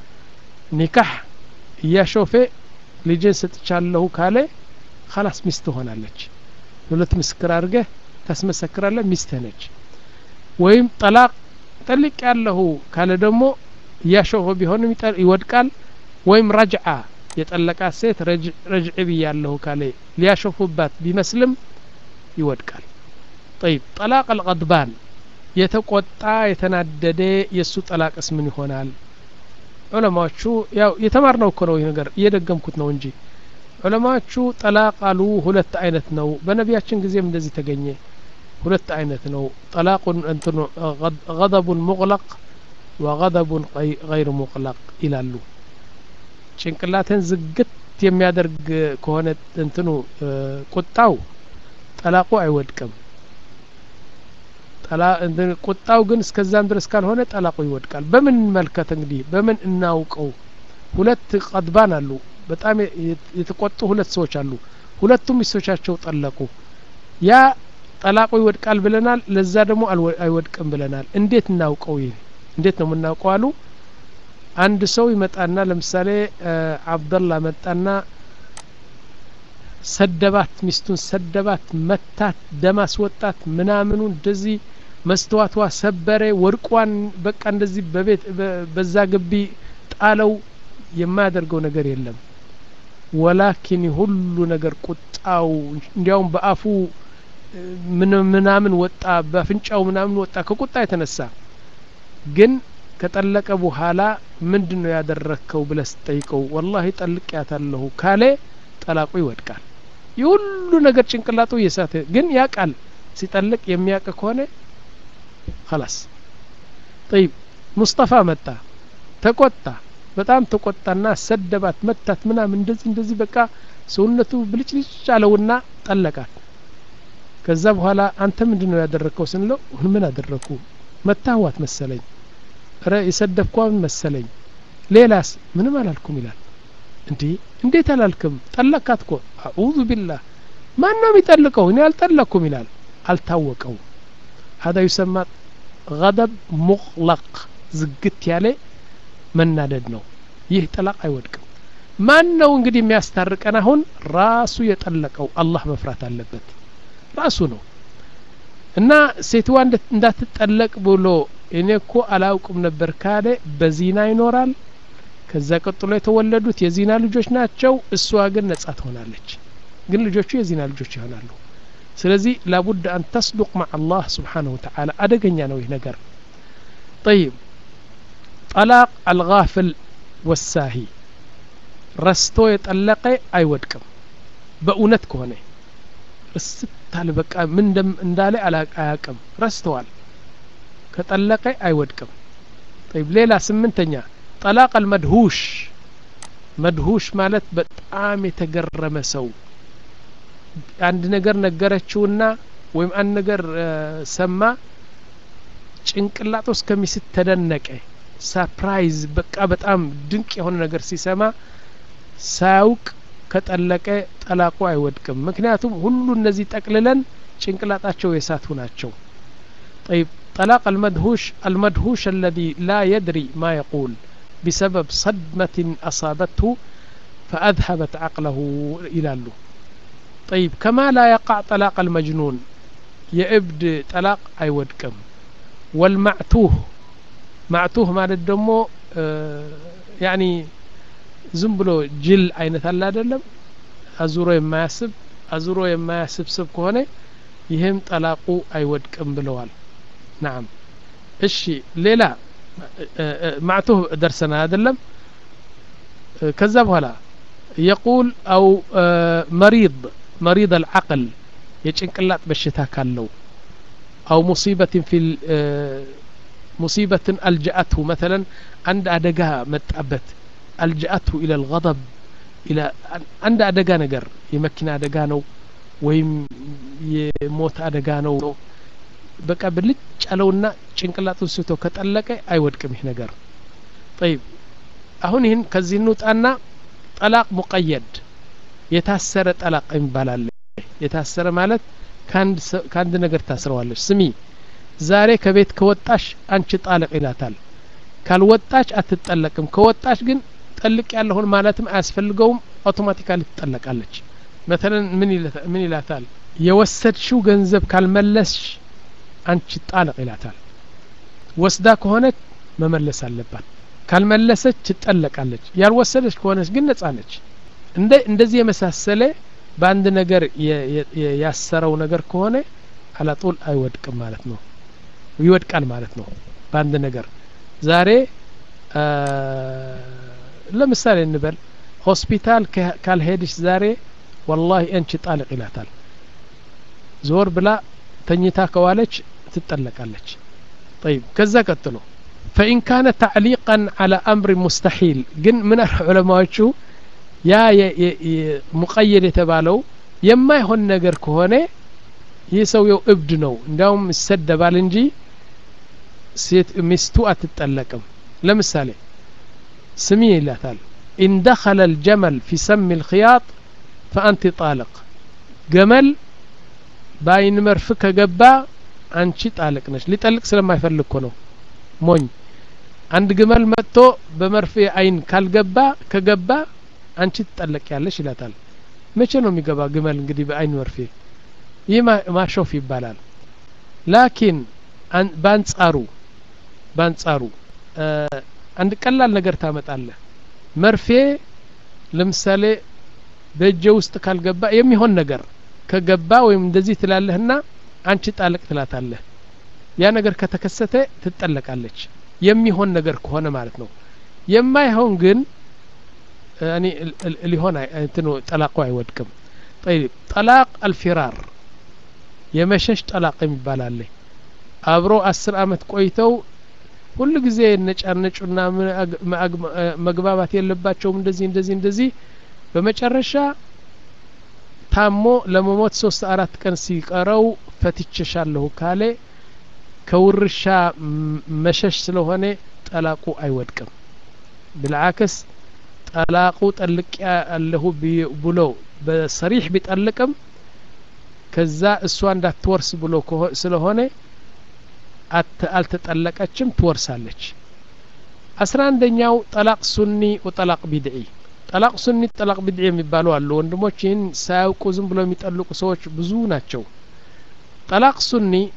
ኒካህ እያሾፌ ልጅን ሰጥቻለሁ ካለ ኸላስ ሚስት ሆናለች ሁለት ምስክር አድርገህ ታስመሰክራለህ ሚስትህ ነች ወይም ጠላቅ ጠልቅ ያለሁ ካለ ደግሞ እያሾፈ ቢሆንም ይወድቃል ወይም ረጅዓ የጠለቃት ሴት ረጅዕ ብያለሁ ካለ ሊያሾፉባት ቢመስልም ይወድቃል ጠይብ ጠላቅ አልቀድባን የተቆጣ የተናደደ የእሱ ጠላቅስ ምን ይሆናል ዑለማዎቹ ያው የተማርነው እኮ ነው ይህ ነገር እየደገምኩት ነው እንጂ ዑለማዎቹ ጠላቅ አሉ ሁለት አይነት ነው በነቢያችን ጊዜም እንደዚህ ተገኘ ሁለት አይነት ነው ጠላቁን እንትኑ ገضቡን ሙቅለቅ ወገضቡን ገይር ሙቅለቅ ይላሉ ጭንቅላትን ዝግት የሚያደርግ ከሆነ እንትኑ ቁጣው ጠላቁ አይወድቅም ቁጣው ግን እስከዛም ድረስ ካልሆነ ጠላቁ ይወድቃል በምን እንመልከት እንግዲህ በምን እናውቀው ሁለት ቀድባን አሉ በጣም የተቆጡ ሁለት ሰዎች አሉ ሁለቱም ሚስቶቻቸው ጠለቁ ያ ጠላቁ ይወድቃል ብለናል ለዛ ደግሞ አይወድቅም ብለናል እንዴት እናውቀው ይህ እንዴት ነው የምናውቀው አሉ አንድ ሰው ይመጣና ለምሳሌ አብደላ መጣና ሰደባት ሚስቱን ሰደባት መታት ደም አስወጣት ምናምኑ እንደዚህ መስተዋቷ ሰበረ ወርቋን በቃ እንደዚህ በቤት በዛ ግቢ ጣለው የማያደርገው ነገር የለም ወላኪን ሁሉ ነገር ቁጣው እንዲያውም በአፉ ምናምን ወጣ በአፍንጫው ምናምን ወጣ ከቁጣ የተነሳ ግን ከጠለቀ በኋላ ምንድን ነው ያደረግከው ብለ ስጠይቀው ወላሂ ጠልቅያታለሁ ካለ ጠላቁ ይወድቃል የሁሉ ነገር ጭንቅላቱ እየሳተ ግን ያቃል ሲጠልቅ የሚያቅ ከሆነ خلاص طيب ሙስጠፋ መጣ ተቆጣ በጣም ተቆጣና ሰደባት መታት ምናምን እንደዚህ እንደዚህ በቃ ሰውነቱ ብልጭልጭ አለውና ጠለቃት ከዛ በኋላ አንተ ምንድን ነው ያደረግከው ስንለው ምን አደረግኩ መታዋት መሰለኝ ረ የሰደብኳን መሰለኝ ሌላስ ምንም አላልኩም ይላል እንዴ እንዴት አላልክም ጠለካት ኮ አዑዙ ቢላህ ማን ነው የሚጠልቀው እኔ አልጠለቅኩም ይላል አልታወቀው هذا يسمى غضب مغلق ዝግት ያለ መናደድ ነው ይህ ጠላቅ አይወድቅም ማን ነው እንግዲህ የሚያስታርቀን አሁን ራሱ የጠለቀው አላህ መፍራት አለበት ራሱ ነው እና ሴትዋ እንዳትጠለቅ ብሎ እኔ እኮ አላውቅም ነበር ካለ በዚና ይኖራል ከዛ ቀጥሎ የተወለዱት የዚና ልጆች ናቸው እሷ ግን ነጻ ትሆናለች ግን ልጆቹ የዚና ልጆች ይሆናሉ ስለዚህ ላቡድ አን ተስዱቅ ማዕ አላህ ስብሓንሁ ወተዓላ አደገኛ ነው ይህ ነገር ጠይብ ጠላቅ አልጋፍል ወሳሂ ረስቶ የጠለቀ አይወድቅም በእውነት ከሆነ ርስታል በቃ ምን እንዳለ አያቅም ረስተዋል ከጠለቀ አይወድቅም ጠይብ ሌላ ስምንተኛ ጠላቅ አልመድሁሽ መድሁሽ ማለት በጣም የተገረመ ሰው አንድ ነገር ነገረችውና ወይም አንድ ነገር ሰማ ጭንቅላቱ እስከሚስት ተደነቀ ሳፕራይዝ በቃ በጣም ድንቅ የሆነ ነገር ሲሰማ ሳያውቅ ከጠለቀ ጠላቁ አይወድቅም ምክንያቱም ሁሉ እነዚህ ጠቅልለን ጭንቅላጣቸው የሳቱ ናቸው طيب طلاق المدهوش المدهوش الذي لا يدري ما يقول بسبب صدمة أصابته فأذهبت عقله إلى له طيب كما لا يقع طلاق المجنون يبد طلاق أي ودكم والمعتوه معتوه ማለት ደግሞ ያኒ ዝም ብሎ ጅል አይነት አለ አይደለም አዙሮ የማያስብ አዙሮ የማያስብ ስብ ከሆነ ይህም ጠላቁ አይወድቅም ብለዋል ናም እሺ ሌላ ማዕቱህ ደርሰና አይደለም ከዛ በኋላ የቁል አው መሪድ መሪድ አልዓቅል የጭንቅላት በሽታ ካለው አው ሙሲበትን ፊ ሙሲበትን አልጀአትሁ መተለን አንድ አደጋ መጣበት አልጀአትሁ ኢለ ልገضብ አንድ አደጋ ነገር የመኪና አደጋ ነው ወይም የሞት አደጋ ነው በቃ ብልጭ አለውና ጭንቅላቱን ስቶ ከጠለቀ አይወድቅም ይህ ነገር ጠይብ አሁን ይህን ከዚህ እንውጣና ጠላቅ ሙቀየድ የታሰረ ጠላቅ ይባላል የታሰረ ማለት ከአንድ ነገር ታስረዋለች ስሚ ዛሬ ከቤት ከወጣሽ አንቺ ጣልቅ ይላታል ካልወጣች አትጠለቅም ከወጣች ግን ጠልቅ ያለሁን ማለትም አያስፈልገውም አውቶማቲካሊ ትጠለቃለች መተለን ምን ይላታል የወሰድሽው ገንዘብ ካልመለስሽ አንቺ ጣልቅ ይላታል ወስዳ ከሆነች መመለስ አለባት ካልመለሰች ትጠለቃለች ያልወሰደች ከሆነች ግን ነጻ ነች እንደ እንደዚህ የመሳሰለ በአንድ ነገር ያሰረው ነገር ከሆነ አላጡል አይወድቅም ማለት ነው ይወድቃል ማለት ነው በአንድ ነገር ዛሬ ለምሳሌ እንበል ሆስፒታል ካልሄድሽ ዛሬ ወላሂ አንቺ ጣልቅ ይላታል ዞር ብላ ተኝታ ከዋለች ትጠለቃለች طيب ከዛ ቀጥሎ فإن كان تعليقا على أمر مستحيل ግን ምን ዑለማዎቹ ያ ሙቀየድ የተባለው የማይሆን ነገር ከሆነ ይህ ሰውየው እብድ ነው እንዲያውም ይሰደባል እንጂ ሴት ሚስቱ አትጠለቅም ለምሳሌ ስሚ ይላታል ኢን ደኸለ الجمل في سم الخياط فأنت طالق ገመል በአይን መርፍ ከገባ አንቺ ጣልቅ ነች ሊጠልቅ ስለማይፈልግ እኮ ነው ሞኝ አንድ ግመል መጥቶ በመርፌ አይን ካልገባ ከገባ አንቺ ትጠለቅ ያለሽ ይላታል መቼ ነው የሚገባ ግመል እንግዲህ በአይን መርፌ ይህ ማሾፍ ይባላል ላኪን በአንጻሩ በአንጻሩ አንድ ቀላል ነገር ታመጣለህ መርፌ ለምሳሌ በእጀ ውስጥ ካልገባ የሚሆን ነገር ከገባ ወይም እንደዚህ ትላለህና አንቺ ጣልቅ ትላታለህ ያ ነገር ከተከሰተ ትጠለቃለች የሚሆን ነገር ከሆነ ማለት ነው የማይሆን ግን እኔ ሊሆን እንትኑ ጠላቁ አይወድቅም ጠይብ ጠላቅ አልፊራር የመሸሽ ጠላቅ የሚባል አለ አብሮ አስር አመት ቆይተው ሁሉ ጊዜ ነጫነጩና መግባባት የለባቸውም እንደዚህ እንደዚህ እንደዚህ በመጨረሻ ታሞ ለመሞት ሶስት አራት ቀን ሲቀረው ፈትቼሻለሁ ካለ ከውርሻ መሸሽ ስለሆነ ጠላቁ አይወድቅም ብልዓክስ ጠላቁ ጠልቅ ያለሁ ብሎ በሰሪሕ ቢጠልቅም ከዛ እሷ እንዳትወርስ ብሎ ስለሆነ አልተጠለቀችም ትወርሳለች አስራ አንደኛው ጠላቅ ሱኒ ወጠላቅ ቢድዒ ጠላቅ ሱኒ ጠላቅ ቢድዒ የሚባሉ አሉ ወንድሞች ይህን ሳያውቁ ዝም ብሎ የሚጠልቁ ሰዎች ብዙ ናቸው ጠላቅ ሱኒ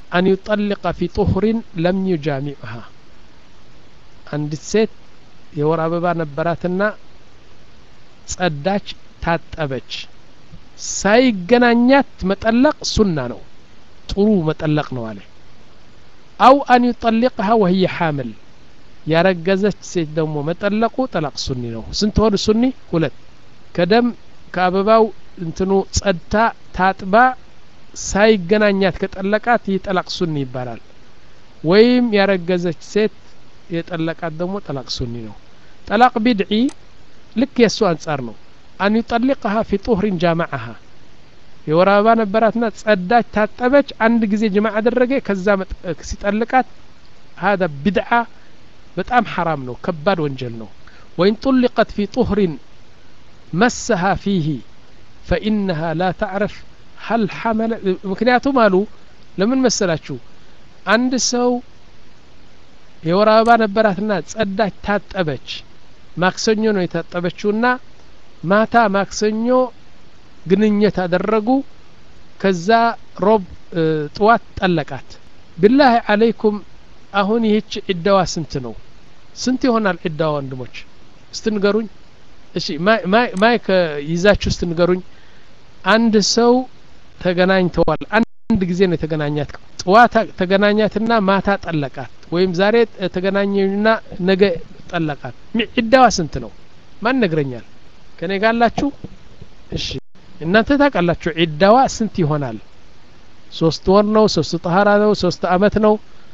አን ዩጠሊቀ ፊ ጡሁሪን ለም ዩጃሚዕሃ አንዲት ሴት የወር አበባ ነበራትና ጸዳች ታጠበች ሳይገናኛት መጠለቅ ሱና ነው ጥሩ መጠለቅ ነው አለ አው አን ዩጠሊቅሃ ወህየ ሓምል ያረገዘች ሴት ደግሞ መጠለቁ ጠላቅ ሱኒ ነው ስንት ሆኑ ሱኒ ሁለት ከደም ከአበባው እንትኑ ጸድታ ታጥባ ሳይገናኛት ከጠለቃት ይህ ጠላቅ ሱኒ ይባላል ወይም ያረገዘች ሴት የጠለቃት ደግሞ ጠላቅ ሱኒ ነው ጠላቅ ቢድዒ ልክ የእሱ አንጻር ነው አን ዩጠሊቅሃ ፊ ጡህሪን ጃማዓሃ የወር አበባ ነበራትና ጸዳች ታጠበች አንድ ጊዜ ጅማ አደረገ ከዛ ሲጠልቃት ሀذا ቢድዓ በጣም ሐራም ነው ከባድ ወንጀል ነው ወይን ጡሊቀት ፊ ጡህሪን መሰሃ ፊህ ፈኢነሃ ላ ተዕረፍ ሀል ሐመለ ምክንያቱም አሉ ለምን መሰላችሁ አንድ ሰው የወር አበባ ነበራትና ጸዳች ታጠበች ማክሰኞ ነው የታጠበችውና ማታ ማክሰኞ ግንኙነት አደረጉ ከዛ ሮብ ጥዋት ጠለቃት ብላህ አለይኩም አሁን ይህች ዒዳዋ ስንት ነው ስንት ይሆናል ዒዳዋ ወንድሞች እስትንገሩኝ እሺ ማይክ ይዛችሁ እስትንገሩኝ አንድ ሰው ተገናኝተዋል አንድ ጊዜ ነው የተገናኛት ጥዋት ተገናኛትና ማታ ጠለቃት ወይም ዛሬ ተገናኘና ነገ ጠለቃት ዒዳዋ ስንት ነው ማን ነግረኛል ከኔ ጋላችሁ እሺ እናንተ ታውቃላችሁ ዒዳዋ ስንት ይሆናል ሶስት ወር ነው ሶስት ጠሀራ ነው ሶስት አመት ነው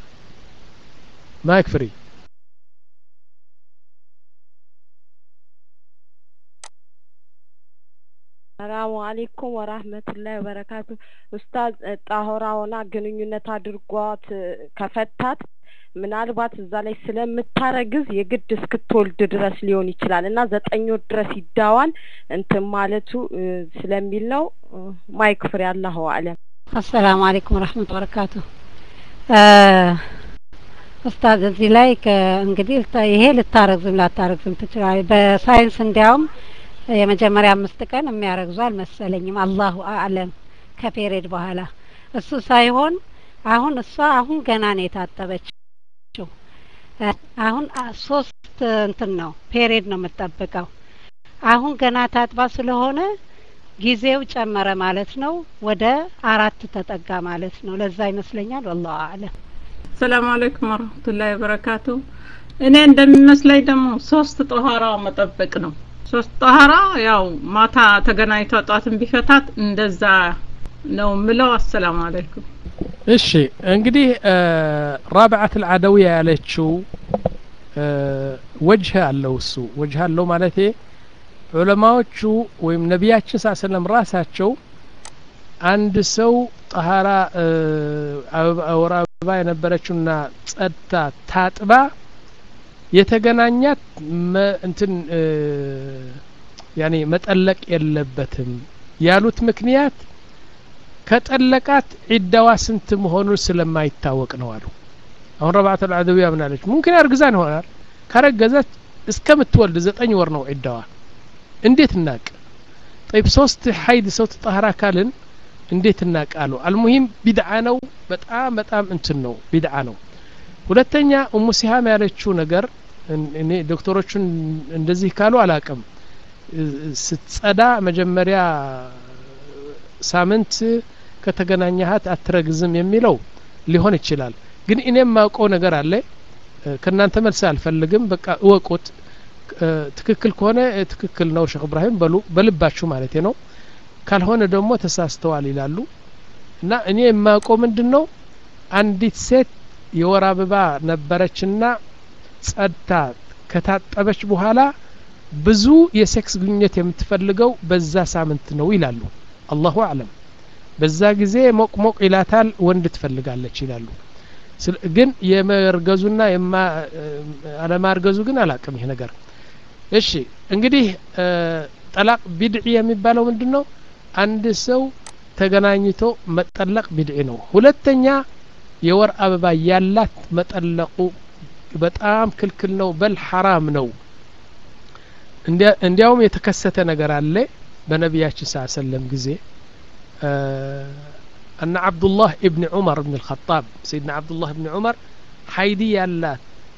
ማይክ ፍሪ ሰላሙ አሌይኩም ወራህመቱላሂ ወበረካቱ ኡስታዝ ጣሆራ ሆና ግንኙነት አድርጓት ከፈታት ምናልባት እዛ ላይ ስለምታረግዝ የግድ እስክትወልድ ድረስ ሊሆን ይችላል እና ዘጠኝ ወር ድረስ ይዳዋል እንትን ማለቱ ስለሚል ነው ማይክ ፍሬ አላሁ አለም አሰላሙ አለይኩም ወረህመቱ ወበረካቱ ኡስታዝ እዚህ ላይ እንግዲህ ይሄ ልታረግዝም ላታረግዝም ትችላለች በሳይንስ እንዲያውም የመጀመሪያ አምስት ቀን የሚያረግዙ አልመሰለኝም አላሁ አለም ከፔሬድ በኋላ እሱ ሳይሆን አሁን እሷ አሁን ገና ነው የታጠበችው አሁን ሶስት እንትን ነው ፔሬድ ነው የምጠብቀው አሁን ገና ታጥባ ስለሆነ ጊዜው ጨመረ ማለት ነው ወደ አራት ተጠጋ ማለት ነው ለዛ ይመስለኛል ወላሁ አለም ሰላም አለይኩም ወረህመቱላሂ ወበረካቱ እኔ እንደሚመስለኝ ደግሞ ሶስት ጦሃራ መጠበቅ ነው ሶስት ጦሃራ ያው ማታ ተገናኝቶ ጧትን ቢፈታት እንደዛ ነው ምለው አሰላሙ አለይኩም እሺ እንግዲህ ራብዓት አልዓደውያ ያለችው ወጅህ አለው እሱ ወጅህ አለው ማለቴ ዑለማዎቹ ወይም ነቢያችን ሳ ሰለም ራሳቸው አንድ ሰው ጠሀራ ወር አበባ የነበረችውና ጸድታ ታጥባ የተገናኛት እንትን ያኔ መጠለቅ የለበትም ያሉት ምክንያት ከጠለቃት ዒዳዋ ስንት መሆኑን ስለማይታወቅ ነው አሉ አሁን ረብዓት አልዓደዊያ ምናለች ሙምኪን አርግዛን ይሆናል ካረገዘች እስከምትወልድ ዘጠኝ ወር ነው ዒዳዋ እንዴት እናቅ ጠይብ ሶስት ሀይድ ሰው ተጣህራ ካልን እንዴት እናቃሉ አልሙሂም ቢድዓ ነው በጣም በጣም እንትን ነው ቢድዓ ነው ሁለተኛ ኡሙ ሲሃም ያለችው ነገር እኔ ዶክተሮቹን እንደዚህ ካሉ አላቅም ስትጸዳ መጀመሪያ ሳምንት ከተገናኘሃት አትረግዝም የሚለው ሊሆን ይችላል ግን እኔም ማውቀው ነገር አለ ከእናንተ መልስ አልፈልግም በቃ እወቁት ትክክል ከሆነ ትክክል ነው ሼክ እብራሂም በሉ በልባችሁ ማለት ነው ካልሆነ ደግሞ ተሳስተዋል ይላሉ እና እኔ የማውቀው ምንድን ነው አንዲት ሴት የወር አበባ ነበረችና ጸድታ ከታጠበች በኋላ ብዙ የሴክስ ግንኙነት የምትፈልገው በዛ ሳምንት ነው ይላሉ አላሁ አለም በዛ ጊዜ ሞቅ ሞቅ ይላታል ወንድ ትፈልጋለች ይላሉ ግን የመርገዙና አለማርገዙ ግን አላቅም ይሄ ነገር እሺ እንግዲህ ጠላቅ ቢድዒ የሚባለው ምንድን ነው አንድ ሰው ተገናኝቶ መጠለቅ ቢድዒ ነው ሁለተኛ የወር አበባ ያላት መጠለቁ በጣም ክልክል ነው በል ሐራም ነው እንዲያውም የተከሰተ ነገር አለ በነቢያችን ሳ ሰለም ጊዜ أن عبد الله ابن عمر بن الخطاب سيدنا عبد الله بن عمر حيدي يالات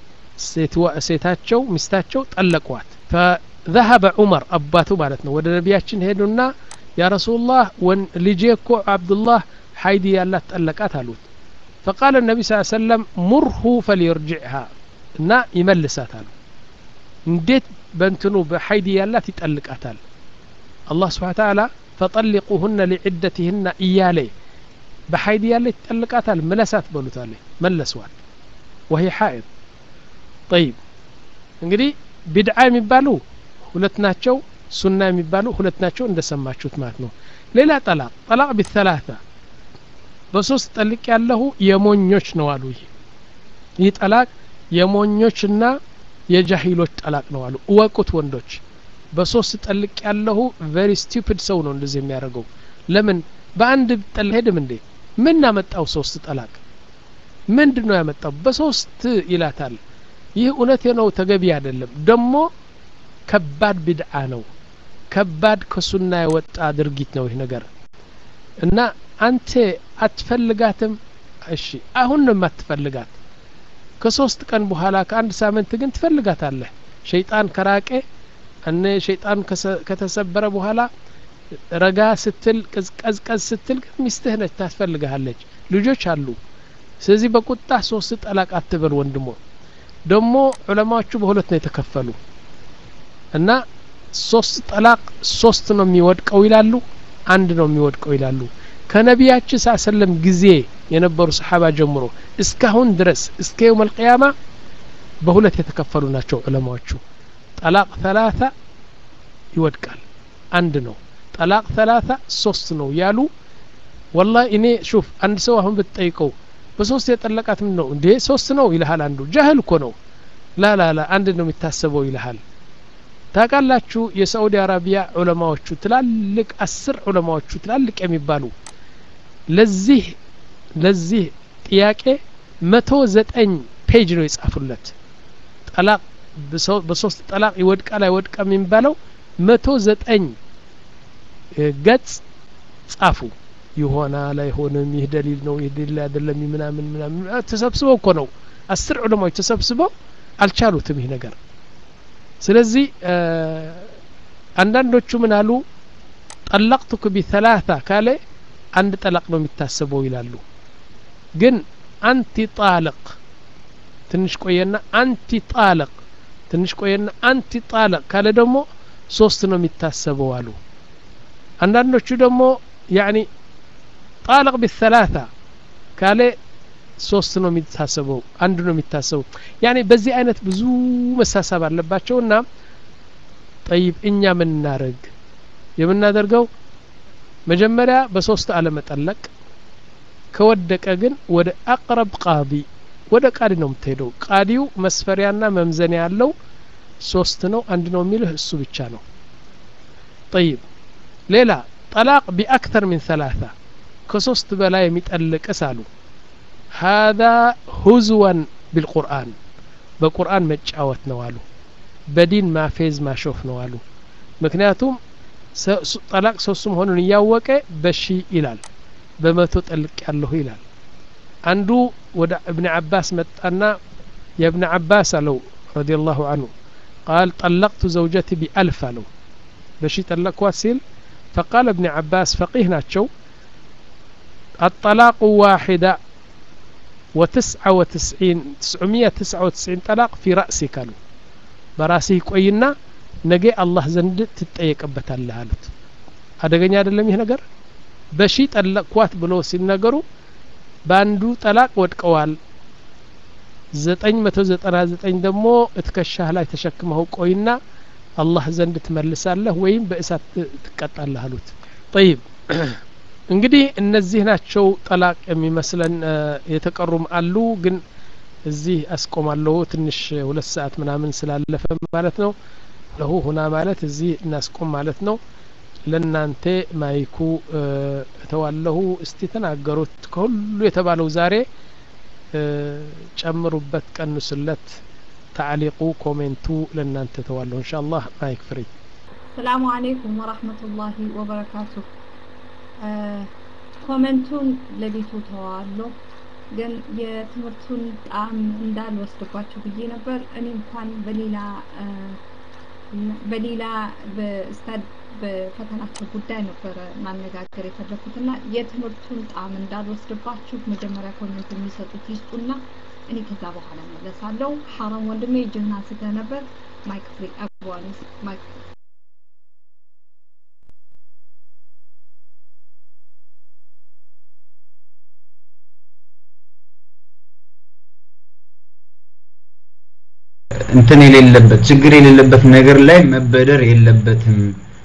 ሴታቸው ሚስታቸው ጠለቋት فذهب عمر አባቱ ማለት ነው ወደ ነቢያችን ሄዱና ያ ረሱላህ ልጄ እኮ አብዱላህ ሀይዲ ያላት ጠለቃት አሉት فقال النبي صلى الله عليه وسلم مره فليرجعها እና ይመልሳታል እንዴት በእንትኑ በሀይዲ ያላት ይጠልቃታል አላህ ስብሓ ተዓላ ፈጠሊቁሁነ ሊዕደትህና እያለ በሀይዲ ያለ ይጠልቃታል መለሳት በሉታለ መለስዋል ወሂ ሐኢድ ጠይብ እንግዲህ ቢድዓ የሚባሉ ሁለት ናቸው ሱና የሚባሉ ሁለት ናቸው እንደሰማችሁት ማለት ነው ሌላ ጠላቅ ጠላቅ ቢተላታ በሶስት ጠልቅ ያለሁ የሞኞች ነው አሉ ይህ ይህ ጠላቅ የሞኞችና የጃሂሎች ጠላቅ ነው አሉ እወቁት ወንዶች በሶስት ጠልቅ ያለሁ ቨሪ ስቱፒድ ሰው ነው እንደዚህ የሚያደርገው ለምን በአንድ ጠል ሄድም እንዴ ምን ያመጣው ሶስት ጠላቅ ምንድን ነው ያመጣው በሶስት ይላታል ይህ እውነት ነው ተገቢ አይደለም ደግሞ ከባድ ቢድዓ ነው ከባድ ከሱና የወጣ ድርጊት ነው ይህ ነገር እና አንተ አትፈልጋትም እሺ አሁን ነው የማትፈልጋት ከሶስት ቀን በኋላ ከአንድ ሳምንት ግን ትፈልጋታለህ ሸይጣን ከራቄ እነ ሸይጣን ከተሰበረ በኋላ ረጋ ስትል ቀዝቀዝ ስትል ግን ሚስትህ ነች ታስፈልግሃለች ልጆች አሉ ስለዚህ በቁጣ ሶስት ጠላቅ አትበል ወንድሞ ደግሞ ዑለማዎቹ በሁለት ነው የተከፈሉ እና ሶስት ጠላቅ ሶስት ነው የሚወድቀው ይላሉ አንድ ነው የሚወድቀው ይላሉ ከነቢያችን ሳ ሰለም ጊዜ የነበሩ ሰሓባ ጀምሮ እስካሁን ድረስ እስከ የውም አልቅያማ በሁለት የተከፈሉ ናቸው ዑለማዎቹ ጠላቅ ተላታ ይወድቃል አንድ ነው ጠላቅ ተላታ ሶስት ነው ያሉ ወላ እኔ ሹፍ አንድ ሰው አሁን ብትጠይቀው በሶስት የጠለቃት ምን ነው እንዴ ሶስት ነው ይልሃል አንዱ ጃህል እኮ ነው ላላላ አንድ ነው የሚታሰበው ይልሃል ታውቃላችሁ የሳዑዲ አረቢያ ዑለማዎቹ ትላልቅ አስር ዑለማዎቹ ትላልቅ የሚባሉ ለዚህ ለዚህ ጥያቄ መቶ ዘጠኝ ፔጅ ነው የጻፉለት ጠላቅ በሶስት ጠላቅ ይወድቃል አይወድቃም የሚባለው መቶ ዘጠኝ ገጽ ጻፉ ይሆናል አይሆንም ይህ ደሊል ነው ይህ ደሊል አይደለም ምናምን ምናምን ተሰብስበው እኮ ነው አስር ዑለማዎች ተሰብስበው አልቻሉትም ይህ ነገር ስለዚህ አንዳንዶቹ ምን አሉ ጠለቅቱክ ቢተላታ ካለ አንድ ጠላቅ ነው የሚታሰበው ይላሉ ግን አንቲ ጣልቅ ትንሽ ቆየና አንቲ ጣልቅ ትንሽ ቆየና አንቲ ጣልቅ ካለ ደግሞ ሶስት ነው የሚታሰበው አሉ አንዳንዶቹ ደግሞ ያኒ ጣልቅ ቢተላታ ካለ ሶስት ነው የሚታሰበው አንድ ነው የሚታሰበው ያኔ በዚህ አይነት ብዙ መሳሳብ አለባቸው እና ጠይብ እኛ ምን እናደርግ የምናደርገው መጀመሪያ በሶስት አለመጠለቅ ከወደቀ ግን ወደ አቅረብ ቃዲ ወደ ቃዲ ነው የምትሄደው ቃዲው መስፈሪያና መምዘኒያ ያለው ሶስት ነው አንድ ነው የሚልህ እሱ ብቻ ነው ጠይብ ሌላ ጠላቅ ቢአክተር ሚን ሰላሳ ከሶስት በላይ የሚጠልቅስ አሉ هذا هزوا بالقرآن በቁርአን መጫወት ነው አሉ በዲን ማፌዝ ማሾፍ ነው አሉ ምክንያቱም ጠላቅ ሶስቱ መሆኑን እያወቀ በሺ ይላል በመቶ ጠልቅ ያለሁ ይላል አንዱ ወደ እብን አባስ መጣና የእብን አባስ አለው ረዲ ላሁ አንሁ ቃል ጠለቅቱ ዘውጀቲ ቢአልፍ አለው በሺ ጠለቅኳት ሲል ፈቃል እብን አባስ ፈቂህ ናቸው الطلاق واحدة وتسعة وتسعين تسعمية تسعة وتسعين طلاق في رأسك قالوا براسه ቆይና ነገ አላህ ዘንድ ትጠየቅበታለህ አሉት አደገኛ አይደለም ይህ ነገር በሺ ጠለቅኳት ብሎ ሲነገሩ በአንዱ ጠላቅ ወድቀዋል ዘጠኝ መቶ ዘጠና ዘጠኝ ደግሞ እትከሻህ ላይ ተሸክመው ቆይና አላህ ዘንድ ትመልሳለህ ወይም በእሳት ትቀጣለህ አሉት ጠይብ እንግዲህ እነዚህ ናቸው ጠላቅ የሚመስለን የተቀሩም አሉ ግን እዚህ አስቆማለሁ ትንሽ ሁለት ሰዓት ምናምን ስላለፈ ማለት ነው ለሁ ሁና ማለት እዚህ እናስቆም ማለት ነው ለእናንተ ማይኩ እተዋለሁ እስቲ ተናገሩት ከሁሉ የተባለው ዛሬ ጨምሩበት ቀንሱለት ታዕሊቁ ኮሜንቱ ለእናንተ ተዋለሁ እንሻ አላህ ማይክ ፍሪ ሰላሙ አለይኩም ወራህመቱላሂ ወበረካቱ ኮመንቱን ለቤቱ ተዋዋለሁ ግን የትምህርቱን ጣዕም እንዳልወስድባችሁ ብዬ ነበር እኔ እንኳን በሌላ በሌላ በስታድ በፈተናቸው ጉዳይ ነበረ ማነጋገር የፈለኩት እና የትምህርቱን ጣዕም እንዳልወስድባችሁ መጀመሪያ ኮሜንት የሚሰጡት ይስጡና እኔ ከዛ በኋላ መለሳለሁ ሐራም ወንድሜ እጅህን አንስተህ ነበር ማይክ ፍሪ አቡዋኒስ ማይክ እንትን የሌለበት ችግር የሌለበት ነገር ላይ መበደር የለበትም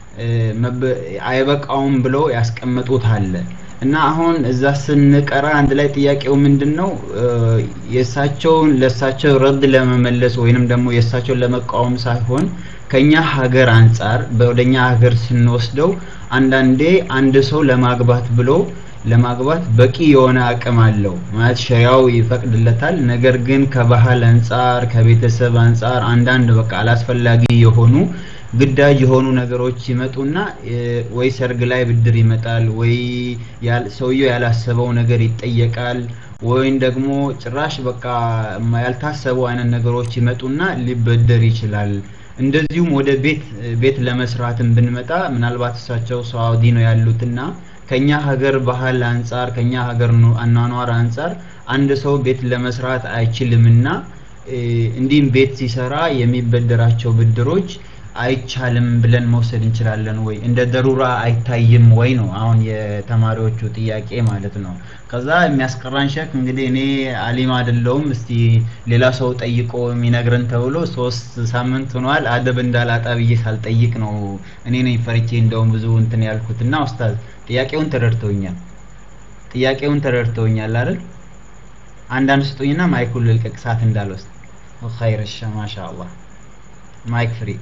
አይበቃውም ብለው ያስቀመጡት አለ እና አሁን እዛ ስንቀራ አንድ ላይ ጥያቄው ምንድን ነው የእሳቸውን ለእሳቸው ረድ ለመመለስ ወይንም ደግሞ የእሳቸውን ለመቃወም ሳይሆን ከኛ ሀገር አንጻር ወደኛ ሀገር ስንወስደው አንዳንዴ አንድ ሰው ለማግባት ብሎ ለማግባት በቂ የሆነ አቅም አለው ማለት ሸሪያው ይፈቅድለታል ነገር ግን ከባህል አንጻር ከቤተሰብ አንጻር አንዳንድ በቃ አላስፈላጊ የሆኑ ግዳጅ የሆኑ ነገሮች ይመጡና ወይ ሰርግ ላይ ብድር ይመጣል ወይ ሰውየው ያላሰበው ነገር ይጠየቃል ወይም ደግሞ ጭራሽ በቃ ያልታሰቡ አይነት ነገሮች ይመጡና ሊበደር ይችላል እንደዚሁም ወደ ቤት ቤት ለመስራትም ብንመጣ ምናልባት እሳቸው ሳውዲ ነው ያሉትና ከኛ ሀገር ባህል አንጻር ከኛ ሀገር አኗኗር አንጻር አንድ ሰው ቤት ለመስራት አይችልምና እንዲህም ቤት ሲሰራ የሚበደራቸው ብድሮች አይቻልም ብለን መውሰድ እንችላለን ወይ እንደ ደሩራ አይታይም ወይ ነው አሁን የተማሪዎቹ ጥያቄ ማለት ነው ከዛ የሚያስቀራን ሸክ እንግዲህ እኔ አሊም አይደለውም እስቲ ሌላ ሰው ጠይቆ የሚነግረን ተብሎ ሶስት ሳምንት ሆኗል አደብ እንዳላጣ ብዬ ሳልጠይቅ ነው እኔ ነኝ ፈርቼ እንደውም ብዙ እንትን ያልኩት እና ኡስታዝ ጥያቄውን ተረድተውኛል ጥያቄውን ተረድተውኛል አይደል አንዳንድ ስጡኝና ማይኩን ልልቀቅ ሰዓት እንዳልወስድ ኸይር እሺ ማሻአላህ ማይክ ፍሪ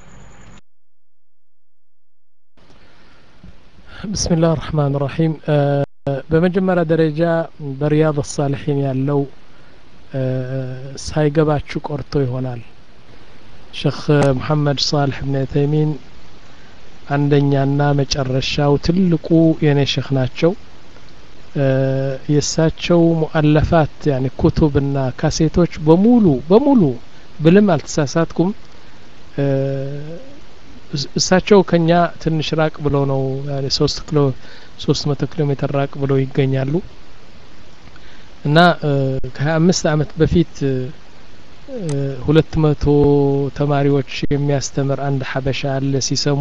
بسم الله الرحمن الرحيم በመጀመሪያ ደረጃ በሪያድ ሳሊሒን ያለው ሳይገባችሁ ቆርቶ ይሆናል ሼክ መሐመድ ሳልሕ ብን ተይሚን አንደኛና መጨረሻው ትልቁ የኔ ሼክ ናቸው የእሳቸው ሙአለፋት ያኒ ኩቱብና ካሴቶች በሙሉ በሙሉ ብልም አልተሳሳትኩም እሳቸው ከኛ ትንሽ ራቅ ብለው ነው ሶስት ኪሎ ሶስት መቶ ኪሎ ሜትር ራቅ ብለው ይገኛሉ እና ከሀያ አምስት አመት በፊት ሁለት መቶ ተማሪዎች የሚያስተምር አንድ ሀበሻ አለ ሲሰሙ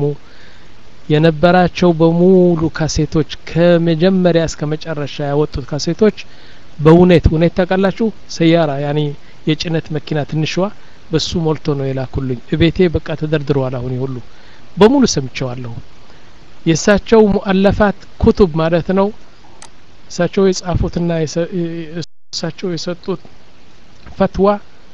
የነበራቸው በሙሉ ካሴቶች ከመጀመሪያ እስከ መጨረሻ ያወጡት ካሴቶች በእውነት እውነት ታውቃላችሁ ሰያራ ያኒ የጭነት መኪና ትንሽዋ በሱ ሞልቶ ነው የላኩልኝ እቤቴ በቃ ተደርድረዋል አሁን ሁሉ በሙሉ ሰምቸዋለሁ የእሳቸው ሙአለፋት ኩቱብ ማለት ነው እሳቸው የጻፉትና እሳቸው የሰጡት ፈትዋ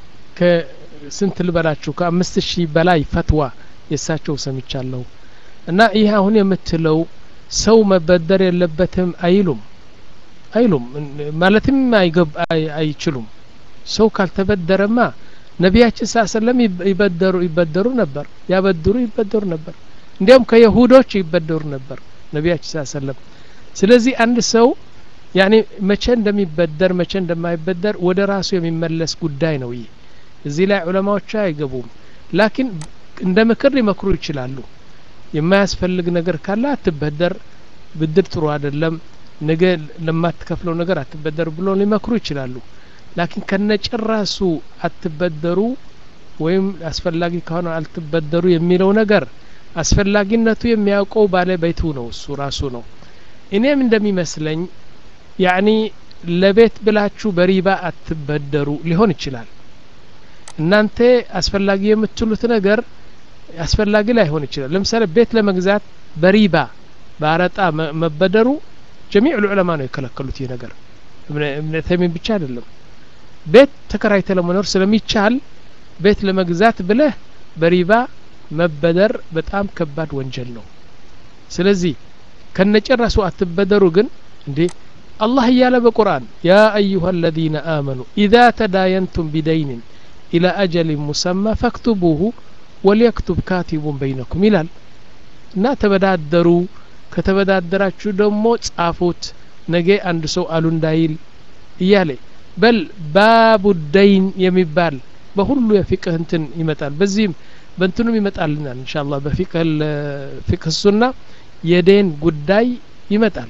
ከስንት ልበላችሁ ከአምስት ሺህ በላይ ፈትዋ የእሳቸው ሰምቻለሁ እና ይህ አሁን የምትለው ሰው መበደር የለበትም አይሉም አይሉም ማለትም አይችሉም ሰው ካልተበደረማ ነቢያችን ሳ ሰለም ይበደሩ ይበደሩ ነበር ያበድሩ ይበደሩ ነበር እንዲያውም ከየሁዶች ይበደሩ ነበር ነቢያችን ሳ ሰለም ስለዚህ አንድ ሰው ያኔ መቼ እንደሚበደር መቼ እንደማይበደር ወደ ራሱ የሚመለስ ጉዳይ ነው ይህ እዚህ ላይ ዑለማዎች አይገቡም ላኪን እንደ ምክር ሊመክሩ ይችላሉ የማያስፈልግ ነገር ካለ አትበደር ብድር ጥሩ አይደለም ነገ ለማትከፍለው ነገር አትበደር ብሎ ሊመክሩ ይችላሉ ላኪን ከነጭራሱ አትበደሩ ወይም አስፈላጊ ከሆነ አልትበደሩ የሚለው ነገር አስፈላጊነቱ የሚያውቀው ባለቤቱ ነው እሱ ራሱ ነው እኔም እንደሚመስለኝ ያኒ ለቤት ብላችሁ በሪባ አትበደሩ ሊሆን ይችላል እናንተ አስፈላጊ የምትሉት ነገር አስፈላጊ ላይሆን ይችላል ለምሳሌ ቤት ለመግዛት በሪባ በአረጣ መበደሩ ጀሚዕ ልዑለማ ነው የከለከሉት ይህ ነገር እብነ ተይሚን ብቻ አይደለም ቤት ተከራይተ ለመኖር ስለሚቻል ቤት ለመግዛት ብለህ በሪባ መበደር በጣም ከባድ ወንጀል ነው ስለዚህ ከነጨራሱ አትበደሩ ግን እንዴ አላህ እያለ በቁርአን ያ አዩሃ አለዚነ አመኑ ኢዛ ተዳየንቱም ቢደይንን ኢላ አጀሊን ሙሰማ ፈክቱቡሁ ወሊየክቱብ ካቲቡን በይነኩም ይላል እና ተበዳደሩ ከተበዳደራችሁ ደግሞ ጻፉት ነገ አንድ ሰው አሉ እንዳይል እያለ በል ባቡ ደይን የሚባል በሁሉ የፊቅህ እንትን ይመጣል በዚህም በእንትኑም ይመጣልናል እንሻላ በፊቅህ ሱና የዴን ጉዳይ ይመጣል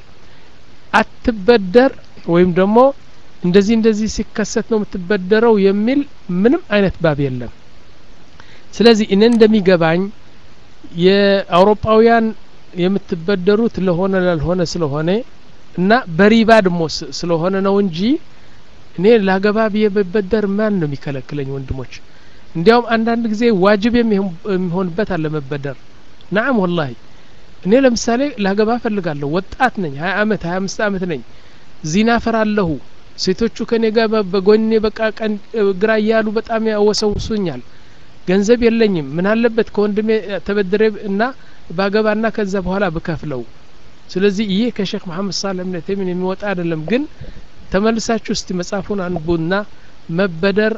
አትበደር ወይም ደግሞ እንደዚህ እንደዚህ ሲከሰት ነው የምትበደረው የሚል ምንም አይነት ባብ የለም ስለዚህ እኔ እንደሚገባኝ የአውሮፓውያን የምትበደሩት ለሆነ ላልሆነ ስለሆነ እና በሪባ ደግሞ ስለሆነ ነው እንጂ እኔ ላገባ ብዬ በበደር ማን ነው የሚከለክለኝ ወንድሞች እንዲያውም አንዳንድ ጊዜ ዋጅብ የሚሆንበት አለ መበደር ናም ወላሂ እኔ ለምሳሌ ላገባ ፈልጋለሁ ወጣት ነኝ ሀያ አመት ሀያ አምስት አመት ነኝ ዚና ፈራለሁ ሴቶቹ ከኔ ጋር በጎኔ በቃ ቀን ግራ እያሉ በጣም ያወሰውሱኛል ገንዘብ የለኝም ምን አለበት ከወንድሜ ተበድሬ እና ባገባና ከዛ በኋላ ብከፍለው ስለዚህ ይህ ከሼክ መሐመድ ሳልህ እብነ ተይሚን የሚወጣ አይደለም ግን ተመልሳችሁ እስቲ መጽሐፉን አንቡና መበደር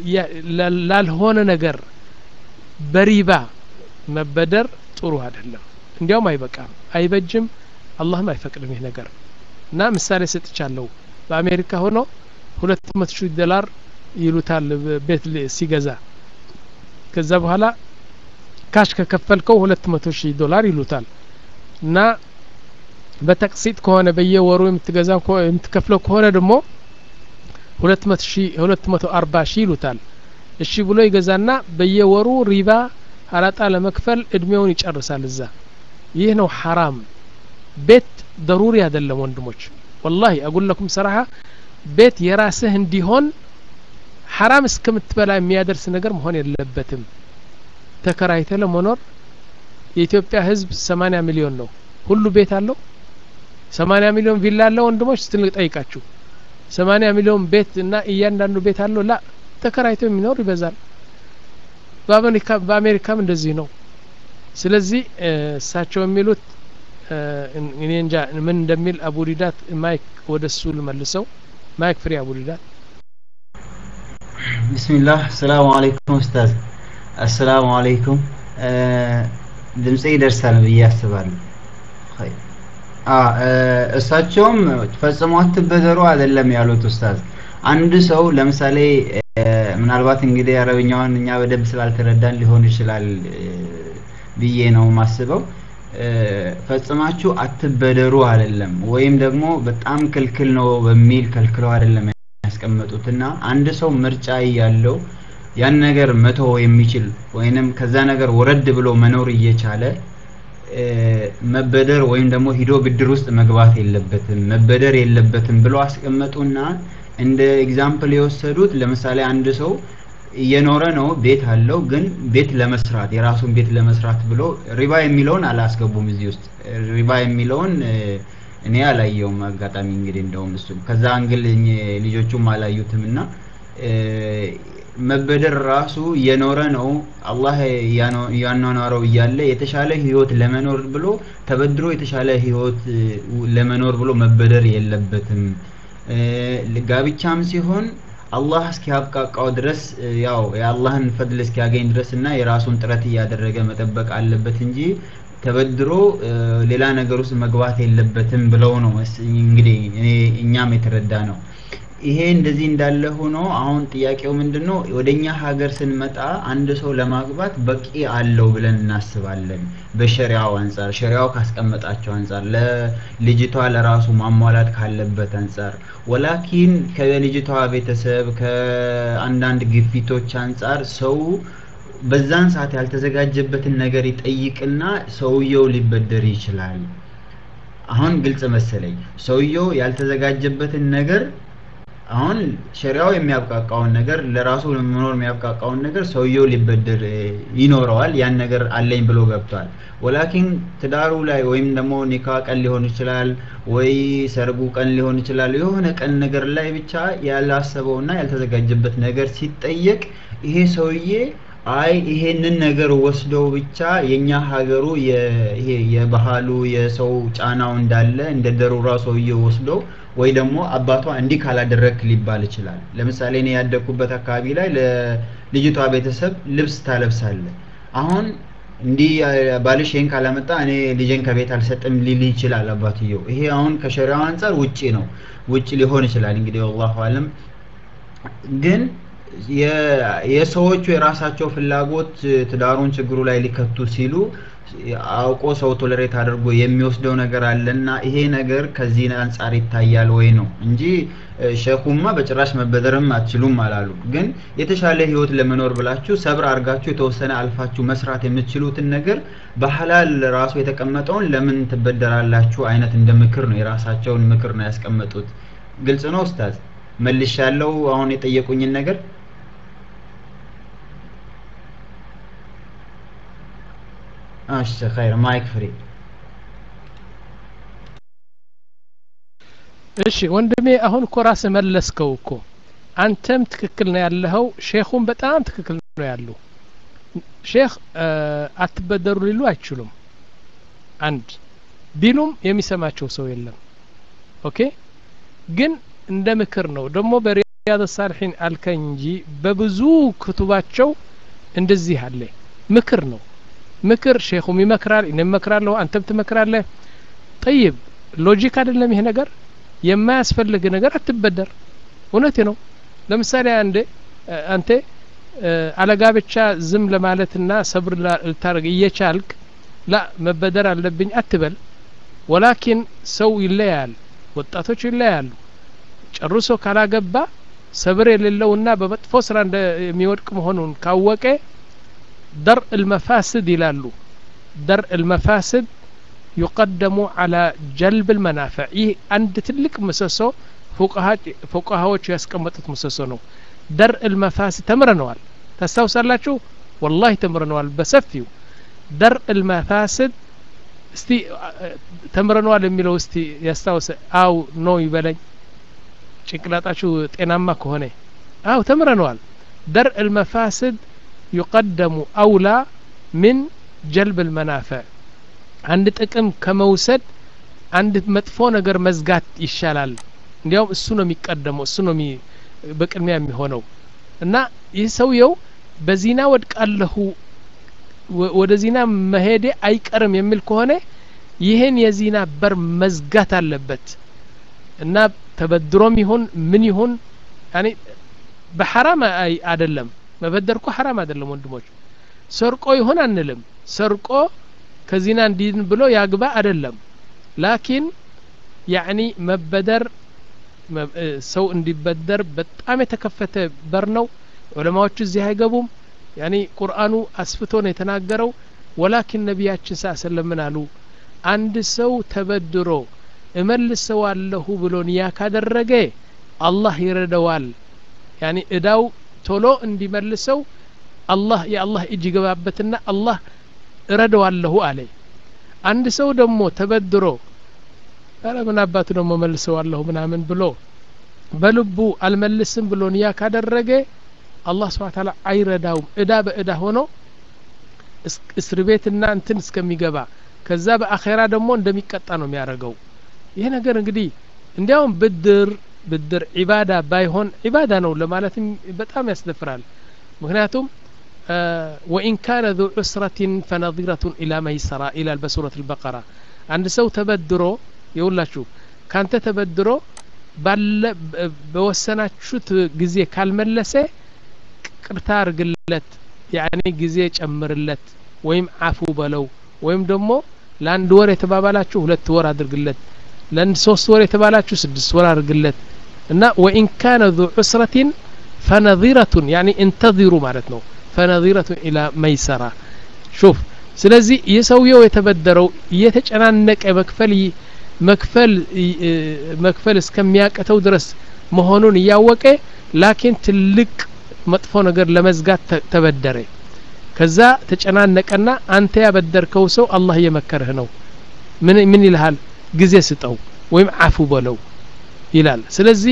ላልሆነ ነገር በሪባ መበደር ጥሩ አይደለም እንዲያውም አይበቃም አይበጅም አላህም አይፈቅድም ይህ ነገር እና ምሳሌ ሰጥቻለሁ በአሜሪካ ሆኖ ሁለት መቶ ሺህ ዶላር ይሉታል ቤት ሲገዛ ከዛ በኋላ ካሽ ከከፈልከው ሁለት መቶ ሺህ ዶላር ይሉታል እና በተቅሲጥ ከሆነ በየወሩ የምትገዛው የምትከፍለው ከሆነ ደግሞ ሁለት መቶ ሺህ ሁለት መቶ አርባ ሺህ ይሉታል እሺ ብሎ ይገዛና በየወሩ ሪባ አራጣ ለመክፈል እድሜውን ይጨርሳል እዛ ይህ ነው ሐራም ቤት ደሩሪ አይደለም ወንድሞች ወላሂ አጉለኩም ሰራሀ ቤት የራስህ እንዲሆን ሐራም እስከምትበላ የሚያደርስ ነገር መሆን የለበትም ተከራይተ ለመኖር የኢትዮጵያ ህዝብ ሰማኒያ ሚሊዮን ነው ሁሉ ቤት አለው ሰማኒያ ሚሊዮን ቪላ አለው ወንድሞች ስትል ጠይቃችሁ ሰማኒያ ሚሊዮን ቤት እና እያንዳንዱ ቤት አለው ላ ተከራይቶ የሚኖር ይበዛል በአሜሪካም እንደዚህ ነው ስለዚህ እሳቸው የሚሉት እኔ እንጃ ምን እንደሚል አቡ ዲዳት ማይክ ወደ እሱ ልመልሰው ማይክ ፍሪ አቡ ዲዳት ቢስሚላህ አሰላሙ አለይኩም ኡስታዝ አሰላሙ አለይኩም ድምጼ ይደርሳል ብዬ አስባለሁ እሳቸውም ፈጽሞ አትበደሩ አይደለም ያሉት ኡስታዝ አንድ ሰው ለምሳሌ ምናልባት እንግዲህ አረብኛውን እኛ በደንብ ስላልተረዳን ሊሆን ይችላል ብዬ ነው ማስበው ፈጽማችሁ አትበደሩ አይደለም ወይም ደግሞ በጣም ክልክል ነው በሚል ከልክለው አይደለም ያስቀመጡትና አንድ ሰው ምርጫ እያለው ያን ነገር መተው የሚችል ወይንም ከዛ ነገር ወረድ ብሎ መኖር እየቻለ መበደር ወይም ደግሞ ሂዶ ብድር ውስጥ መግባት የለበትም መበደር የለበትም ብሎ አስቀመጡና እንደ ኤግዛምፕል የወሰዱት ለምሳሌ አንድ ሰው እየኖረ ነው ቤት አለው ግን ቤት ለመስራት የራሱን ቤት ለመስራት ብሎ ሪባ የሚለውን አላስገቡም እዚህ ውስጥ ሪባ የሚለውን እኔ አላየውም አጋጣሚ እንግዲህ እንደውም እሱ ከዛ አንግል ልጆቹም አላዩትም እና መበደር ራሱ እየኖረ ነው አላህ ያኗኗረው እያለ የተሻለ ህይወት ለመኖር ብሎ ተበድሮ የተሻለ ህይወት ለመኖር ብሎ መበደር የለበትም ጋብቻም ሲሆን አላህ እስኪያብቃቃው ድረስ ያው የአላህን ፈድል እስኪያገኝ ድረስ እና የራሱን ጥረት እያደረገ መጠበቅ አለበት እንጂ ተበድሮ ሌላ ነገር ውስጥ መግባት የለበትም ብለው ነው እንግዲህ እኛም የተረዳ ነው ይሄ እንደዚህ እንዳለ ሆኖ አሁን ጥያቄው ምንድነው ወደኛ ሀገር ስንመጣ አንድ ሰው ለማግባት በቂ አለው ብለን እናስባለን በሸሪያው አንጻር ሸሪያው ካስቀመጣቸው አንጻር ለልጅቷ ለራሱ ማሟላት ካለበት አንጻር ወላኪን ከልጅቷ ቤተሰብ ከአንዳንድ ግፊቶች አንጻር ሰው በዛን ሰዓት ያልተዘጋጀበትን ነገር ይጠይቅና ሰውየው ሊበደር ይችላል አሁን ግልጽ መሰለኝ ሰውየው ያልተዘጋጀበትን ነገር አሁን ሸሪያው የሚያብቃቃውን ነገር ለራሱ ለመኖር የሚያብቃቃውን ነገር ሰውየው ሊበደር ይኖረዋል ያን ነገር አለኝ ብሎ ገብቷል ወላኪን ትዳሩ ላይ ወይም ደግሞ ኒካ ቀን ሊሆን ይችላል ወይ ሰርጉ ቀን ሊሆን ይችላል የሆነ ቀን ነገር ላይ ብቻ ያላሰበውና ያልተዘጋጀበት ነገር ሲጠየቅ ይሄ ሰውዬ አይ ይሄንን ነገር ወስደው ብቻ የኛ ሀገሩ ይሄ የባህሉ የሰው ጫናው እንዳለ እንደ ደሩራ ሰውዬ ወስደው ወይ ደግሞ አባቷ እንዲህ ካላደረክ ሊባል ይችላል ለምሳሌ እኔ ያደግኩበት አካባቢ ላይ ለልጅቷ ቤተሰብ ልብስ ታለብሳለ አሁን እንዲህ ባልሽ ይሄን ካላመጣ እኔ ልጄን ከቤት አልሰጥም ሊል ይችላል አባትየው። ይሄ አሁን ከሸሪያው አንጻር ውጪ ነው፣ ውጪ ሊሆን ይችላል እንግዲህ ወላሁ አለም። ግን የሰዎቹ የራሳቸው ፍላጎት ትዳሩን ችግሩ ላይ ሊከቱ ሲሉ አውቆ ሰው ቶለሬት አድርጎ የሚወስደው ነገር አለና ይሄ ነገር ከዚህ አንጻር ይታያል ወይ ነው እንጂ ሸኹማ በጭራሽ መበደርም አትችሉም አላሉ። ግን የተሻለ ህይወት ለመኖር ብላችሁ ሰብር አድርጋችሁ የተወሰነ አልፋችሁ መስራት የምትችሉትን ነገር በሐላል ራሱ የተቀመጠውን ለምን ትበደራላችሁ አይነት እንደ ምክር ነው፣ የራሳቸውን ምክር ነው ያስቀመጡት። ግልጽ ነው ኡስታዝ? መልሻለሁ አሁን የጠየቁኝን ነገር እሺ ኸይር ማይክ ፍሪ እሺ ወንድሜ አሁን እኮ ራስህ መለስከው እኮ አንተም ትክክል ነው ያለኸው ሼኹም በጣም ትክክል ነው ያሉ ሼክ አትበደሩ ሊሉ አይችሉም አንድ ቢሉም የሚሰማቸው ሰው የለም ኦኬ ግን እንደ ምክር ነው ደግሞ በሪያድ ሳልሒን አልከኝ እንጂ በብዙ ክቱባቸው እንደዚህ አለ ምክር ነው ምክር ሼኹም ይመክራል እኔም እመክራለሁ አንተም ትመክራለህ ጠይብ ሎጂክ አይደለም ይሄ ነገር የማያስፈልግ ነገር አትበደር እውነቴ ነው ለምሳሌ አንዴ አንተ አለጋብቻ ዝም ለማለትና ሰብር ልታደርግ እየቻልክ ላ መበደር አለብኝ አትበል ወላኪን ሰው ይለያል ወጣቶች ይለያሉ ጨርሶ ካላገባ ሰብር የሌለውና በመጥፎ ስራ የሚወድቅ መሆኑን ካወቀ ደር المفاسد ይላሉ ደር المفاسد يقدم على جلب المنافع ይህ አንድ ትልቅ ምሰሶ ፉቃሃዎች ያስቀመጡት ምሰሶ ነው ደር المفاسد ተምረነዋል ታስታውሳላችሁ ወላሂ ተምረነዋል በሰፊው ደር المفاسد እስቲ ተምረነዋል የሚለው እስቲ ያስታውሰ አው ኖ ይበለኝ ጭንቅላጣችሁ ጤናማ ከሆነ አው ተምረነዋል ደር المفاسد يقدم أولى من جلب المنافع አንድ ጥቅም ከመውሰድ አንድ መጥፎ ነገር መዝጋት ይሻላል እንዲያውም እሱ ነው የሚቀደመው እሱ ነው በቅድሚያ የሚሆነው እና ይህ ሰውየው በዚና ወድቃለሁ ወደ ዚና መሄዴ አይቀርም የሚል ከሆነ ይህን የዚና በር መዝጋት አለበት እና ተበድሮም ይሁን ምን ይሁን ያኔ በሐራም አይደለም መበደር እኮ ሐራም አይደለም ወንድሞች ሰርቆ ይሆን አንልም ሰርቆ ከዚና እንዲድን ብሎ ያግባ አይደለም ላኪን ያዕኒ መበደር ሰው እንዲበደር በጣም የተከፈተ በር ነው ዑለማዎቹ እዚህ አይገቡም ያኒ ቁርአኑ አስፍቶ ነው የተናገረው ወላኪን ነቢያችን ሳ ሰለም አሉ አንድ ሰው ተበድሮ እመልሰዋለሁ ብሎ ንያ ካደረገ አላህ ይረደዋል ያኒ እዳው ቶሎ እንዲመልሰው አላህ የአላህ እጅ ይገባበትና አላህ እረደዋለሁ አለ አንድ ሰው ደግሞ ተበድሮ ኧረ ምን አባቱ ደግሞ መልሰዋለሁ ምናምን ብሎ በልቡ አልመልስም ብሎ ንያ ካደረገ አላህ ስብሓ ታላ አይረዳውም እዳ በእዳ ሆኖ እስር ቤትና እንትን እስከሚገባ ከዛ በአኼራ ደግሞ እንደሚቀጣ ነው የሚያደርገው ይህ ነገር እንግዲህ እንዲያውም ብድር ብድር ዒባዳ ባይሆን ዒባዳ ነው ለማለትም በጣም ያስደፍራል ምክንያቱም ወኢን ካነ ذو ዑስረة ፈነظረة ኢላ መይሰራ ይላል በሱረት الበቀራ አንድ ሰው ተበድሮ የውላችሁ ካንተ ተበድሮ ባለ በወሰናችሁት ጊዜ ካልመለሰ ቅርታ አርግለት ያኔ ጊዜ ጨምርለት ወይም አፉ በለው ወይም ደግሞ ለአንድ ወር የተባባላችሁ ሁለት ወር አድርግለት ለአንድ ሶስት ወር የተባላችሁ ስድስት ወር አድርግለት እና ወኢን ካነ ذو ዑስረة ፈነظረቱን ያኒ እንተظሩ ማለት ነው ፈነظረቱን ኢላ መይሰራ ሹፍ ስለዚህ የሰውየው የተበደረው እየተጨናነቀ መክፈል መክፈል መክፈል እስከሚያቅተው ድረስ መሆኑን እያወቀ ላኪን ትልቅ መጥፎ ነገር ለመዝጋት ተበደረ ከዛ ተጨናነቀና አንተ ያበደርከው ሰው አላህ እየመከረህ ነው ምን ምን ይልሃል ጊዜ ስጠው ወይም አፉ በለው ይላል ስለዚህ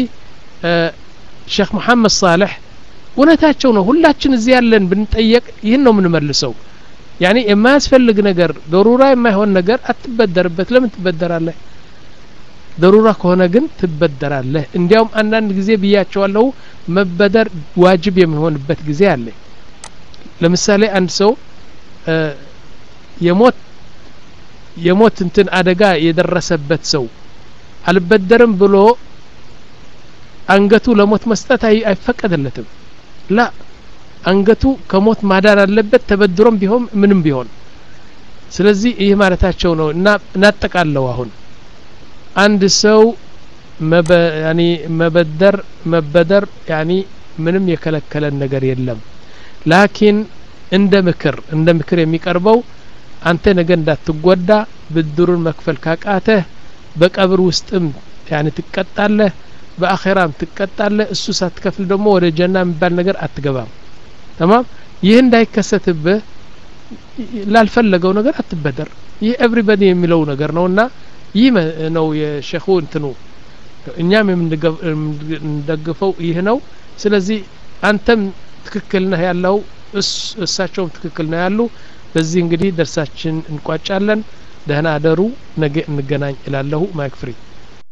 ሼክ መሐመድ ሳልሕ እውነታቸው ነው ሁላችን እዚህ ያለን ብንጠየቅ ይህን ነው የምንመልሰው ያኔ የማያስፈልግ ነገር ደሩራ የማይሆን ነገር አትበደርበት ለምን ትበደራለህ ደሩራ ከሆነ ግን ትበደራለህ እንዲያውም አንዳንድ ጊዜ ብያቸዋለሁ መበደር ዋጅብ የሚሆንበት ጊዜ አለ ለምሳሌ አንድ ሰው የሞት የሞት እንትን አደጋ የደረሰበት ሰው አልበደርም ብሎ አንገቱ ለሞት መስጠት አይፈቀድለትም ላ አንገቱ ከሞት ማዳን አለበት ተበድሮም ቢሆን ምንም ቢሆን ስለዚህ ይህ ማለታቸው ነው እና እናጠቃለው አሁን አንድ ሰው ያኒ መበደር መበደር ያኒ ምንም የከለከለን ነገር የለም ላኪን እንደ ምክር እንደ ምክር የሚቀርበው አንተ ነገ እንዳትጎዳ ብድሩን መክፈል ካቃተህ በቀብር ውስጥም ያኒ ትቀጣለህ በአኼራም ትቀጣለህ እሱ ሳትከፍል ደግሞ ወደ ጀና የሚባል ነገር አትገባም ተማም ይህ እንዳይከሰትብህ ላልፈለገው ነገር አትበደር ይህ ኤቭሪበዲ የሚለው ነገር ነው እና ይህ ነው የሸኹ እንትኑ እኛም የምንደግፈው ይህ ነው ስለዚህ አንተም ትክክል ነህ ያለው እሳቸውም ትክክል ነው ያሉ በዚህ እንግዲህ ደርሳችን እንቋጫለን ደህና አደሩ ነገ እንገናኝ እላለሁ ማይክ ፍሪ